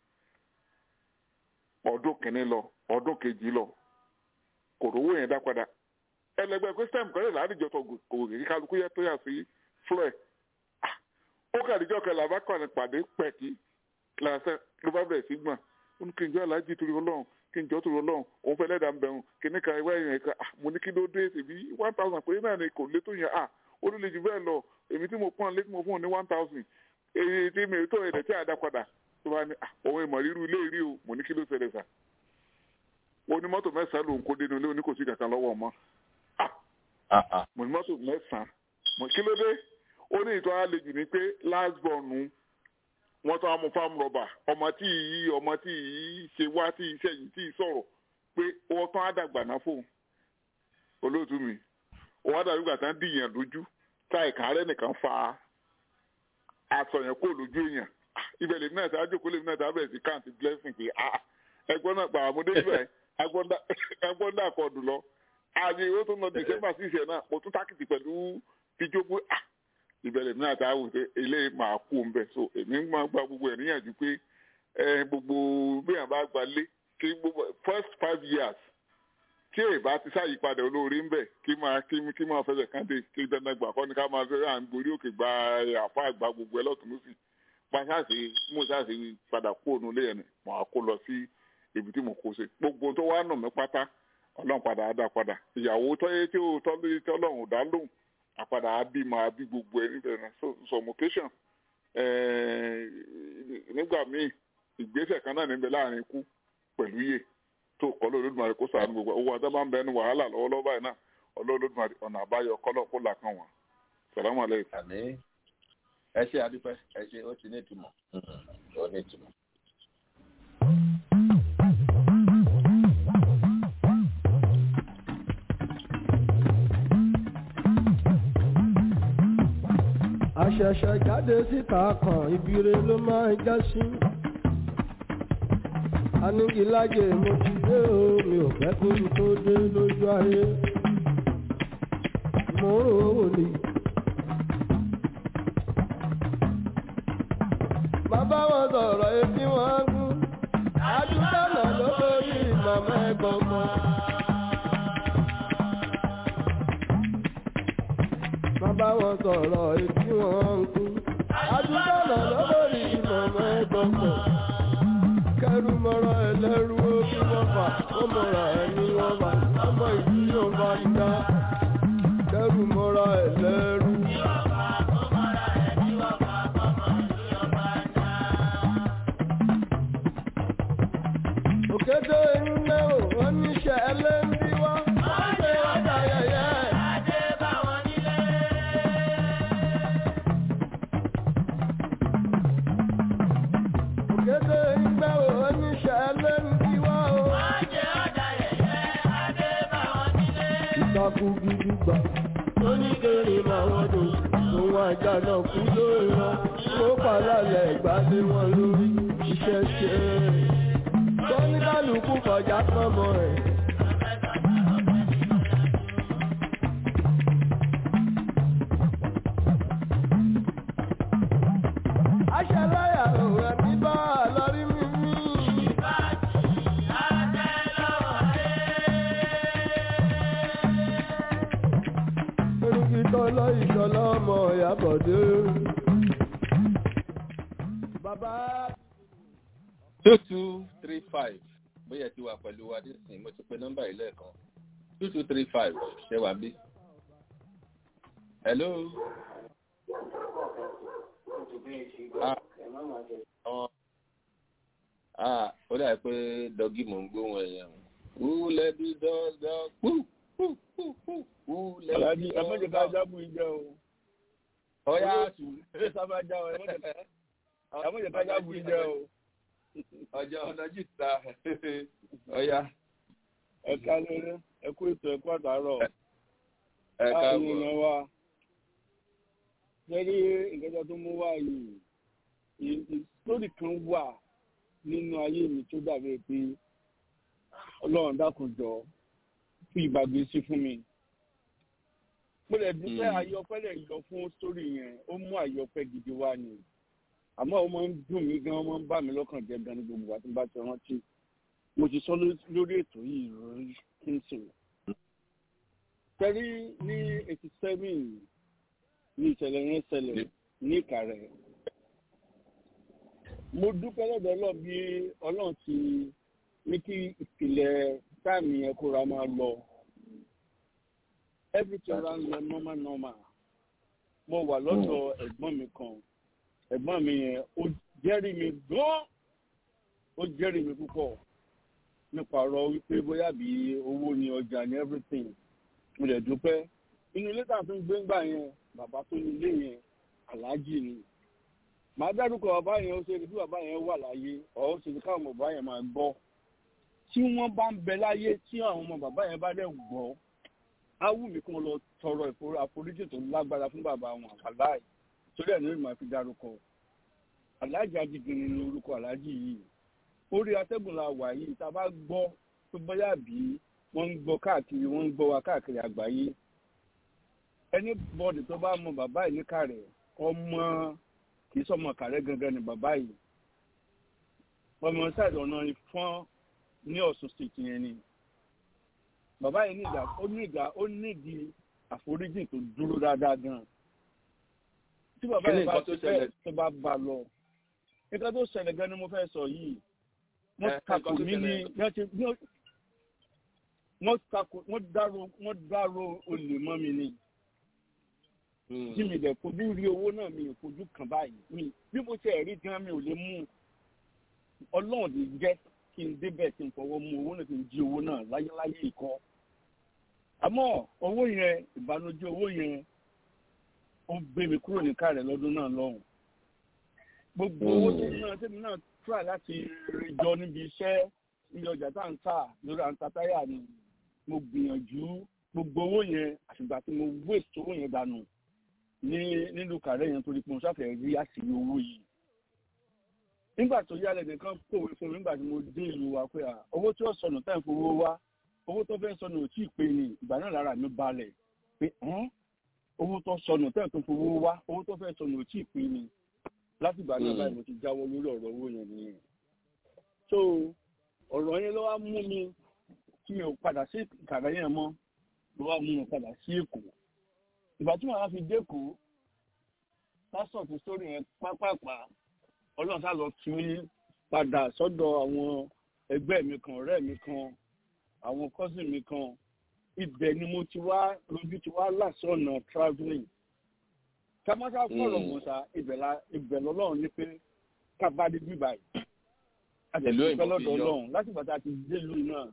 ọdún kìíní lọ ọdún kejì lọ kò rówó yẹn dá padà ẹlẹgbẹ́ christian kọlẹ ládìjọ tó gògè kí kálukú yẹ tó yà sí flẹ ó kàdíjọ kẹlẹ abákọni pàdé pẹkì làṣẹ ló bá bẹ̀rẹ̀ sí gbọ̀n ó ní kí n jọ aláàjì torí Ọlọ́run kí n jọ torí Ọlọ́run òun fẹ́ lẹ́dàá ń bẹ̀rù kí ní ka ìwé yẹn ká mo ní kí ló dé tèmi one thousand pé náà ni kò lé tó yẹn à ó ló lè jù bẹ́ẹ̀ lọ èmi tí mo pọ́n lé tí mo fún un ní one thousand èyí tí mi tó ẹ̀rẹ̀ tí a dá padà tó bá ní òun ìmọ̀ rírú ilé rí o mo ní kí ló ṣẹlẹ̀ sà onímọ́tò mẹ́sàn-án lòun kó dénú ilé oníkòsí kankan lọ́wọ́ ọmọ mo ní mọ́tò mẹ́sàn-án mo kí ló dé ó ní ìtọ́ àlejò ní pé last born wọ́n tán amú farm rubber ọmọ tí yìí ọmọ tí yìí ṣe wá tí iṣẹ́ yìí tí sọ̀rọ̀ pé wọ́n tán àdàgbà náà fóun olóòtú mi òun àdàgbà gbà tán dìyàn lójú táì kàárẹ̀ nìkan fa aṣọ yẹn kó lójú èèyàn ibẹ̀ lèmi náà ṣáájú kó lèmi náà ṣáájú bẹ̀rẹ̀ sí count blessing pé ẹgbọ́n náà gbàgbọ́ mo dé ibẹ̀ ẹgbọ́n náà kọ́ dùn lọ ààyè ìwé tó ń lọ december six yẹn náà mo tún tákìtì pẹ̀lú fíjó pé ah ìbẹ̀rẹ̀ mi àti àwọn ilé máa kú ń bẹ̀ so èmi máa gba gbogbo ẹ̀ níyànjú pé gbogbo béèyàn bá gba lé kí gbogbo first five years tí èyí bá ti ṣàyípadà olóore ń bẹ̀ kí máa kí kí máa fẹsẹ̀ kánde kí dandan gbà kọ́ ni ká máa fẹ́ à ń gorí òkè gba àfa àgbà gbogbo ẹ lọ́tún lọ́sì pàṣẹ mo ṣàṣe padà kú òun lé yẹn mọ̀ á kó lọ sí ibi tí mo kó ṣe gbogbo tó wá nà mí pátá ọlọ́run padà á dá padà ìyàwó tọ́yé tí ó tọ́ lórí tí ọlọ́run ò dá lóhùn àpadà á bí máa bí gbogbo ẹ níbẹ̀ náà so sọmọkéṣàn nígbà míì ìgbésẹ̀ kan náà níbẹ̀ láàrin ikú pẹ̀lú yè tó kọ́ lórí Olódùmarè kó sàánú gbogbo owó àti bá ń bẹ ní wàhálà lọ́wọ́lọ́wọ́ báyìí náà Olódùmarè ọ̀nà àbáyọ kọ́lọ̀ kó là kàn wọ́n sàlámù aleykum. àmín ẹ ṣe àdúpẹ́ ẹ ṣe ó ti ní ìtumọ̀ ó ní ìtumọ̀. àṣẹ̀ṣẹ̀ jáde síta kan ibire ló máa ń já sí. anigilájẹ mo ti dé o mi ò fẹ́ kó mi tó dé lójú ayé. mo ń rò ó ni. bàbá wọn sọ̀rọ̀ etí wọn gún. àdúgbò náà ló lórí màmá ẹ̀gbọ́n kan. bá wọn sọ̀rọ̀ etí wọn ń kú. Adúgbò náà lọ́wọ́rì ìmọ̀mọ́ ẹ̀gbọ́n pọ̀. mọ́ra ẹni wọ́n bá ọmọ ìlú yóò bá dá kẹ́rù mọ́ra ẹ̀ lẹ́rú. òkété ńlẹ́ ò wọ́n níṣẹ́ ẹlẹ́ńbí wá. wọ́n ṣe ọjà yẹyẹ. òkété ńlẹ́ ò wọ́n níṣẹ́ ẹlẹ́ńbí wá o. ìtakùn gidi gbà. oníkèrè máa wọ́n dùn. òun àjà náà kú lórí wọn. ó pàlálẹ̀ ìgbàdé wọn lórí. iṣẹ́ ṣe é kọ́níkàlùkù kọjá pọ́nmọ́ ẹ̀. aṣáláyà òun ẹbí bá a lórí mímí. Erukitọ́ lọ ìṣọ̀lá ọmọ Ìyábọ̀dé. Bàbá two two three five bóyá ti wà pẹ̀lú wa nísìnyí mo ti pe nọ́mbà yìí lẹ́ẹ̀kan two two three five ṣe wà bí. hello. ah àwọn ah ó dà pé dọ́gí mò ń gbóhùn ẹ̀yàn who let the dogs go who who who who who let the Aláàjì ẹ mọ̀jẹ̀ ká dogs go. jábù yín jẹ́ o. ọ̀yá Ẹ sábà já o, ẹ mọ̀jẹ̀ ká jábù yín jẹ́ o. ọjọ́ ọ̀nà jìta ọ̀yá Ẹ ká lórí, ẹ kú ètò ẹ kú àtàárọ̀. ẹ Báwo káàbọ̀. ni wa? Jẹ́rí ìgbẹ́jọ́ tó mú wá yìí, ìsórí kan wà nínú ayé mi tó dàbí pé Ọlọ́run dákun jọ fún ìgbàgbé sí fún mi. Mo lè dúpẹ́ Mm. ayọ̀pẹ́ lè yọ fún sórí yẹn, ó mú ayọ̀pẹ́ gidi wá ni. Àmọ́ ó máa ń dùn mí gan, ó máa ń bà mí lọ́kàn jẹ́ gan ní gbogbo àti bá ti rántí. Mo ti sọ ló- lórí ètò yìí rí kí n sọ̀rọ̀ tẹ́rí ní eighty seven ní ìṣẹ̀lẹ̀ yẹn ṣẹlẹ̀ ní ìkàrẹ̀. mo dúpẹ́ lọ́dọ̀ ọlọ́run bí ọlọ́run ti ní kí ìpìlẹ̀ táàmì yẹn kóra máa lọ. everything ra ń lọ normal normal. mo wà lọ́dọ̀ ẹ̀gbọ́n mi kan ẹ̀gbọ́n mi yẹn ó jẹ́rìí mi gan-an ó jẹ́rìí mi púpọ̀ nípa ọ̀rọ̀ wípé bóyá bí owó ni ọjà ni everything mo lè dúpẹ́ inú ilé tá à ń tún gbé ńgbà yẹn bàbá tó ní ilé yẹn aláàjì ni màá dárúkọ bàbá yẹn ó ṣe bí bàbá yẹn wà láyé ọ̀ ó ṣe káwọn bàbá yẹn máa gbọ́ tí wọ́n bá ń bẹ láyé tí àwọn ọmọ bàbá yẹn bá dẹ̀ gbọ́ á wù mí kí wọ́n lọ tọrọ ìfòrò àforíjì tó lágbára fún bàbá wọn àláì torí ẹ̀ ní ìmọ̀ àfi dárúkọ aláàjì adigini ni orúkọ aláàjì yìí orí atẹ́gùn la wà yìí tá a bá gbọ́ tó bóyá bí wọ́n ń gbọ́ káàkiri wọ́n ń gbọ́ wa káàkiri àgbáyé ẹni bọ́ọ̀dì tó bá mọ bàbá yìí níkàrẹ̀ ọmọ kì í sọmọ kàrẹ́ gangan ni bàbá yìí ọmọ sáìdì ọ̀nà ìfọ́n ní ọ̀sùn state yẹn ni bàbá yìí nígbà ó nígbà ó nídìí àforíjì tó dúró dáadáa gan tí bàbá Kí ni yìí bá nǹkan tó ti fẹ́ ṣẹlẹ̀? tó bá bá lọ nǹkan tó ṣẹlẹ̀ gan ni mo fẹ́ sọ yìí Ẹ, wọ́n nǹkan takò tó mí ní ṣẹlẹ̀. wọ́n ti wọ́n wọ́n takò wọ́n dárò wọ́n dárò olè mọ́ mi ni tí mi dẹ̀ fojú rí owó náà mi ò fojú kàn báyìí mi bí mo ṣe rí gan mi ò lè mú ọlọ́run lè jẹ́ kí n débẹ̀ kí n fọwọ́ mú owó náà kí n jí owó náà láyéláyé ìkọ́ àmọ́ owó yẹn ìbànújẹ́ owó yẹn ó gbé mi kúrò ní kárẹ̀ lọ́dún náà lọ́hùn gbogbo owó tèmi náà tèmi náà try láti rí jọ níbi iṣẹ́ níbi ọjà tá à ń tà lórí àǹtà táyà ni mo gbìyànjú gbogbo owó yẹn àtìgbà tí mo waste owó yẹn dànù ní nílùú kàrẹ́ yẹn torí pé mo sáfẹ́ rí àṣírí owó yìí nígbà tó yálẹ̀ nìkan kòwé fún mi nígbà tí mo dé ìlú wa pé à owó tí ó sọnù táì fowó wá owó tó fẹ́ sọnù ò tí ì pé ni ìgbà náà lára mi balẹ̀ pé ẹ́n owó tó sọnù táì tó fowó wá owó tó fẹ́ sọnù ò tí ì pé ni látìgbà náà Mm. báyìí mo ti jáwọ́ lórí ọ̀rọ̀ owó yẹn nìyẹn so ọ̀rọ̀ yẹn ló wá mú mi kí mi ò padà sí ìkàrẹ́ yẹn mọ́ ló wá mú mi padà sí èkó ìgbà tí màá fi dẹ́kọ̀ọ́ pásọ̀ ti sórí yẹn pápápá ọlọ́run sá lọ fi mí padà sọ́dọ̀ àwọn ẹgbẹ́ mi kan ọ̀rẹ́ mi kan àwọn cousin mi kan ibẹ̀ ni mo ti wá lójú ti wá lásọ̀nà travelling kámásá fọ̀rọ̀ mọ̀sá ibẹ̀ lọ́lọ́run ní pé kábàdé bíbá yìí Ìlú àtẹ̀síkẹ́ òyìnbó lọ́dọ̀ fi yọ. ọlọ́run láti bàtà ti délùú náà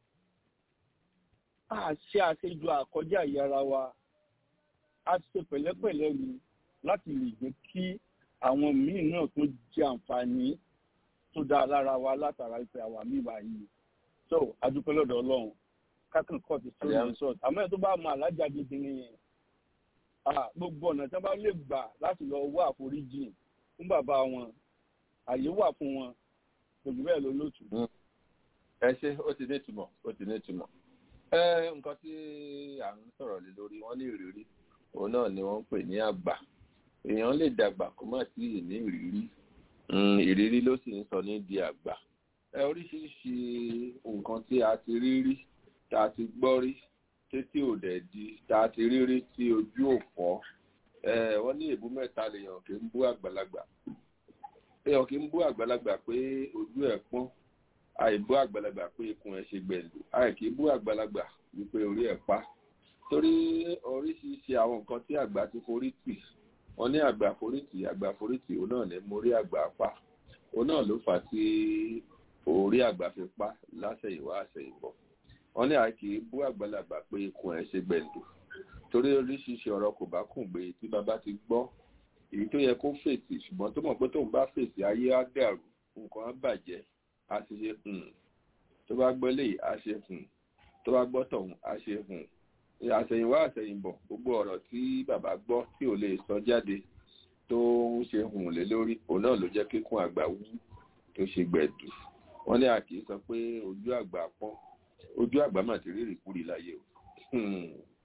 a ṣe àṣejù àkọjá ìyára wa a ṣe pẹ̀lẹ́pẹ̀lẹ́ ni láti lè jẹ́ kí àwọn míì náà tó jẹ àǹfààní tó dáa lára wa látara ìpè àwa míì báyìí so adúpẹ́ lọ́dọ̀ ọlọ́run kákan kọ́ ti sórí Yeah. resort àmọ́ ẹ̀ tó bá mọ alájà gidi nìyẹn ah, gbogbo ọ̀nà tí wọ́n bá lè gbà láti lọ wá àforíjì fún bàbá wọn àyè wà fún wọn kò jù bẹ́ẹ̀ lọ lótú. ẹ ṣe ó ti ní ìtumọ̀ ó ti ní ìtumọ̀ ẹ nǹkan tí à ń sọ̀rọ̀ lé lórí wọ́n ní ìrírí òun náà ni wọ́n ń pè ní àgbà èèyàn lè dàgbà kó má sí ní ìrírí Mm, ìrírí ló sì ń sọ ní di àgbà ẹ oríṣiríṣi nǹkan tí a ti rí rí tá a ti gbọ́ rí títí ò dẹ̀ di tá a ti rí rí tí ojú ò fọ́ ẹ wọ́n ní èbú mẹ́ta lèèyàn kì í bú àgbàlagbà èèyàn kì í bú àgbàlagbà pé ojú ẹ̀ pọ́n àìbú àgbàlagbà pé ikùn ẹ̀ ṣe gbẹ̀lú àìkì bú àgbàlagbà wípé orí ẹ̀ pa torí oríṣiríṣi àwọn nǹkan tí àgbà ti forí tì wọ́n ní àgbà forí tì àgbà forí tì òun náà ní mórí àgbà pa òun náà ló fà á tí orí àgbà fi pa látẹ̀yìnwá àṣẹ̀yìnbọ̀ wọ́n ní àìkì bú àgbàlagbà pé ikùn ẹ̀ ṣe gbẹ̀lú torí oríṣiríṣi ọ̀rọ̀ kò bá kùn gbé tí bàbá ti gbọ́ èyí tó yẹ kó fèsì ṣùgbọ́n tó mọ̀ pé tóun bá fèsì ayé á dàrú nǹkan á bàjẹ́ a ti ṣe hùn tó bá gbọ́ léyìí a ṣe hùn tó bá gbọ́ tọ̀hún a ṣe hùn àṣẹ̀yìnwá àṣẹ̀yìnbọ̀ gbogbo ọ̀rọ̀ tí bàbá gbọ́ tí ò lè sọ jáde tó ń ṣe hùn lé lórí òun náà ló jẹ́ kíkún àgbà wú tó ṣe gbẹ̀dù wọ́n ní àkì sọ pé ojú àgbà pọ́n ojú àgbà mà ti rí ìrìkúrì láyé o Hmm.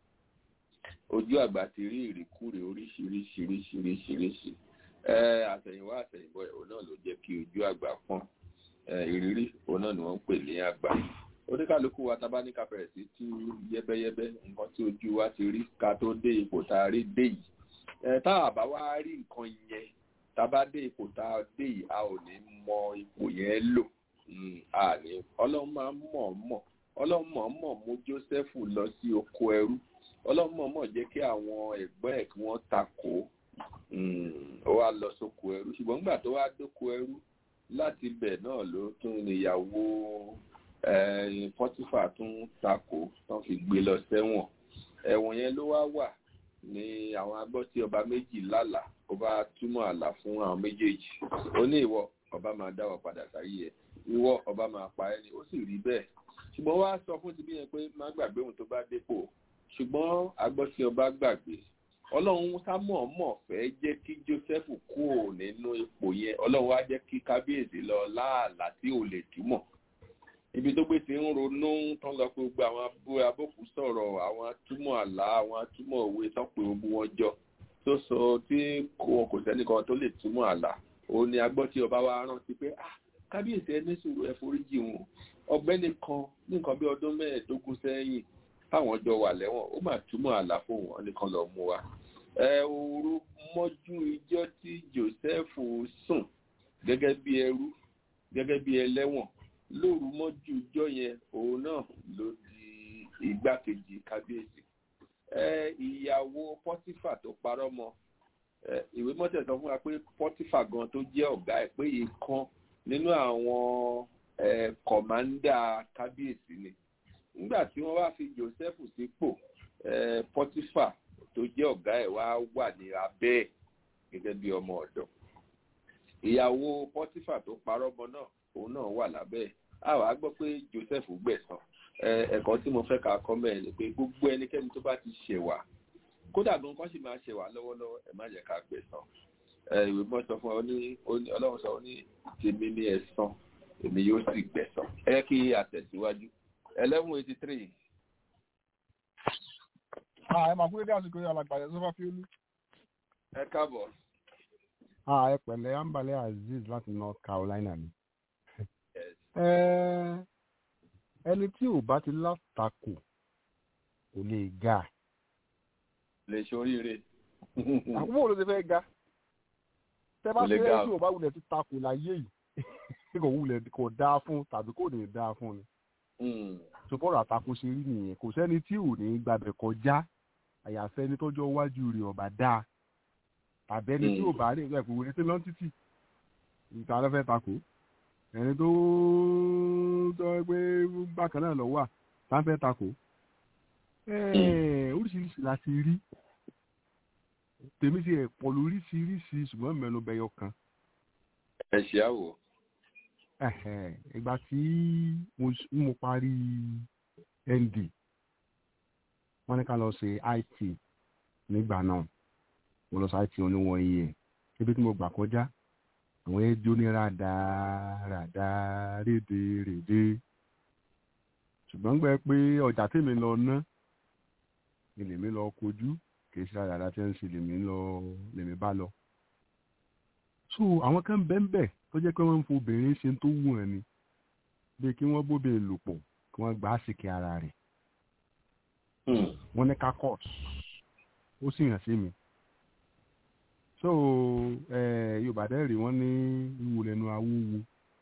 ojú àgbà ti rí ìrìkúrì oríṣiríṣiríṣiríṣiríṣi ẹ àṣẹ̀yìnwá àṣẹ̀yìnbọ̀ ẹ̀ òun náà ló jẹ́ kí ojú àgbà pọ́n ẹ, ìrírí òun náà ni wọ́n ń pè ní àgbà oníkàlùkù wa tá a bá ní ká bẹ̀rẹ̀ sí tú yẹ́bẹ́yẹ́bẹ́ nǹkan tí ojú wa ti rí ká tó dé ipò tá a rí dé yìí ẹ, tá a bá wá rí nǹkan yẹn tá a bá dé ipò tá a dé yìí a ò ní mọ ipò yẹn lò Mm, a ní ọlọ́run máa ń mọ̀ mọ̀ ọlọ́run mọ̀ mọ̀ mú Jósẹ́fù lọ sí oko ẹrú ọlọ́run mọ̀ mọ̀ jẹ́ kí àwọn ẹ̀gbọ́n ẹ̀ kí wọ́n takò ó wá lọ sóko ẹrú ṣùgbọ́n nígbà tó wá dóko ẹrú láti bẹ̀ náà ló tún níyàwó pọ́tífà tún takò tán fi gbé lọ sẹ́wọ̀n ẹ̀wọ̀n yẹn ló wá wà ní àwọn agbọ́ tí ọba méjì lálà ó bá túmọ̀ àlà fún àwọn méjèèjì ó ní ìwọ ọba máa dá wọn padà sáyé ẹ ìwọ ọba máa pa ẹni ó sì rí bẹ́ẹ̀ ṣùgbọ́n wá sọ fún ti bí yẹn pé má gbàgbé òun tó bá dépò ṣùgbọ́n agbọ́ tí ọba gbàgbé ọlọ́run sámọ̀ọ́mọ̀ fẹ́ jẹ́ kí joseph kúrò nínú ipò yẹn ọlọ́run wá jẹ́ kí kábíyèsí lọ láàlá tí ò lè túmọ̀ ibi tó gbé ti ń ronú tán lọ pé gbogbo àwọn abókù sọ̀rọ̀ àwọn atúmọ̀ àlá àwọn atúmọ̀ òwe tán pé gbogbo wọn jọ tó sọ tí kò kò sẹ́nìkan tó lè túmọ̀ àlá òun ni agbọ́ tí ọba wa rántí pé ah kábíyèsí ẹni sùúrù ẹ foríjì wọn ọ̀gbẹ́ni kan ní nǹkan bí ọdún mẹ́ẹ̀ẹ́dógún sẹ́yìn táwọn jọ wà lẹ́wọ̀n ó mà túmọ̀ àlá fún wọn nìkan lọ mú wa ẹ òru mọ́jú ijọ́ tí joseph sùn gẹ́gẹ́ bí ẹrú gẹ́gẹ́ bí ẹlẹ́wọ̀n lóru mọ́jú ijọ́ yẹn òun náà ló di igbákejì kábíyèsí ẹ ìyàwó pọ́tífà tó parọ́ mọ́ ẹ ìwé mọ́tẹ̀ sọ fún wa pé pọ́tífà gan tó jẹ́ ọ̀gá ẹ̀ pé ìkan nínú àwọn ẹ kọ̀mándà kábíyèsí ni nígbà tí wọ́n wá fi joseph sípò ẹ pọ́tífà tó jẹ́ ọ̀gá ẹ̀ wá wà ní abẹ́ ẹ̀ gẹ́gẹ́ bí ọmọ ọ̀dọ̀ ìyàwó pọ́tífà tó parọ́ ọmọ náà òun náà wà lábẹ́ ẹ̀ a wàá gbọ́ pé joseph gbẹ̀san ẹ̀kọ́ tí mo fẹ́ ka kọ́ mẹ́rin ni pé gbogbo ẹnikẹ́ni tó bá ti ṣẹ̀wà kódà gan kan sì máa ṣẹ̀wà lọ́wọ́lọ́wọ́ ẹ̀ má jẹ́ ká gbẹ̀san ìwé mọ́ sọ fún ọ ní ọlọ́run sọ ní tèmi ní ẹ̀san èmi yóò sì gbẹ̀san ẹ kí àtẹ̀síwájú eleven eighty three ẹ máa kú dédé àsìkò yìí alàgbàyẹ sọfà fiolú. ẹ káàbọ̀. ẹ pẹ̀lẹ́ ambale azeez láti north carolina ni. ẹni tí ò bá ti látakò kò lè ga. lè ṣoríire. àkókò wo ló ti fẹ́ ga. tẹ bá ṣe é tí ò bá wulẹ̀ ti takò láyé yìí kò wulẹ̀ kò dáa fún tàbí kò ní dáa fún ni. sọpọ́rọ̀ àtakò ṣe rí nìyẹn kò sẹ́ni tí ò ní gbàbẹ̀ kọjá àyàfẹ́ ẹni tọ́jọ́ iwájú rẹ̀ ọ̀bà dáa tàbí ẹni tí ò bá rí nǹkan ìpòwò létí lọ́n títì ìta ló fẹ́ takò ẹni tó tọ́ pé bákan náà lọ wà tá fẹ́ takò oríṣiríṣi la ti rí tèmi ti ẹ̀ pọ̀ lóríṣiríṣi ṣùgbọ́n mẹ́nu bẹyọ kan. ẹ ṣe àwò. ìgbà tí mo parí nd wọ́n ní ká lọ ṣe it nígbà náà mo lọ sí it oníwọ̀n iye ibi tí mo gbà kọjá àwọn ẹjọ́ ní ràdà ràdà rédè rèdè ṣùgbọ́n gbẹ pé ọjà tèmi lọ ná ni lèmi lọ kojú kì í ṣe ràdà tí ń ṣe lèmi lọ lèmi bá lọ. so àwọn kan bẹ́ẹ̀ tó jẹ́ pé wọ́n ń fo obìnrin ṣe tó wù ẹ́ ni bí kí wọ́n bóbe lò pọ̀ kí wọ́n gbà á sì kí ara rẹ̀ wọ́n ní ká court ó sì hàn sí mi so yorùbá dẹ́rì wọ́n ní wíwo lẹ́nu awúwo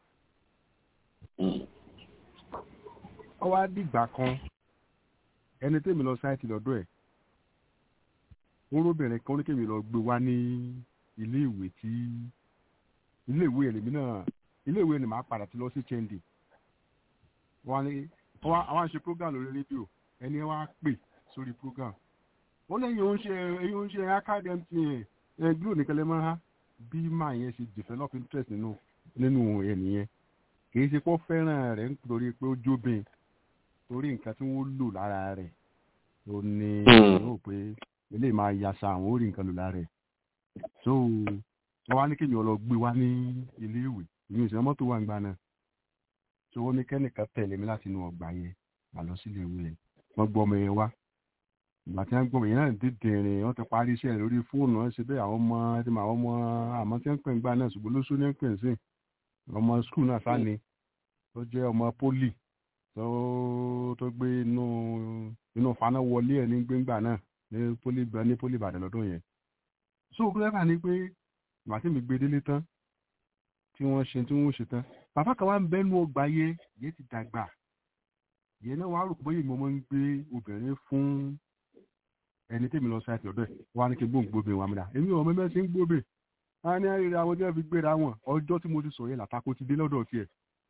ó wá dìgbà kan ẹni tèmi lọ sáìtì lọ́dọ̀ ẹ̀ orobìnrin kan oníkèmí lọ gbé wá ní ilé ìwé tí ilé ìwé ẹ̀lẹ́mí náà ilé ìwé ni màá padà ti lọ sí chendi wọ́n ní àwọn àṣẹ program lórí rédíò ẹni wá pè sórí program wọ́n lẹ́yìn òun ṣe ẹ̀yìn òun ṣe academy ẹ̀ glo nìkan lè máa ha bí máa yẹn ṣe develop interest nínú nínú ẹnìyẹn kìí ṣe pọ́ fẹ́ràn rẹ̀ nítorí pé ó jóbin torí nǹkan tí wọ́n lò lára rẹ̀ ó ní ó pé eléyìí máa yasa àwọn ó rí nǹkan lò lára rẹ̀ so wọ́n wá ní kéèyàn lọ gbé wá ní ilé ìwé ìyẹn ìṣẹ́ mọ́tò wà ń gbà náà so wọ́n ní kẹ́nìkan tẹ̀lé mi láti inú ọgbà yẹn àlọ́ sílé ìwé yẹn wọ́n gbọ́ ọmọ yẹn wá ìgbà tí wọ́n gbọ́ ọmọ yẹn náà dídì rìn wọ́n ti parí iṣẹ́ lórí fóònù wọn ṣe bẹ́ẹ̀ àwọn ọmọ tí mà àwọn ọmọ àmọ́ tí wọ́n ń pè ń gbà náà ṣùgbọ́n lóṣù ní pè ń sìn ọmọ skul náà sáni tó jẹ́ ọmọ pólì tó tó gbé inú inú faná wọlé ẹ̀ ní gbéńgbà náà ní pólì ní pólì ìbàdàn lọ́dún yẹn so gílẹ́fà ni pé ìgbà tí mi gbé délé tán tí wọ́n ṣe tí wọ́n ṣe tán bàbá kan wá ń bẹ́nu ọgbà yẹ yẹ ti dàgbà yẹn náà wàá rò pé ìmọ̀ máa ń gbé obìnrin fún ẹni tèmi lọ sáìtì ọ̀dọ̀ ẹ̀ wá ní kí gbóhùn gbóbe wọn amúdá èmi ò mẹ́mẹ́ sí ń gbóbe a ní àríra àwọn tí wọ́n fi gbéra wọn ọjọ́ tí mo ti sọ yẹn làtàkó ti dé lọ́dọ̀ tiẹ̀.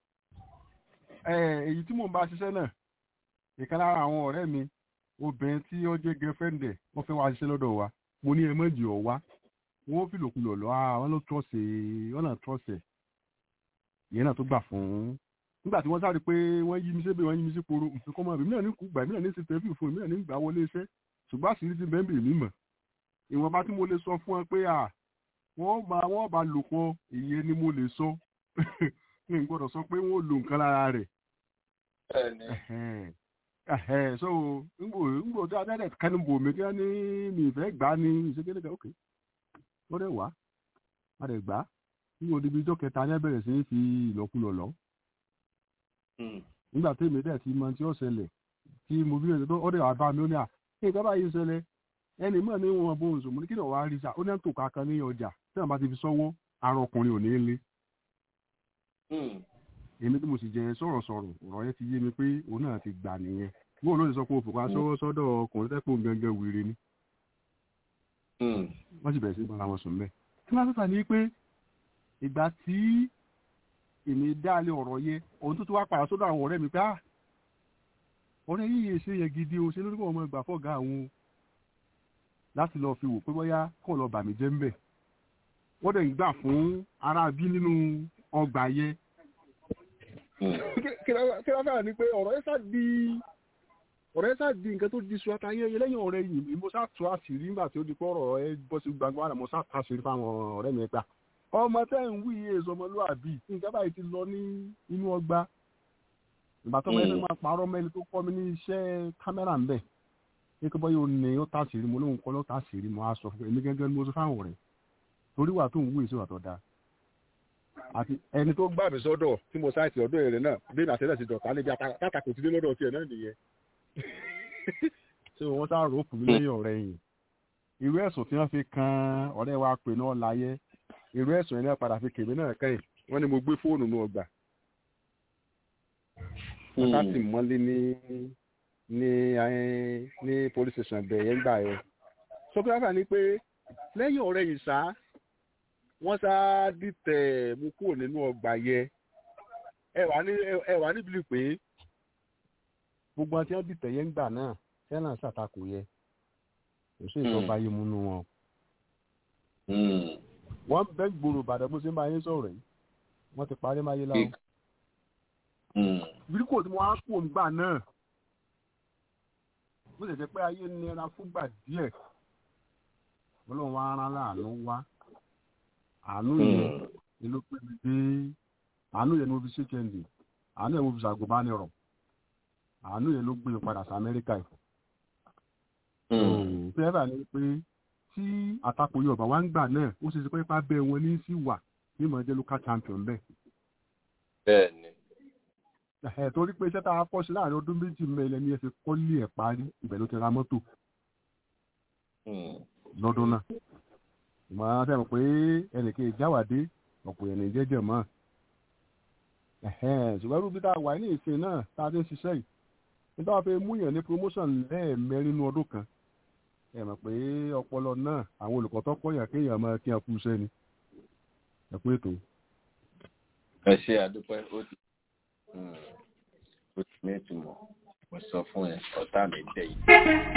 ẹ èyí tí mò ń bá ṣiṣẹ́ náà ìkan lára àwọn ọ̀rẹ́ mi obìnrin tí ó jẹ́ girlfriend ẹ̀ wọ́n fẹ́ wá ṣiṣẹ́ lọ́dọ̀ wa mo ní ẹ mọ̀jì ọ̀ wá wọ́n fi lòkulọ̀ lọ àwọn ló trọ́ọ̀sì wọ́n náà trọ́ọ̀sì ìyẹn náà tó gbà fún nígbà tí wọ́n sáré pé wọ́n yí mi sí wọ́n yí mi sí poro nǹkan ọmọ mi náà ní kú gbà mí náà ní ṣe tẹ́fì fún mi náà ní gbà wọlé iṣẹ́ ṣùgbọ́n àṣírí ti bẹ́ẹ̀ bèèrè mímọ̀ ìwọ̀nba tí mo lè sọ fún ẹ pé à wọ́n bá wọ́n bá lò pọ̀ ìyẹn ni mo lè sọ n gbọ́dọ̀ sọ pé wọ́n lo nǹkan lára rẹ̀. so ngbò ngbò tí adájọ́ kẹ́ni bò mí kí wọ́n ní mi ìfẹ́ gbà ní ìṣèkéde kan ok wọ́n dẹ̀ wá wọ́n dẹ̀ gbà nígbà òdibi ijọ́ kẹta ní abẹ́rẹ́ sí fi ìlọ́kulọ̀ lọ. nígbà tí èmi dẹ̀ ti mọ tí ó ṣẹlẹ̀ tí mo bí ẹ̀sẹ̀ tó ọ̀dẹ̀ wà bá mi ó ní à ní ìgbà báyìí ṣẹlẹ̀ ẹnì mọ̀ ní wọn bó oṣù mo ní kí ni wàá rí sa ó ní à ń tò kankan ní ọjà tí wọn bá ti fi sọ́wọ́ ara ọkùnrin ò ní lé. èmi tí mo sì jẹ sọ̀rọ̀sọ̀rọ̀ ọ̀rọ̀ yẹn ti yé mi pé òun náà ti gbà nìyẹn bóun ló ti sọ pé òfò kan sọ́wọ́ sọ́dọ̀ ọkùnrin tẹ́pọ̀ gangan wèrè ni. wọ́n sì bẹ̀rẹ̀ sí bára wọn sùn mẹ́. kí wọ́n fẹ́fà ní pé ìgbà tí èmi dáálé ọ̀rọ̀ yẹ òun tó ti wá padà sọ́dọ̀ àwọn ọ̀rẹ́ mi pé ah ọ̀rẹ́ yìí ṣe yẹ gidi o ṣe lórí kọ́ ọmọ ìgbà fọ́gà àwọn láti lọ fi wò pé bóyá kọ́ lọ bà mí jẹ́ ń bẹ̀ wọ́n dẹ̀ ń gbà fún ara bí nínú ọgbà yẹ. kí ló fẹ́ràn ni pé ọ̀rọ̀ yẹn sá di ọ̀rọ̀ yẹn sá di nǹkan tó di suwata yẹn yẹn lẹ́yìn ọ̀rẹ́ yìí mo sá tu àṣírí nígbà tí ó di pé ọ̀rọ̀ ẹ bọ́ sí gbangba rẹ̀ mo sá tu àṣírí fáwọn ọ̀rẹ́ mi gbà ọmọ tẹ́ ń wí èso ọmọlúwàbí nǹkan báyìí ti lọ ní inú ọgbà ìgbà tó wọ́n máa parọ́ mẹ́lì tó kọ́ mi ní iṣẹ́ kámẹ́rà ńbẹ̀ ní kí bọ́yọ̀ ní ó tà sí rí mo lóun kọ́ ló tà sí rí mo á sọ fún mi gẹ́gẹ́ ní mo sọ fáwọn rẹ̀ torí wà tó ń wú èso àtọ̀dá àti ẹni tó gbà mí sọ́dọ̀ tí mo sáìtì ọ̀dọ̀ rẹ̀ náà bí nàṣẹ́lẹ̀ ti dọ̀tà níbi àtàkù ti dé lọ́dọ̀ tiẹ̀ náà nìyẹn ṣé wọ́n sá rò ó fún mi lẹ́yìn ọ̀rẹ́ yìí irú ẹ̀sùn tí wọ́n fi kan ọ̀rẹ́ wa pè náà láyé irú ẹ̀sùn yẹn náà padà fi kèmí náà kẹ́yìn wọ́n ní mo gbé fóònù náà gbà wọ́n sá tì mọ́lé ní ní ní police station bẹ̀ yẹn gbà yẹn sọfíàfà ni pé lẹ́yìn ọ̀rẹ́ yìí sá wọ́n sá dìtẹ̀ mú kúrò nínú ọgbà yẹn ẹ wà ní ẹ wà níbi pé gbogbo àti wọn dìtẹ̀ yẹn gbà náà sẹ́nà ṣàtakò yẹ kò sí ìjọba yìí múnú wọn. wọ́n bẹ́ gbòòrò ìbàdàn bó ṣe ń bá yín sọ̀rọ̀ yìí wọ́n ti parí máyé láwọn. bíríkò tí wọ́n á kó ńgbà náà bó ṣe jẹ́ pé ayé nira fúngbà díẹ̀ ọlọ́run wa rán láàánú wá àánú yẹn ni ló pè mí dé àánú yẹn ni mo fi ṣe kẹ́ndì àánú yẹn mo fi ṣàgùnbánirọ̀ àánú yẹn ló gbé mi padà sí amẹ́ríkà yìí. fẹ́ẹ́rà ni pé tí àtakò yorùbá wá ń gbà náà ó ṣe ṣe pé ipá bẹ́ẹ̀ wọn ní sí wà ní ìmọ̀ jẹ́ local champion bẹ́ẹ̀. bẹ́ẹ̀ni. ẹ̀ torí pé iṣẹ́ tá a kọ́ sí láàrin ọdún méjì mẹ́lẹ̀ ni ẹ fi kọ́lé ẹ̀ parí ibẹ̀ ló ti ra mọ́tò. lọ́dún náà. ìmọ̀ àwọn sẹ́wọ̀n pé ẹnìkan ìjáwádé ọ̀pọ̀ ẹ̀nì jẹ́jẹ̀ mọ́. ṣùgbọ́n irú bí tá a wà ní ìsìn náà tá a ti ń ṣiṣẹ́ yìí nígbà wọn fẹ́ múyàn ní promotion lẹ́ẹ̀mẹ́rin nínú ọdún kan ẹ mọ̀ pé ọpọlọ náà àwọn olùkọ́ tó kọ́yàn kéèyàn máa kí wọn kú iṣẹ́ ni ẹ kú ètò. ẹ ṣe àdúpẹ́ ó ti ó ti ní ìtumọ̀ mo sọ fún ẹ ọ̀tá mi dẹ̀ yìí.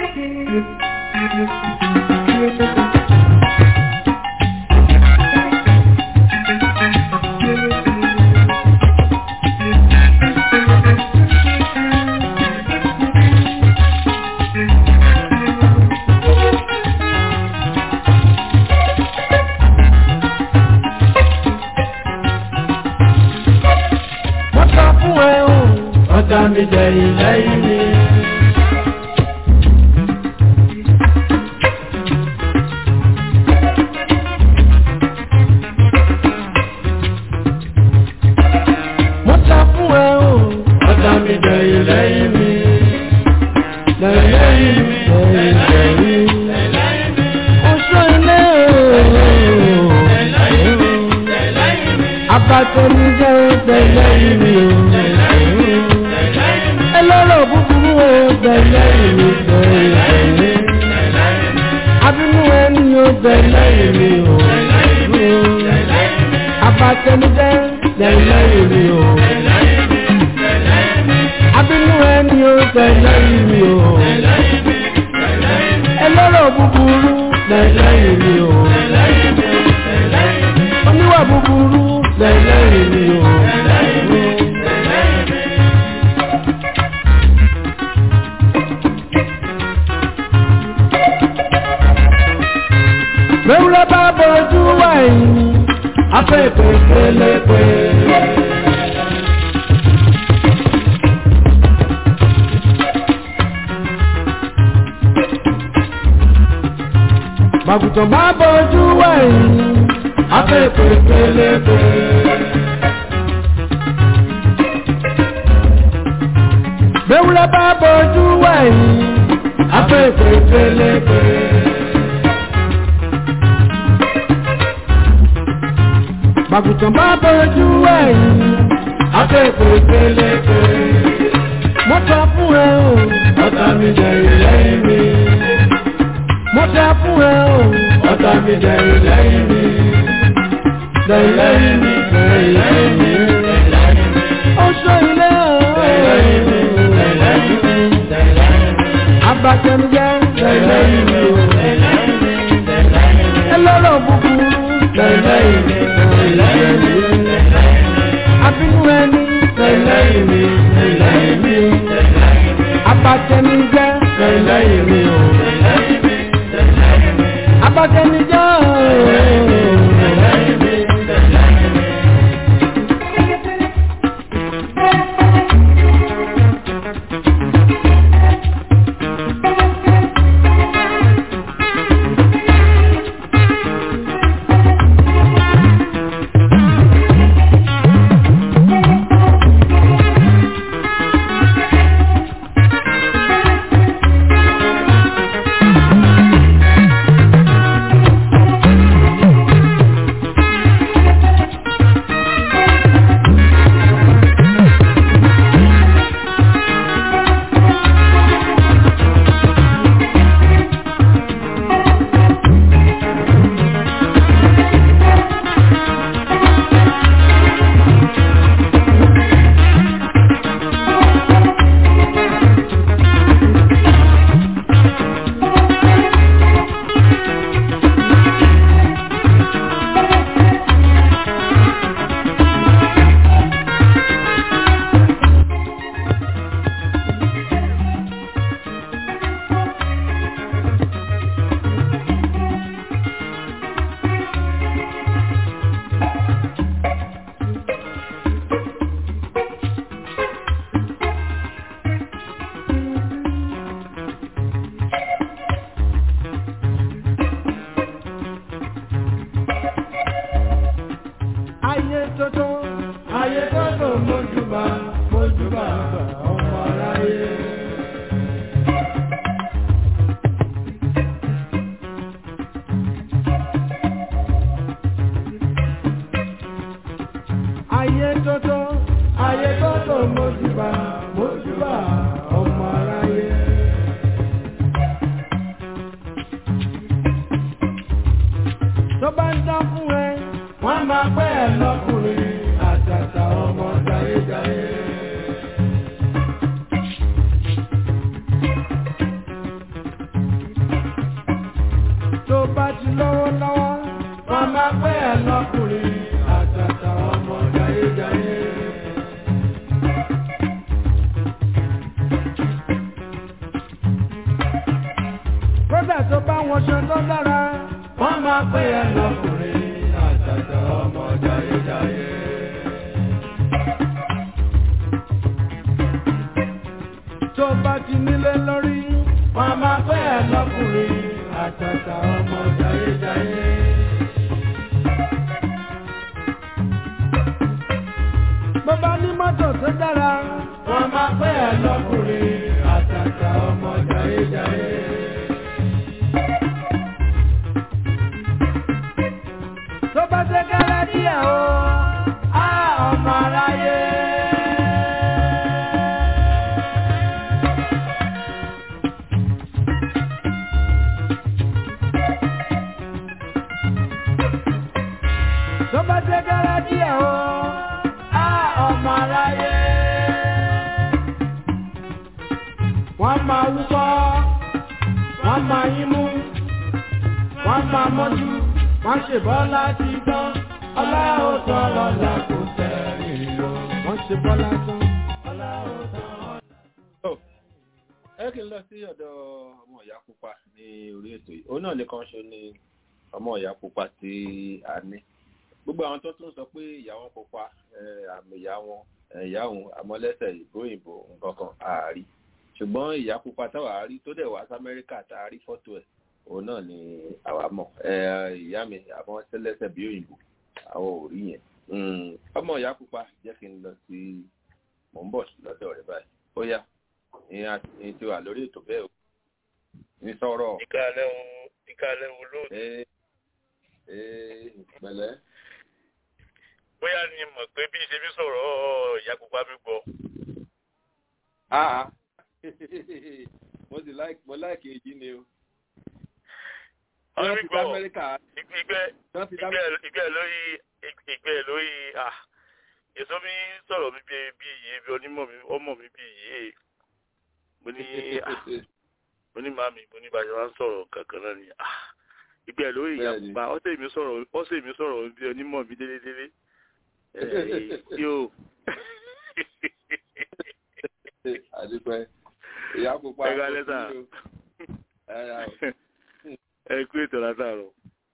ọ̀tá mi jẹ̀yìn lẹ́yìn mi. mo ta fún ẹ o ọ̀tá mi jẹ̀yìn lẹ́yìn mi. lẹ́yìn mi lẹ́yìn mi. oṣù ilé o. abatẹnijẹ lẹ́yìn mi o ẹlọ́rọ̀ búburú ọgbẹ̀lẹ̀ ìlú bẹ̀rẹ̀ abínú ẹni ọgbẹ̀lẹ̀ ìlú abatẹnudẹ lẹ́lẹ̀ ìlú abínú ẹni ọgbẹ̀lẹ̀ ìlú ẹlọ́rọ̀ búburú lẹ́lẹ̀ ìlú oníwà búburú lẹ́lẹ̀ ìlú. Mẹ́wúrẹ́ bá bọ́jú wáyé, afẹ́ ìpè pélepé. Màgùtàn bá bọ́jú wáyé, afẹ́ ìpè pélepé. Mẹ́wúrẹ́ bá bọ́jú wáyé, afẹ́ ìpè pélepé. Màgùtàn bá bọ́jú ẹ̀yìn, akẹ́kọ̀ọ́ pélépe. Mo ta fún ẹ o, ọ̀tá mi jẹ ìlẹ́yìn mi. Mo ta fún ẹ o, ọ̀tá mi jẹ ìlẹ́yìn mi. Lẹ́yìn mi, lẹ́yìn mi, oṣù ilé o. Lẹ́yìn mi, lẹ́yìn mi, abatẹnujẹ. Lẹ́yìn mi o. Ẹlọ́rọ̀ búburú. Lẹ́yìn mi abínú ẹni lẹ́yìn mi lẹ́yìn mi abatẹnijẹ lẹ́yìn mi o abatẹnijẹ lẹ́yìn mi. tótó ayé tótó mójúbà mójúbà ọmọ aráyé. ayé tótó ayé tótó mójúbà mójúbà ọmọ aráyé. tó bá ń dán fún ẹ wọ́n máa pẹ́ ẹ lọ́kùnrin àtàtà ọmọ jayéjayé. tó bá ti lọ́wọ́ lọ́wọ́ wọ́n máa pẹ́ ẹ lọ́kùnrin àtàtà ọmọ jayéjayé. kódà tó bá wọn ṣe tó dára wọ́n máa pè é lọ́kùnrin àtàtà ọmọ jayéjayé. tó bá ti nílé lórí wọ́n máa pè é lọ́kùnrin àtàtà ọmọ jayéjayé. bó bá ní mọ́tò tó dára wọ́n máa pè é lọ́kùnrin àtàtà ọmọ jayéjayé. tó bá ṣe kẹ́lẹ́ díẹ̀ o á ọmọ aráyé. tó bá ṣe kẹ́lẹ́ díẹ̀ o á ọmọ aráyé. wọ́n máa wúkọ́ wọ́n máa yín mú wọ́n máa mọ́jú wọ́n ṣe bọ́lá ti tán ọlá ó tán lọ́la kò tẹ̀lé o. wọ́n ṣe bọ́lá tán ọlá ó tán. ẹ kí n lọ sí ọ̀dọ̀ ọmọ ìyá pupa ní orí ètò yìí òun náà nìkan ṣo ni ọmọ ìyá pupa tí a ní gbogbo àwọn tó tún sọ pé ìyá wọn pupa àmì ìyá wọn ìyá òun àmọ́lẹ́sẹ̀ ìbò ìbò nǹkan kan àárí ṣùgbọ́n ìyá pupa táwa àárí tó dẹ̀ wá sí amẹ́ríkà tá a rí fọ́tò ẹ̀ òun náà ni àwa mọ̀ ìyá mi àwọn tẹ́lẹ̀sẹ̀ bí òyìnbó àwọn ò rí yẹn ọmọ ìyá pupa jẹ́ kí n lọ sí mò ń bọ̀ lọ́dọ̀ rẹ̀ báyìí ó yá ìyẹn ti wà lórí ètò bẹ́ẹ̀ o ní sọ̀rọ̀. ìkàlẹ̀ wo ìkàlẹ̀ wo ló. pẹ̀lẹ́. bóyá ni mọ̀ pé bí ṣe bí sọ̀rọ̀ ìyá pupa mi gbọ́. mo sì mo láìkè èjì ni o ọ̀rẹ́ gbọ́ ìgbẹ́ ìgbẹ́ lórí ìgbẹ́ lórí èso mi sọ̀rọ̀ mi bí iye bí onímọ̀ mi ọmọ mi bí iye mo ní mo ní màmí mo ní bàjẹ́ máa ń sọ̀rọ̀ kankan náà ni ìgbẹ́ lórí ìyá pupa ọ̀sẹ̀ mi sọ̀rọ̀ ọ̀sẹ̀ mi sọ̀rọ̀ bí onímọ̀ mi délédélé yóò. àdúpẹ́ ìyá pupa ẹ̀ka lẹ́sà ẹ kú ètò látàrọ.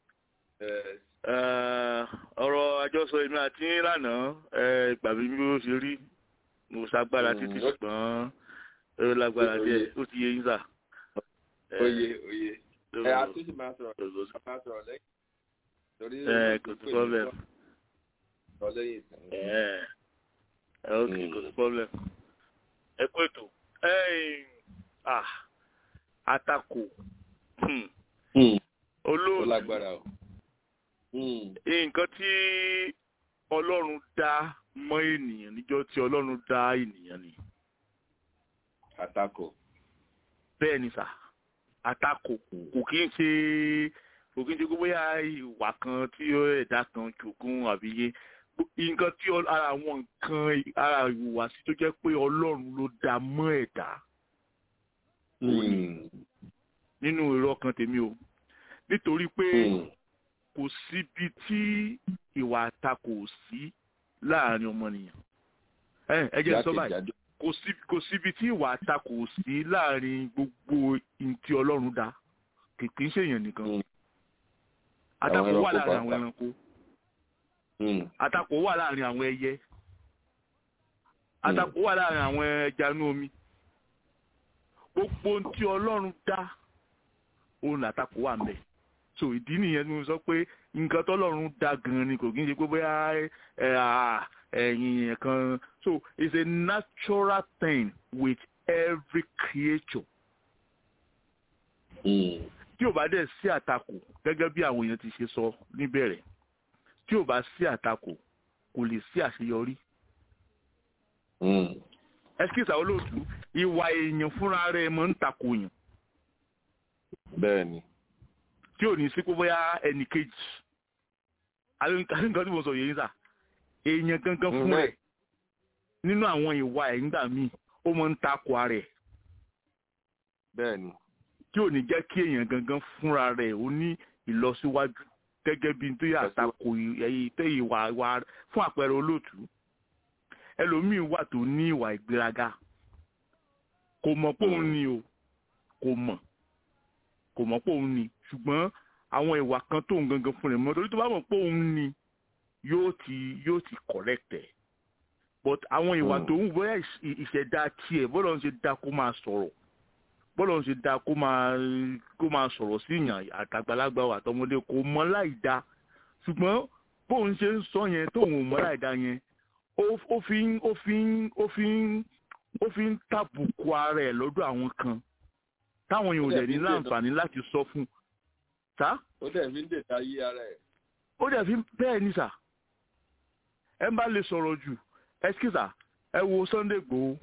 ọ̀rọ̀ àjọsọ èmi àti lánàá ìgbà mi bí ó ṣe rí mo ṣàgbára títí ṣùgbọ́n ó lágbára díẹ̀ ó ti yé yín sà. oye oye ẹ àtúntì máa sọ̀rọ̀ máa sọ̀rọ̀ lẹ́yìn torí ẹ kò sí problem. sọ lẹ́yìn ìsìn. ẹ ok kò sí problem. ẹ kú ètò àtakò olóòtú lágbára o. nǹkan tí ọlọ́run dá mọ́ ènìyàn níjọ́ tí ọlọ́run dá ènìyàn ni. àtakò. bẹ́ẹ̀ ni sà àtakò kò kí ń ṣe kò kí ń ṣe bóyá ìwà kan tí ẹ̀dá kan jogún àbí yé nǹkan tí ara àwọn nǹkan ara ìhùwàsí tó jẹ́ pé ọlọ́run ló dá mọ́ ẹ̀dá nínú èrò ọkàn tèmi o nítorí pé kò síbi tí ìwà àtakò sí láàrin ọmọnìyàn ẹ ẹ jẹ́ sọ báyìí kò síbi tí ìwà àtakò sí láàrin gbogbo ntí Ọlọ́run dá kìkì ń ṣèyàn nìkan àtakò wà láàrin àwọn ẹranko àtakò wà láàrin àwọn ẹyẹ àtakò wà láàrin àwọn ẹja inú omi gbogbo ntí Ọlọ́run dá òun làtakò wà mbẹ so ìdí nìyẹn ni mo sọ pé nǹkan tọ́lọ́run dá gan ni kò kí n ṣe pé bóyá ẹ̀yìn kan so it's a natural thing with every creature. tí ò bá dẹ̀ sí àtakò gẹ́gẹ́ bí àwọn èèyàn ti ṣe sọ níbẹ̀rẹ̀ tí ò bá sí àtakò kò lè sí àṣeyọrí. ẹsikísà olóòtú ìwà èèyàn fúnra rẹ̀ máa ń takò yàn. bẹ́ẹ̀ni. tí ò ní sí pé bóyá ẹnì kejì nǹkan tí mo sọ yìí sà èèyàn gangan fún rẹ̀ nínú àwọn ìwà ẹ̀ nígbà míì ó máa ń takò ara ẹ̀. bẹ́ẹ̀ni. tí ò ní jẹ́ kí èèyàn gangan fúnra rẹ̀ ó ní ìlọsíwájú gẹ́gẹ́ bí tó yà tako tó ìwà ìwà fún àpẹẹrẹ olóòtú ẹlòmíì wà tó ní ìwà ìgbéraga kò mọ̀ pé òun ni o kò mọ̀ kò mọ̀ pé òun ni ṣùgbọ́n àwọn ìwà kan tó ń gangan fún rẹ̀ mọ́ torí tó bá mọ̀ pé òun ni yóò ti yóò ti correct ẹ̀ but àwọn ìwà tó ń bóyá ìṣẹ̀dá tiẹ̀ bọ́lá ń ṣe dá kó máa sọ̀rọ̀ bọ́lá ń ṣe dá kó máa kó máa sọ̀rọ̀ sí ìyàn àtàgbàlagbà àtọmọdé kò mọ̀ láì dá ṣùgbọ́n bóun ṣe ń sọ yẹn tóun ò mọ̀ láì dá yẹn ó fi ń ó fi ń ó fi ń ó fi ń tàbùkù ara ẹ̀ lọ́dọ̀ àwọn kan táwọn yòó dẹ̀ ní láǹfààní láti sọ fún sá. ó dẹ̀ fi ń dèta yí ara ẹ̀. ó dẹ̀ fi bẹ́ẹ̀ ni sà ẹ bá lè sọ̀rọ̀ jù ẹskísà ẹ wo Sunday Igboho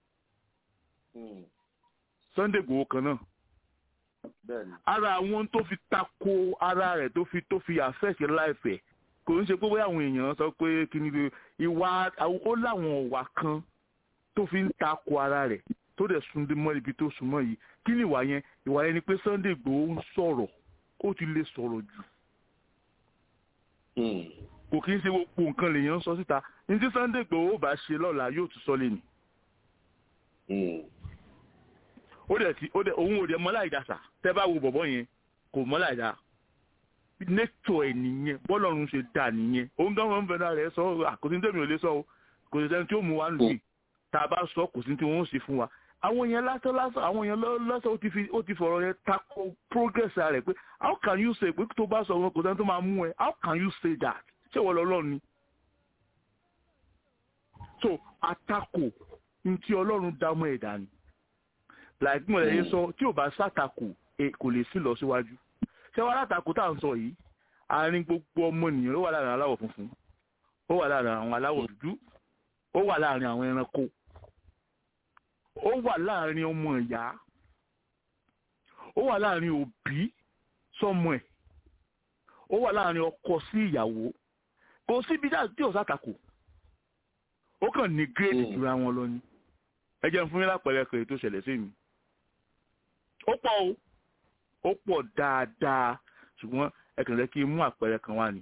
Sunday Igboho kan náà ara àwọn tó fi tako ara rẹ̀ tó fi tó fi àfẹ́sẹ̀ láìpẹ́ kò ń ṣe pé bóyá àwọn èèyàn sọ pé kí ni ìwà ó láwọn ọ̀wà kan tó fi ń tako ara rẹ̀ tó dẹ̀ súndé mọ́ ibi tó súnmọ́ yìí kí ni ìwà yẹn ìwà yẹn ni pé Sunday Igboho ń sọ̀rọ̀ ó ti lè sọ̀rọ̀ jù kò kí ń ṣe gbogbo nǹkan lèèyàn sọ síta ní tí Sunday Igboho bá ṣe lọ́la yóò tún sọ lé ní. ó dẹ̀ ti ó dẹ̀ òun ò dẹ̀ mọ́ láì dàsà tẹ́ bá wo bọ̀bọ́ yẹn kò mọ́ láì dà nature ẹ̀ nìyẹn bọ́lọ́run ṣe dà nìyẹn òun gan wọn bẹ̀rẹ̀ rẹ̀ sọ àkòtí tẹ̀mí ò lè sọ o kò sí sẹ́ni tí ó mú wa lù yìí tá a bá sọ kò sí tí wọ́n ó sì fún wa àwọn yẹn lásán lásán àwọn yẹn lásán ó ti fi ó ti fọ̀rọ̀ yẹn tako progress rẹ̀ pé how can you say pé tó bá sọ wọn kò sẹ́ni tó máa mú ẹ how can you say that ṣé wọ́n lọ́lọ́run ni. so àtakò ntí ọlọ́run dá mọ́ ẹ̀dá ni like mo lè yẹ sọ tí ò bá sàtakò kò lè sí lọ síwájú ṣé wàá látakò tá à ń sọ yìí àárín gbogbo ọmọnìyàn ló wà láàrin aláwọ̀ funfun ó wà láàrin àwọn aláwọ̀ dúdú ó wà láàrin àwọn ẹranko ó wà láàrin ọmọ ìyá ó wà láàrin òbí sọmọ ẹ̀ ó wà láàrin ọkọ sí ìyàwó kò síbi dáa tí ò sàtakò ó kàn ní gírèdì jura wọn lọ ni ẹ jẹ́ fún mi lápẹẹrẹ kèrè tó ṣẹlẹ̀ sí mi ó pọ̀ o ó pọ̀ dáadáa ṣùgbọ́n ẹ kàn lẹ́ kí n mú àpẹẹrẹ kan wá ni.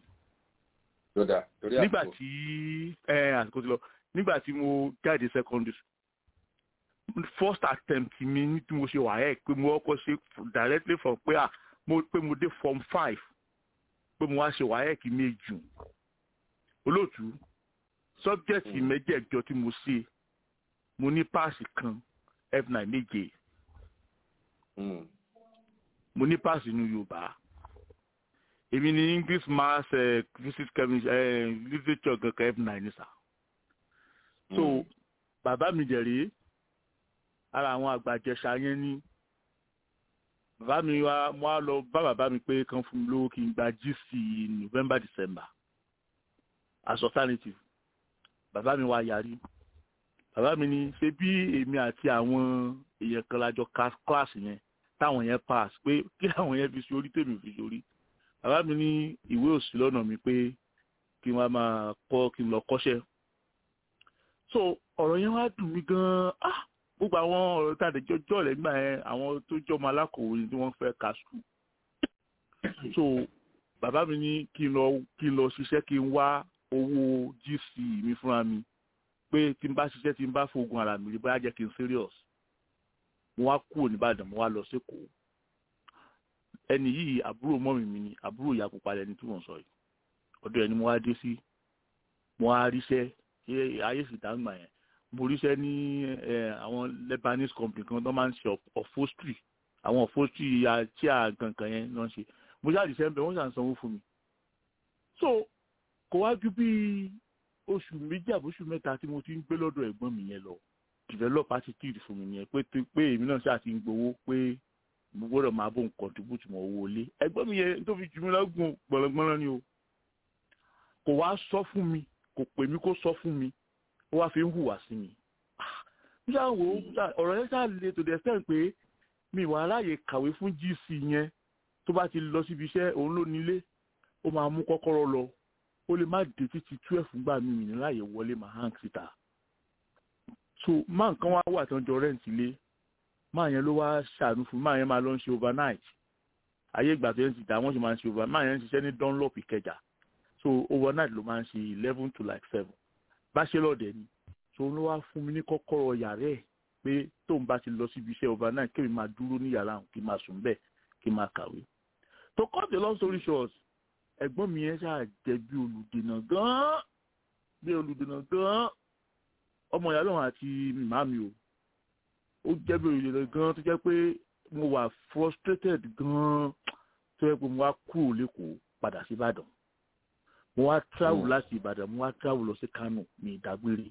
nígbà tí ẹ àsìkò ti lọ nígbà tí mo jáde secondary first attempt mi ní tí mo ṣe wàhálà pé mo kọ́kọ́ ṣe directly from pé à mo pé mo dé form five pé mo wá ṣe wàhálà kí méjì olóòtú subject mẹ́jẹ̀ẹ̀jọ tí mo ṣe mo ní páàsì kan f9 méje mo ní páàsì inú yorùbá èmi ní english maths uh, physics chemistry uh, literature kankan f9 ní sà so bàbá mi dẹ̀rẹ̀ ara àwọn àgbàjẹsà yẹn ní bàbá mi wá mo á lọ bá bàbá mi pé kan fún mi lówó kí n gba gc november december as alternative bàbá mi wá yarí bàbá mi ní ṣe bí èmi àti àwọn èèyàn kan lájọ kíláàsì yẹn táwọn yẹn pass pé kí àwọn yẹn fi sórí tèmi fi sórí bàbá mi ní ìwé òsì lọ́nà mi pé kí n wá máa kọ́ kí n lọ kọ́ṣẹ́ so ọ̀rọ̀ yẹn wá dùn mí gan-an ah gbogbo àwọn ọ̀rọ̀ tá a lè jọjọ́ rẹ̀ nígbà yẹn àwọn tó jọmọ alákòwé ni wọ́n fẹ́ ka sùn so bàbá mi ní kí n lọ kí n lọ ṣiṣẹ́ kí n wá owó gc mi fúnra mi pé tí n bá ṣiṣẹ́ tí n bá fògùn ara mi rí bóyá jẹ́ kí n serious mo wá kúrò nìbàdàn mo wá lọ sékòó ẹni yìí àbúrò mọ́mì mi ni àbúrò ìyá pupa lẹni tí mò ń sọ yìí ọ̀dọ̀ ẹni mo wá dé sí mo wá ríṣẹ́ ayé sì dáńgbà yẹn mo ríṣẹ́ ní àwọn Lebanese company kan tó máa ń ṣe upholstery àwọn upholstery tí a kankan yẹn náà ṣe mo ṣáà ríṣẹ́ ń bẹ wọ́n ṣàn sanwó fún mi so kò wá ju bí oṣù méjì àbóṣù mẹ́ta tí mo ti ń gbé lọ́dọ̀ ẹ̀gbọ́n mi yẹn lọ develop attitude fún mi yẹn pé pé èmi náà ṣáà ti ń gbowó pé mo gbọ́dọ̀ máa bó nǹkan contribute mọ́ owó ilé ẹ̀gbọ́n mi yẹn tó fi jù mí lọ́gùn gbọ̀nràngbọ̀nrán ni o kò wá sọ fún mi kò pè mí kó sọ fún mi ó wá fi ń hùwà sí mi nígbà wo ọ̀rọ̀ yẹn ṣáà le to the extent pé mi wà láàyè kàwé fún gc yẹn tó bá ti lọ síbi iṣẹ́ òun ló nílé ó máa mú kọ́kọ́rọ́ lọ ó lè má dé títí twelve gbà mí mi ní láàyè wọlé máa hàn síta so máa nǹkan wá wà tó ń jọ rẹ́ǹtì lé máa yẹn ló wá ṣàánú fún máa yẹn máa lọ ń ṣe overnight ayé ìgbà tó yẹn ti dà wọ́n ṣe máa ń ṣe overnight máa yẹn ń ṣiṣẹ́ ní dunlop ìkẹjà so overnight ló máa ń ṣe eleven to like seven bachelor dẹ̀ ni so ló wá fún mi ní kọ́kọ́rọ́ yàrá ẹ̀ pé tóun bá ti lọ síbi iṣẹ́ overnight kémi máa dúró ní yàrá òun kí n máa sùn bẹ́ẹ̀ kí n máa kàwé to cut the long story short ẹ̀gbọ́n mi yẹn ṣáà jẹ́ bí olùdènà gan-an bí olùdènà gan-an ọmọ ìyá lọ́wọ́ àti màmí o ó jẹ́ bí olùdènà gan-an tó jẹ́ pé mo wà frustrated gan-an tó yẹ pé mo wá kúrò lẹ́kọ̀ọ́ padà sí Ìbàdàn mo wá travel láti Ìbàdàn mo wá travel lọ sí Kánò ní ìdágbére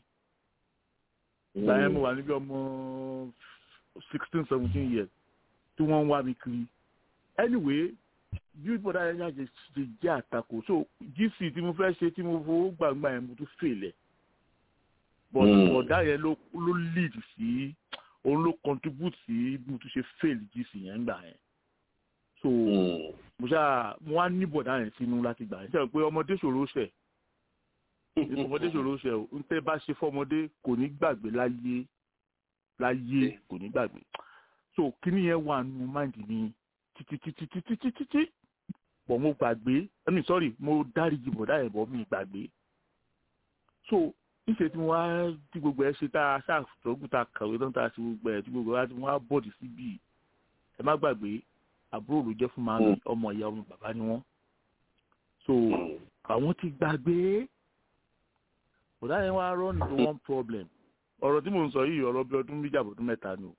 ìgbà yẹn mo wà níbi ọmọ sixteen seventeen years tí wọ́n ń wá mi kiri anyway bí bọ́dá yẹn ṣe ṣe jẹ́ àtakò so gc tí mo fẹ́ ṣe tí mo fowó gbàgbà yẹn mo tún fèlẹ̀ but bọ́dá yẹn ló ló lead sí òun ló contribute sí bí mo tún ṣe fail gc yẹn gbà yẹn so mo ṣáà mo wá ní bọ́dá yẹn sínú láti gbà yẹn ṣe pé ọmọdé ṣòro ṣẹ̀ ọmọdé ṣòro ṣẹ̀ o ń tẹ́ bá ṣe fọmọdé kò ní gbàgbé láyé láyé kò ní gbàgbé so kíní yẹn wà nù máìndì mi títítítítítítítí pọ̀ mo gbàgbé I mean sorry mo dáríjì bọ̀dá ẹ̀ bọ̀ mi gbàgbé so níṣẹ́ tí mo wá tí gbogbo ẹ̀ ṣe tá a ṣàtọ́gùn tá a kàwé tán tá a ṣe gbogbo ẹ̀ tí gbogbo wa tí mo wá bọ̀dì síbi ẹ má gbàgbé àbúrò ló jẹ́ fún màmí ọmọ ìyá ọmọ bàbá ni wọ́n so àwọn ti gbàgbé bọ̀dá yẹn wá run into one problem ọ̀rọ̀ tí mò ń sọ yìí ọ̀rọ̀ bí ọdún méjì àbọ̀dún mẹ́ta ni o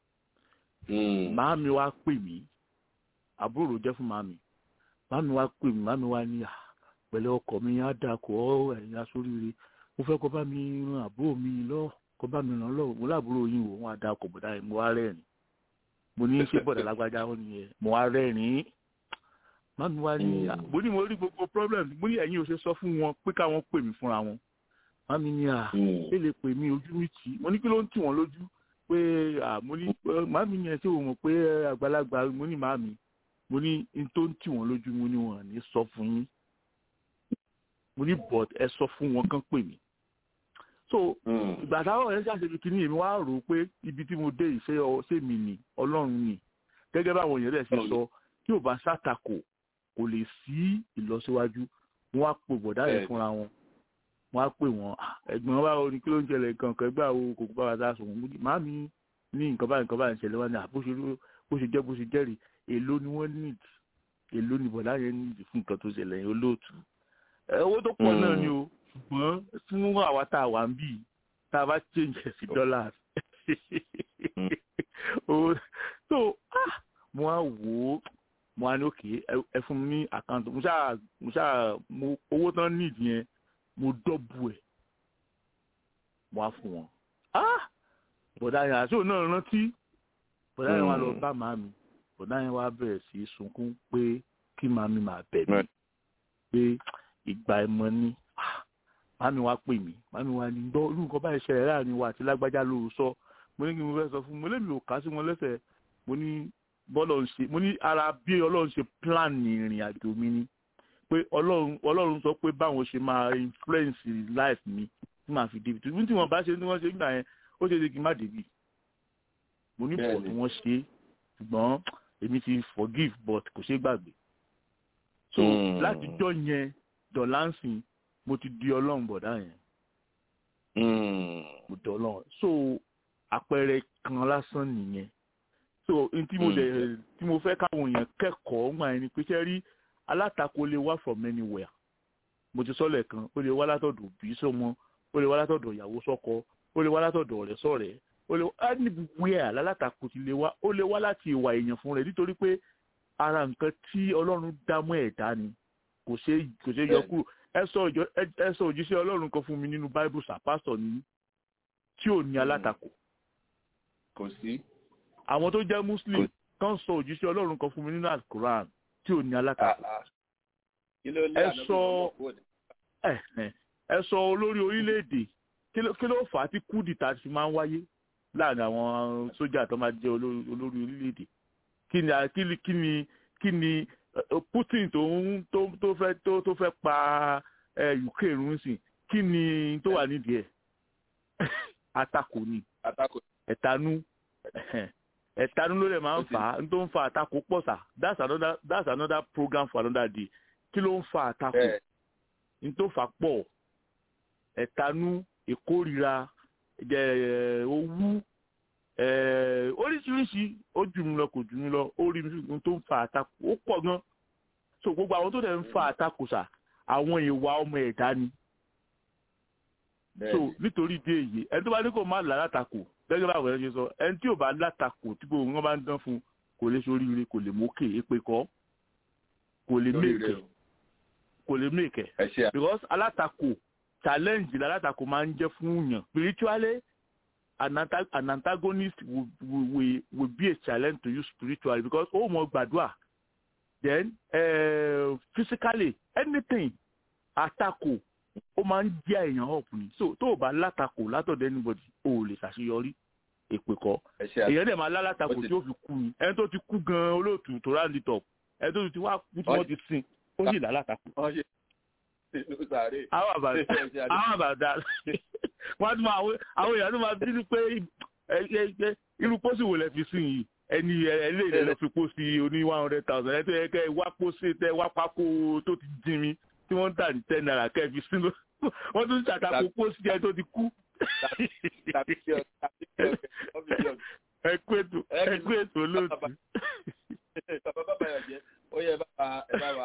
màámi wá pè mí àbúrò jẹ́ fún màámi màámi wá pè mí màámi wá ní pẹ̀lẹ́ ọkọ mi á dà kọ́ ẹ̀yìn aṣoríire mo fẹ́ kó bá mi ran àbúrò mi lọ kó bá mi ràn lọ mo láàbúrò yín wò wọn á dà kọ̀ bọ̀dá yẹn mo wá rẹ́rìn mo ní ṣé bọ̀dà lágbájá wọn nìyẹn mo wá rẹ́rìn màámi wá ní mo ní mo rí gbogbo problem mo ní ẹ̀yin ò ṣe sọ fún wọn pé káwọn pè mí fúnra wọn màámi ní à ẹ lè pè mí ojú mi tì mo ní kí ló ń tì wọ́n lójú pé mo ní màámi yẹn tí o mọ̀ pé àgbàlagbà mo ní màámi mo ní n tó ń tì wọ́n lójú mo ní wọn ní sọ fún yín mo ní but ẹ sọ fún wọn kán pè mí so ìgbà táwọn ẹ̀ ṣàṣeyọrí kínní èmi wá rò ó pé ibi tí mo dé ìṣe ṣé mi ni ọlọ́run ni gẹ́gẹ́ báwọn èèyàn rẹ̀ ṣe sọ tí ò bá ṣàtakò kò lè sí ìlọsíwájú wọn á pè bọ̀dá yẹn fúnra wọn wọn á pè wọn ẹ̀gbọ́n báwo ni kí ló ń ṣẹlẹ̀ kankan ẹgbẹ́ àwọn kòkó bá wa dá sùn wọn màámi ní nǹkan báyìí nǹkan báyìí ń ṣẹlẹ̀ wọn ni bó ṣe jẹ́ bó ṣe jẹ́rìí èló ni wọ́n need èló ni bọ̀dá yẹn need fún nǹkan tó ṣẹlẹ̀ yẹn olóòtú owó tó pọ̀ náà ni o ṣùgbọ́n fún àwa tá a wà ń bì tá a bá change ẹ̀ sí dollars so mo á wò ó mo á ní òkè ẹ fún mi ní àkáǹtì mo ṣáà mo ṣáà mo owó tán need yẹn mo dọ́bù ẹ̀ mo á fún wọn bọ̀dá yẹn àti òun náà rántí bọ̀dá yẹn wá lọ bá màmí bọ̀dá yẹn wá bẹ̀rẹ̀ sí í sunkún pé kí màmí máa bẹ̀ mí pé ìgbà ẹ̀mọ́ ni màmí wá pè mí màmí wá ní gbọ́ irú nǹkan báyìí ṣẹlẹ̀ láàrin wa àti lágbájá ló sọ mo ní kí mo fẹ́ sọ fún mo lémi ò ká sí wọn lẹ́sẹ̀ mo ní bọ́lọ̀ ń ṣe mo ní ara bí ọlọ́run ṣe plan ìrìn àjò mi ni pé ọlọ́run ọlọ́run sọ pé báwọn ṣe máa influence life mi tí màá fi débi tí wọ́n bá ṣe tí wọ́n ṣe nígbà yẹn ó ṣe é ṣe kí n má débi mo ní pọ̀ tí wọ́n ṣe ṣùgbọ́n èmi ti forgive but kò ṣeé gbàgbé so látijọ́ yẹn dọ̀lánsìn mo ti di ọlọ́run bọ̀dá yẹn mo di ọlọ́run so àpẹẹrẹ kan lásán nìyẹn so n tí mo lè tí mo fẹ́ káwọn èèyàn kẹ́kọ̀ọ́ ńgbà yẹn ni pé ṣe rí alátakò lè wá from anywhere mo ti sọ́lẹ̀ kan ó lè wá látọ̀dọ̀ òbí sọmọ ó lè wá látọ̀dọ̀ ìyàwó sọ́kọ ó lè wá látọ̀dọ̀ ọ̀rẹ́ sọ̀rẹ́ ó lè wá anywhere alátakò ti lè wá ó lè wá láti ìwà èèyàn fún rẹ̀ nítorí pé ara nǹkan tí ọlọ́run dá mọ́ ẹ̀dá ni kò ṣe kò ṣe yọ kúrò ẹ sọ ìjọ ẹ sọ òjíṣẹ́ ọlọ́run kan fún mi nínú bible sir pastor ní tí ò ní alátakò. kò sí. àwọn tó jẹ́ muslim kan sọ òjíṣẹ́ ọlọ́run kan fún mi nínú alukoran tí ò ní alátakò. ẹ sọ ẹ sọ olórí orílẹ̀-èdè kí ló fà á tí kúdìtà fi máa ń wáyé láàrin àwọn sójà tó máa jẹ́ olórí orílẹ̀-èdè kí ni kí ni kí ni putin tó ń tó tó fẹ́ tó tó fẹ́ pa ukraine run sí kí ni tó wà nídìí ẹ̀ àtakò ni ẹ̀tanú ẹ̀tanú ló lè máa ń fà á n tó ń fa àtakò pọ̀ sà that's another that's another program for another day kí ló ń fa àtakò n tó fà pọ̀ ẹ̀tanú ìkórira owú oríṣiríṣi ó jù mí lọ kò jù mí lọ ó rí mi tó ń fa àtakò ó pọ̀ gan so gbogbo àwọn tó dẹ̀ ń fa àtakò sà àwọn ìwà ọmọ ẹ̀dá ni so nítorí ìdí èyí ẹni tó bá ní kó má là látakò gẹ́gẹ́ bá àwọn ẹ̀ ṣe sọ ẹni tí ò bá látakò tí gbogbo wọn bá ń dán fún kò lè soríire kò lè mókè èpè kọ́ kò lè mèkè kò lè mèkè because alátakò challenge lálátakò máa ń jẹ́ fún yàn spiritually an, an antagonist will, will, will be a challenge to you spiritually because ó mọ gbàdúrà then uh, physically anything àtakò ó máa ń jẹ́ èèyàn up ni so tó o bá látakò látọ̀dọ̀ anybody o ò lè ṣàṣeyọrí èpè kọ́ èèyàn dẹ̀ máa lálátakò tí ó fi kú ni ẹni tó ti kú gan-an olóòtú tó round it up ẹni tó ti wá kú tí wọ́n ti sin ó sì lálátakò àwọn àbàdà àwọn àbàdà wọ́n tún máa àwọn èèyàn tó máa bínú pé irú pósí wo lẹ fi sí yìí ẹni ẹlẹ́yìn lọ fi pósí oní one hundred thousand ẹ tó yẹ kẹ́ wá pósí tẹ wá pákó tó ti dín mi tí wọ́n ń tà ní ten naira kẹ́ fi sínú wọ́n tún ṣàtàkùn pósí ẹ tó ti kú. ẹ kú ètò ẹ kú ètò lóòtú. bàbá bàbá yọ̀ jẹ́ ó yẹ bàbá ẹ bá wa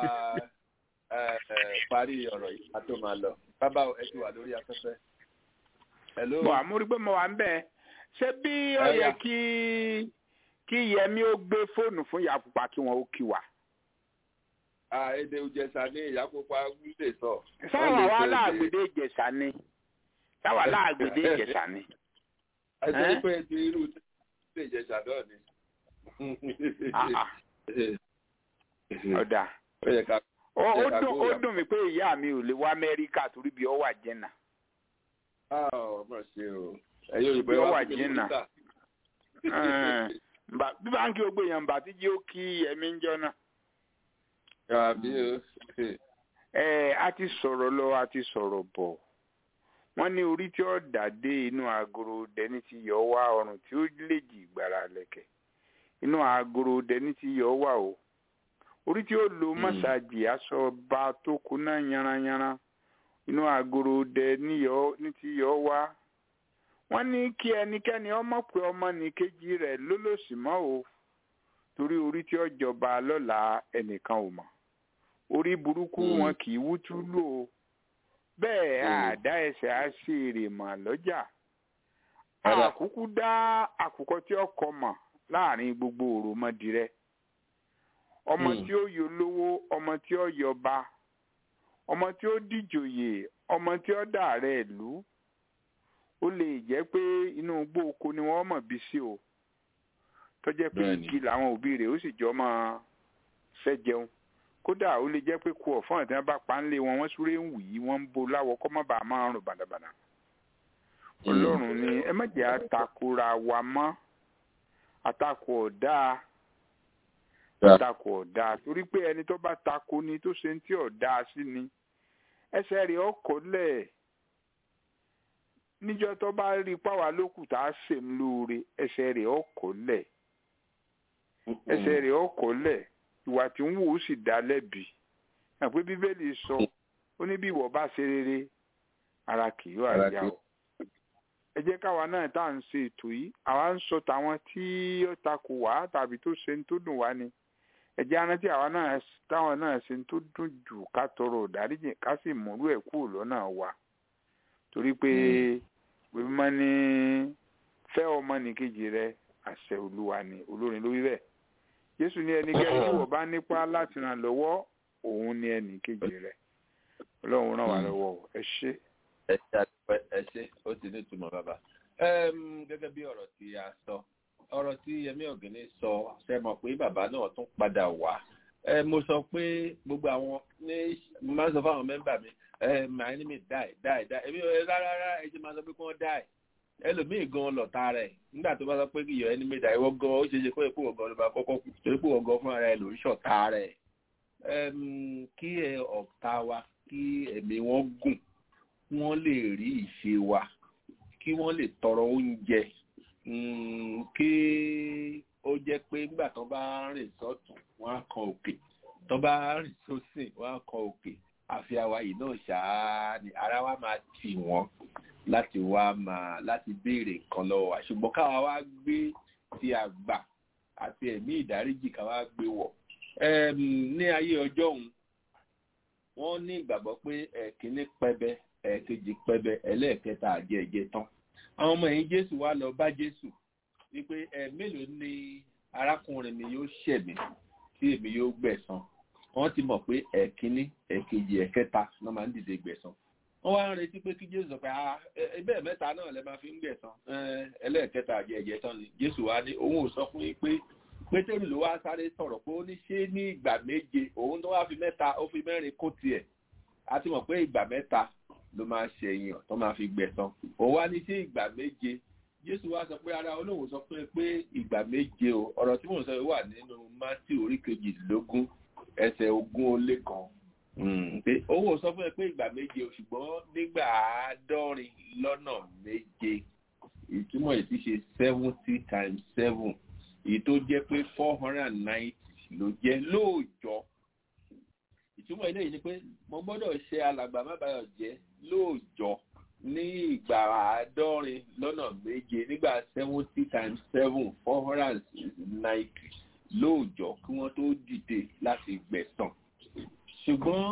parí ọ̀rọ̀ yìí a tó máa lọ bàbá ẹ ti wà lórí afẹ́fẹ́. bọ̀ àmúrí pé mo wà ń bẹ̀ ṣé bí ó yẹ kí kí yẹmi ó gbé fóònù fún yàpupa kí wọn ó kí wa. èdè ìjẹsà ní ìyàpupa lè sọ. sáwọn wa láàgbèdè ìjẹsà ni sáwọn láàgbèdè ìjẹsà ni. ẹ ṣe pé ti irú ilé ìjẹsà náà ni. ọ̀dà ó dùn mí pé ìyá mi ò lè wá amẹ́ríkà torí bí ọ wà jẹ́nà. ọmọ ṣe o ẹ̀yin òyìnbó bí ọ wà jẹ́nà. bí báńkì ó gbé yàn bá tí jí ó kí ẹ̀mí ń jọ náà. ẹ a ti sọ̀rọ̀ lọ a ti sọ̀rọ̀ bọ̀ wọ́n ní orí tí ó dàdé inú agoro dẹni ti yọ wá ọrùn tí ó lè jì gbàrà lẹ̀kẹ̀ inú agoro dẹni ti yọ wá o orí tí ó lo mọ́sáàjì aṣọ ọba tó kuná yanranyanran inú agoro dẹ ní ti yọ wá wọ́n ní kí ẹnikẹ́ni ọmọ pé ọmọ nìkejì rẹ̀ lólòsì mọ́ o torí orí tí ó jọba lọ́la ẹnìkan ò mọ̀ orí burúkú wọn kì í wútú lò ó bẹ́ẹ̀ àdá ẹsẹ̀ á sí èrè mọ̀ lọ́jà àkúkú dá àkùkọ tí ọkọ mọ̀ láàrin gbogbo òròmọdìrẹ ọmọ tí ó yọ lówó ọmọ tí ó yọba ọmọ tí ó díjòyè ọmọ tí ó dàrẹ ìlú ó lè jẹ́ pé inú igbó oko ni wọ́n mọ̀ bí sí o tó jẹ́ pé igi làwọn òbí rẹ̀ ó sì jọ máa fẹ́ jẹun kódà ó lè jẹ́ pé kú ọ̀fọ́n tí wọ́n bá pa ń lé wọn wọ́n súré ń wì í wọ́n ń bo láwọ̀ kọ́ mọ́ bàá máa rùn bàdàbàdà ọlọ́run ni ẹ má jẹ́ àtakora wa mọ́ àtakò ọ̀dà àtakò ọ̀dà torí pé ẹni tó bá tako ni tó ṣe ń tí ọ̀dà sí ni ẹsẹ̀ rẹ̀ ọkọ̀ lẹ̀ níjọ́ tó bá rí páwa lókù tá a ṣe ń lóore ẹsẹ̀ rẹ̀ ọkọ̀ lẹ̀ ẹsẹ̀ rẹ̀ ọkọ̀ lẹ̀ ìwà tí ń wò ó sì dá lẹ́bi àpé bíbélì sọ ó ní bí ìwọ bá ṣe rere ara kì yóò àyà o ẹ jẹ́ káwa náà tá à ń ṣe ètò yìí àwa ń sọ tàwọn tí ó takò wá tàbí tó ṣe ń tó dùn wá ni ẹ jẹ́ arántí àwa náà táwọn náà ṣe ń tó dùn jù ká tọrọ ìdáríjì ká sì múlò ẹ̀ kúrò lọ́nà wa torí pé bíbí máa ní fẹ́ ọmọ nìkejì rẹ àṣẹ olúwa ni olórin ló wí bẹ́ẹ̀ jésù ní ẹnikẹ́ni tí wọ́n bá nípa láti ràn lọ́wọ́ òun ní ẹnì kejì rẹ̀ ọlọ́run ràn wá lọ́wọ́ o. ẹ ṣé. ẹ ṣe àdúpẹ́ ẹ ṣe ó ti ní ìtumọ̀ bàbá. Ẹm, gẹ́gẹ́ bí ọ̀rọ̀ tí a sọ ọ̀rọ̀ tí Yẹmí Ọ̀gẹ́ni sọ ṣe mọ̀ pé bàbá náà tún padà wá ẹ mo sọ pé gbogbo àwọn ní mo máa ń sọ fáwọn mẹ́mbà mi ẹ my enemy die die die èmi ò rárá rárá ẹ ti máa sọ pé kí wọ́n die ẹlòmíì gan lọ̀tá rẹ̀ nígbà tó bá sọ pé your enemy die ìwọ gan ó ṣe é ṣe kó èkó ọ̀gán ló bá kọ́kọ́ kú torí pé ọ̀gán fúnra rẹ̀ ló ń ṣọ̀tá rẹ̀ Ẹm, kí ẹ ọ̀tá wa kí ẹ̀mí wọn gùn wọ́n lè rí ìṣe wa kí wọ́n lè tọrọ oúnjẹ mm, kí ó jẹ́ pé nígbà tó bá rìn sọ́tún wọ́n á kan òkè tó bá rìn sósìn wọ́n á kan òkè àfi àwa yìí náà ṣáá ni ara wa máa tì wọ́n láti wá máa láti béèrè nǹkan lọ́wọ́ wa ṣùgbọ́n káwa wá gbé ti àgbà àti ẹ̀mí ìdáríjì káwa gbé wọ̀ Ẹm, ní ayé ọjọ́ òun wọ́n ní ìgbàgbọ́ pé ẹ̀kíní pẹbẹ ẹ̀kejì pẹbẹ ẹlẹ́ẹ̀kẹta àjẹjẹ tán àwọn ọmọ ẹ̀yìn jésù wá lọ bá jésù wípé ẹ mélòó ni arákùnrin mi yóò ṣẹ̀mí tí èmi yóò gbẹ̀san wọ́n ti mọ̀ pé ẹ̀kíní ẹ̀kejì ẹ̀kẹta ló máa ń dìde gbẹ̀san wọ́n wá ń retí pé kí jésù sọ pé ah ẹbẹ́ mẹ́ta náà lẹ máa fi ń gbẹ̀san ẹlẹ́ẹ̀kẹta àjẹjẹ tán ni jésù wá ní òun ò sọ fún yín pé pétérù ló wá sáré sọ̀rọ̀ pé ó ní ṣé ní ìgbà méje òun tó wá fi mẹ́ta ó fi mẹ́rin kó tiẹ̀ a ti mọ̀ pé ìgbà mẹ́ta ló máa ṣèyàn tó máa fi gbẹ̀san òun wá ní ṣé ìgbà méje jésù wá sọ pé ara olóhùn sọ pé pé ìgbà méje o ọ̀rọ̀ tí mò ń sọ yìí wà nínú mátì orí kejìlélógún ẹsẹ̀ ogún ó lé kan pé owó sọ fún ẹ pé ìgbà méje o ṣùgbọ́n nígbà àádọ́rin lọ́nà méje ìtumọ̀ yìí ti ṣe seventy times seven èyí tó jẹ́ pé four hundred and ninety ló jẹ́ lóòjọ́ ìtumọ̀ ilé yìí ni pé mo gbọ́dọ̀ ṣe alàgbà mábàyọ̀ jẹ́ lóòjọ́ ní ìgbà àádọ́rin lọ́nà méje nígbà seventy times seven four hundred and ninety lóòjọ́ kí wọ́n tó dìde láti gbẹ̀san ṣùgbọ́n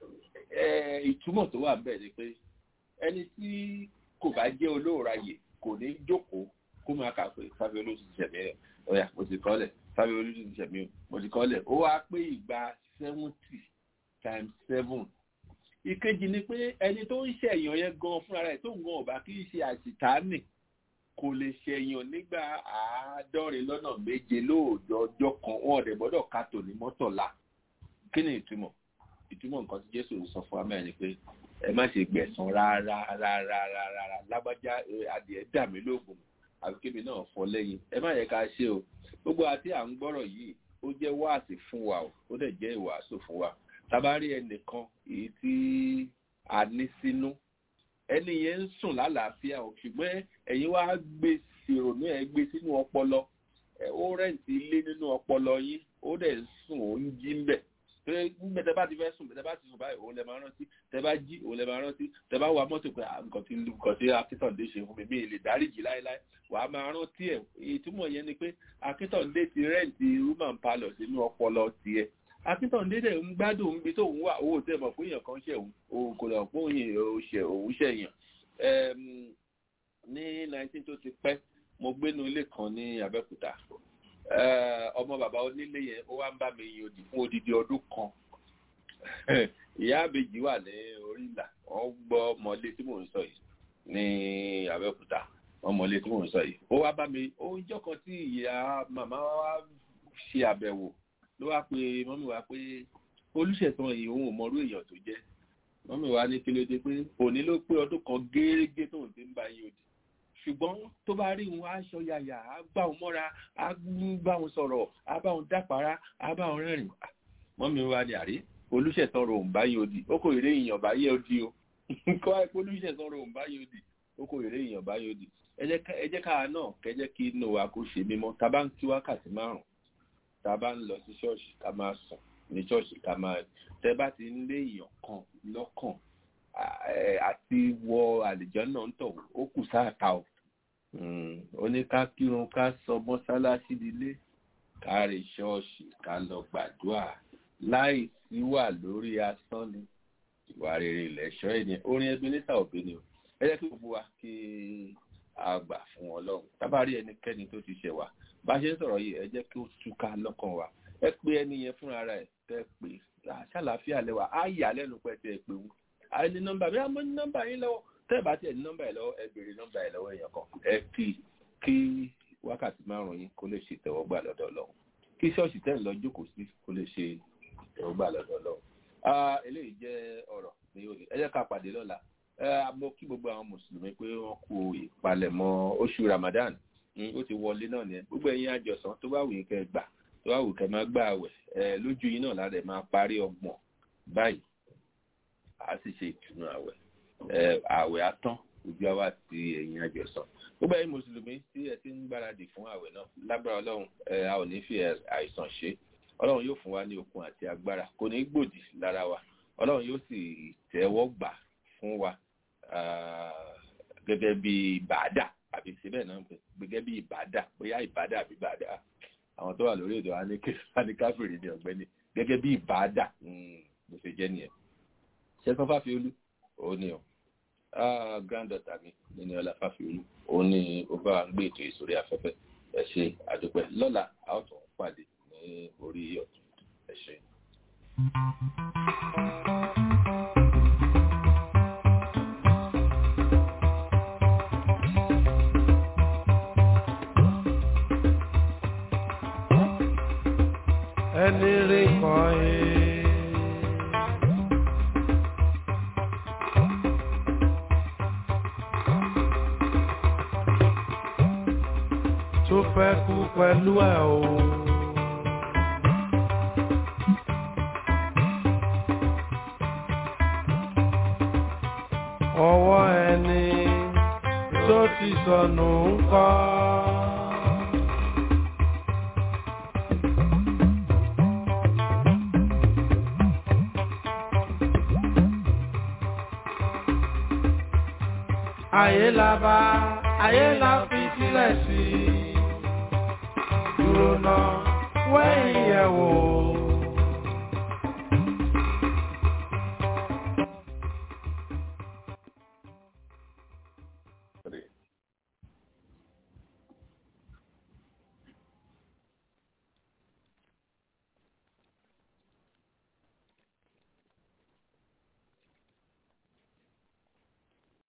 ìtumọ̀ tó wà bẹ́ẹ̀ ni pé ẹni tí kò bá jẹ́ olóòráyè kò ní jókòó kó máa kà pé fábí olóòtú ti ṣẹ̀mí ẹ̀ ọ̀yà mo ti kọ́lẹ̀ fábí olóòtú ti ṣẹ̀mí o mo ti kọ́lẹ̀ ó wá pé ìgbà seventy times seven ìkejì ni pé ẹni tó ń ṣẹ̀yàn yẹn gan fúnra rẹ̀ tó ń gan ọ̀bá kì í ṣe àṣìtáàmì kò lè ṣẹ̀yàn nígbà àádọ́rin lọ́nà méje lóòjọ́ ọjọ́ kan wọn ọ̀dẹ̀ gbọ́dọ̀ ká tòní mọ́tọ̀lá kí ni ìtumọ̀ ìtumọ̀ nǹkan tí jésù sọ fún wa mẹ́rin ni pé ẹ má ṣe gbẹ̀san rárá rárá rárá lágbájá adìẹ dà mí lóògùn àbí kébì náà fọ lẹ́yìn ẹ má yẹ ká ṣe o gbogbo àti à ń gbọ́rọ̀ yìí ó jẹ́ wáàsí fún wa o ó dẹ̀ jẹ́ ìwàásù fún wa tabari ẹnìkan èyí tí a ní sínú ẹni yẹn ń sùn lálàáfíà o ṣùgbọ́n ẹ̀yin wá gbé ìrònú ẹ̀ gbé sínú ọpọlọ ó rẹ̀ǹtì ilé nínú ọpọlọ yín ó dẹ̀ ń sùn ó ń jí ń bẹ̀ pé gbẹ tẹ bá ti fẹ́ sùn tẹ bá ti sùn báyìí òun lè máa rántí tẹ bá jí òun lè máa rántí tẹ bá wa mọ́tò pé nǹkan tí nǹkan tí akíntàndé ṣe fún mi mi lè dáríjì láéláé wà á máa rántí ẹ̀ ìtumọ̀ yẹn ni pé akíntàndé ti rẹ́ǹtì roman palace sínú ọpọlọ tiẹ̀ akíntàndé dẹ̀ ń gbádùn níbi tó ń wà owó tẹ̀ mọ̀ pé èèyàn kan ṣẹ̀ òun kò lọ pé òun ṣẹ̀yàn ní nineteen tó ti pẹ́ mo gbénu ilé kan ní abẹ́òkúta ọmọ bàbá onílé yẹn ó wá ń bá mi yin òdì fún odidi ọdún kan ìyá àbèjì wà ní orí ìlà wọn gbọ́ mọlé tí mò ń sọ yìí ní abẹ́òkúta wọn mọlé tí mò ń sọ yìí ó wá bá mi ó ń jọ́ kan tí ìyá màmá wa ṣe àbẹ̀wò ló wá pe mọ́mí wa pé olùṣètàn yìí òun ò mọrú èèyàn tó jẹ́ mọ́mí wa ní kí ló dé pé òní ló pé ọdún kan gẹ́rẹ́gẹ́ tóun ti ń bá yin òdì ṣùgbọ́n tó bá rí wọn aṣọ yàyà á gbà wọn mọ́ra á bá wọn sọ̀rọ̀ á bá wọn dápara á bá wọn rẹ́rìn mọ́mí wa ní àrí olùṣẹ̀tàn rò ń bá yé odi ó kò èrè èèyàn bá yé odi o kọ́ ẹ pé olùṣẹ̀tàn rò ń bá yé odi ó kò èrè èèyàn bá yé odi ẹ jẹ́ káà náà kẹjẹ́ kí inú wa kó ṣe mímọ́ tá a bá ń kí wákàtí márùn-ún tá a bá ń lọ sí ṣọ́ọ̀ṣì ká máa sùn ní ṣọ́ọ̀ṣì ká máa tẹ́ bá ti ń lé èèyàn kan lọ́kàn àti wọ àlìjọ́ náà ń tọ̀ ó kù sáàta o oníká kírun ká sọ mọ́sálásí nílé ká rè ṣọ́ọ̀ṣì ká lọ gbàdúrà láì sí wà lórí asán ni ìwà rere lẹ̀ṣọ́ ènìyàn orin ẹbí níta òbí ni o ẹ jẹ́ kí gbogbo wa kí a gbà fún ọlọ́run tábàárí ẹnikẹ́ni tó ti ṣẹ̀ wá bá a ṣe ń sọ̀rọ̀ yìí ẹ jẹ́ kí ó túká lọ́kàn wa ẹ pé ẹni yẹn fúnra rẹ̀ tẹ́ pé ṣàlàáfíà lẹ́wà á yà lẹ́nu pẹ̀tẹ́ pé wù á ní nọ́mbà mi á mọ́ ní nọ́mbà yín lọ́wọ́ tẹ́ ẹ̀ bá tiẹ̀ ní nọ́mbà yìí lọ́wọ́ ẹ béèrè nọ́mbà yìí lọ́wọ́ èèyàn kan ẹ kí kí wákàtí márùn-ún yín kó lè ṣe ìtẹ́wọ́gbà lọ́dọ̀ Ọlọ́run kí ṣọ́ọ̀ṣì tẹ́ ń lọ jókòó sí kó lè ṣe ìtẹ́wọ́gbà lọ́dọ̀ Ọlọ́run eléyìí jẹ́ ọ̀rọ̀ ní òní ẹ jẹ́ ká pàdé lọ́la mo kí gbogbo àwọn mùsùlùmí pé wọ́n kú ìpalẹ̀mọ́ oṣù Ramadan ó ti wọlé náà ni gbogbo ẹ̀yin àjọsán tó bá wù yín kẹ́ gbà tó bá wù kẹ́ máa gbà àwẹ̀ lójú yín náà lára ẹ̀ máa parí ọgbọ̀n báyìí a sì ṣe ìtùnú àwẹ̀ àwẹ̀ á tán ojú àwa ti ẹ̀yin àjọsán gbogbo ẹ̀yin mùsùlùmí tí ẹ ti ń gbáradì fún àwẹ̀ náà lágbára Ọlọ́run a ò ní fi àìsàn ṣe Ọlọ́run yóò fún wa ní okun àti agbára kò ní gbòdì lára wa Ọlọ́run yóò sì tẹ́wọ́ gbà fún wa gẹ́gẹ́ bí bàádà àbí síbẹ̀ náà gẹ́gẹ́ bí ìbàdà bóyá ìbàdà àbí bàádà àwọn tó wà lórí èdè wa ní káfíìrì ní ọ̀gbẹ́ni gẹ́gẹ́ bí ìbàdà bó ṣe jẹ́ nìyẹn ṣẹ́kọ́ fáfiolú òun ni o granddaughter mi nínú ọlá fáfiolú òun ni ó bá wa ń gbé ètò ìsòrí afẹ́fẹ́ ẹ ṣe àdúpẹ́ lọ́la a ó tún pàdé ní orí ọ̀tún ẹ ṣe. ẹni rí kan yìí. tó fẹ́ kú pẹ̀lú ẹ̀ o. ọwọ́ ẹni tó ti sọnù ń kọ́. ayé la bá ayé la fi sílẹ̀ sí i dúró náà wẹ́yìn yẹ̀ wò.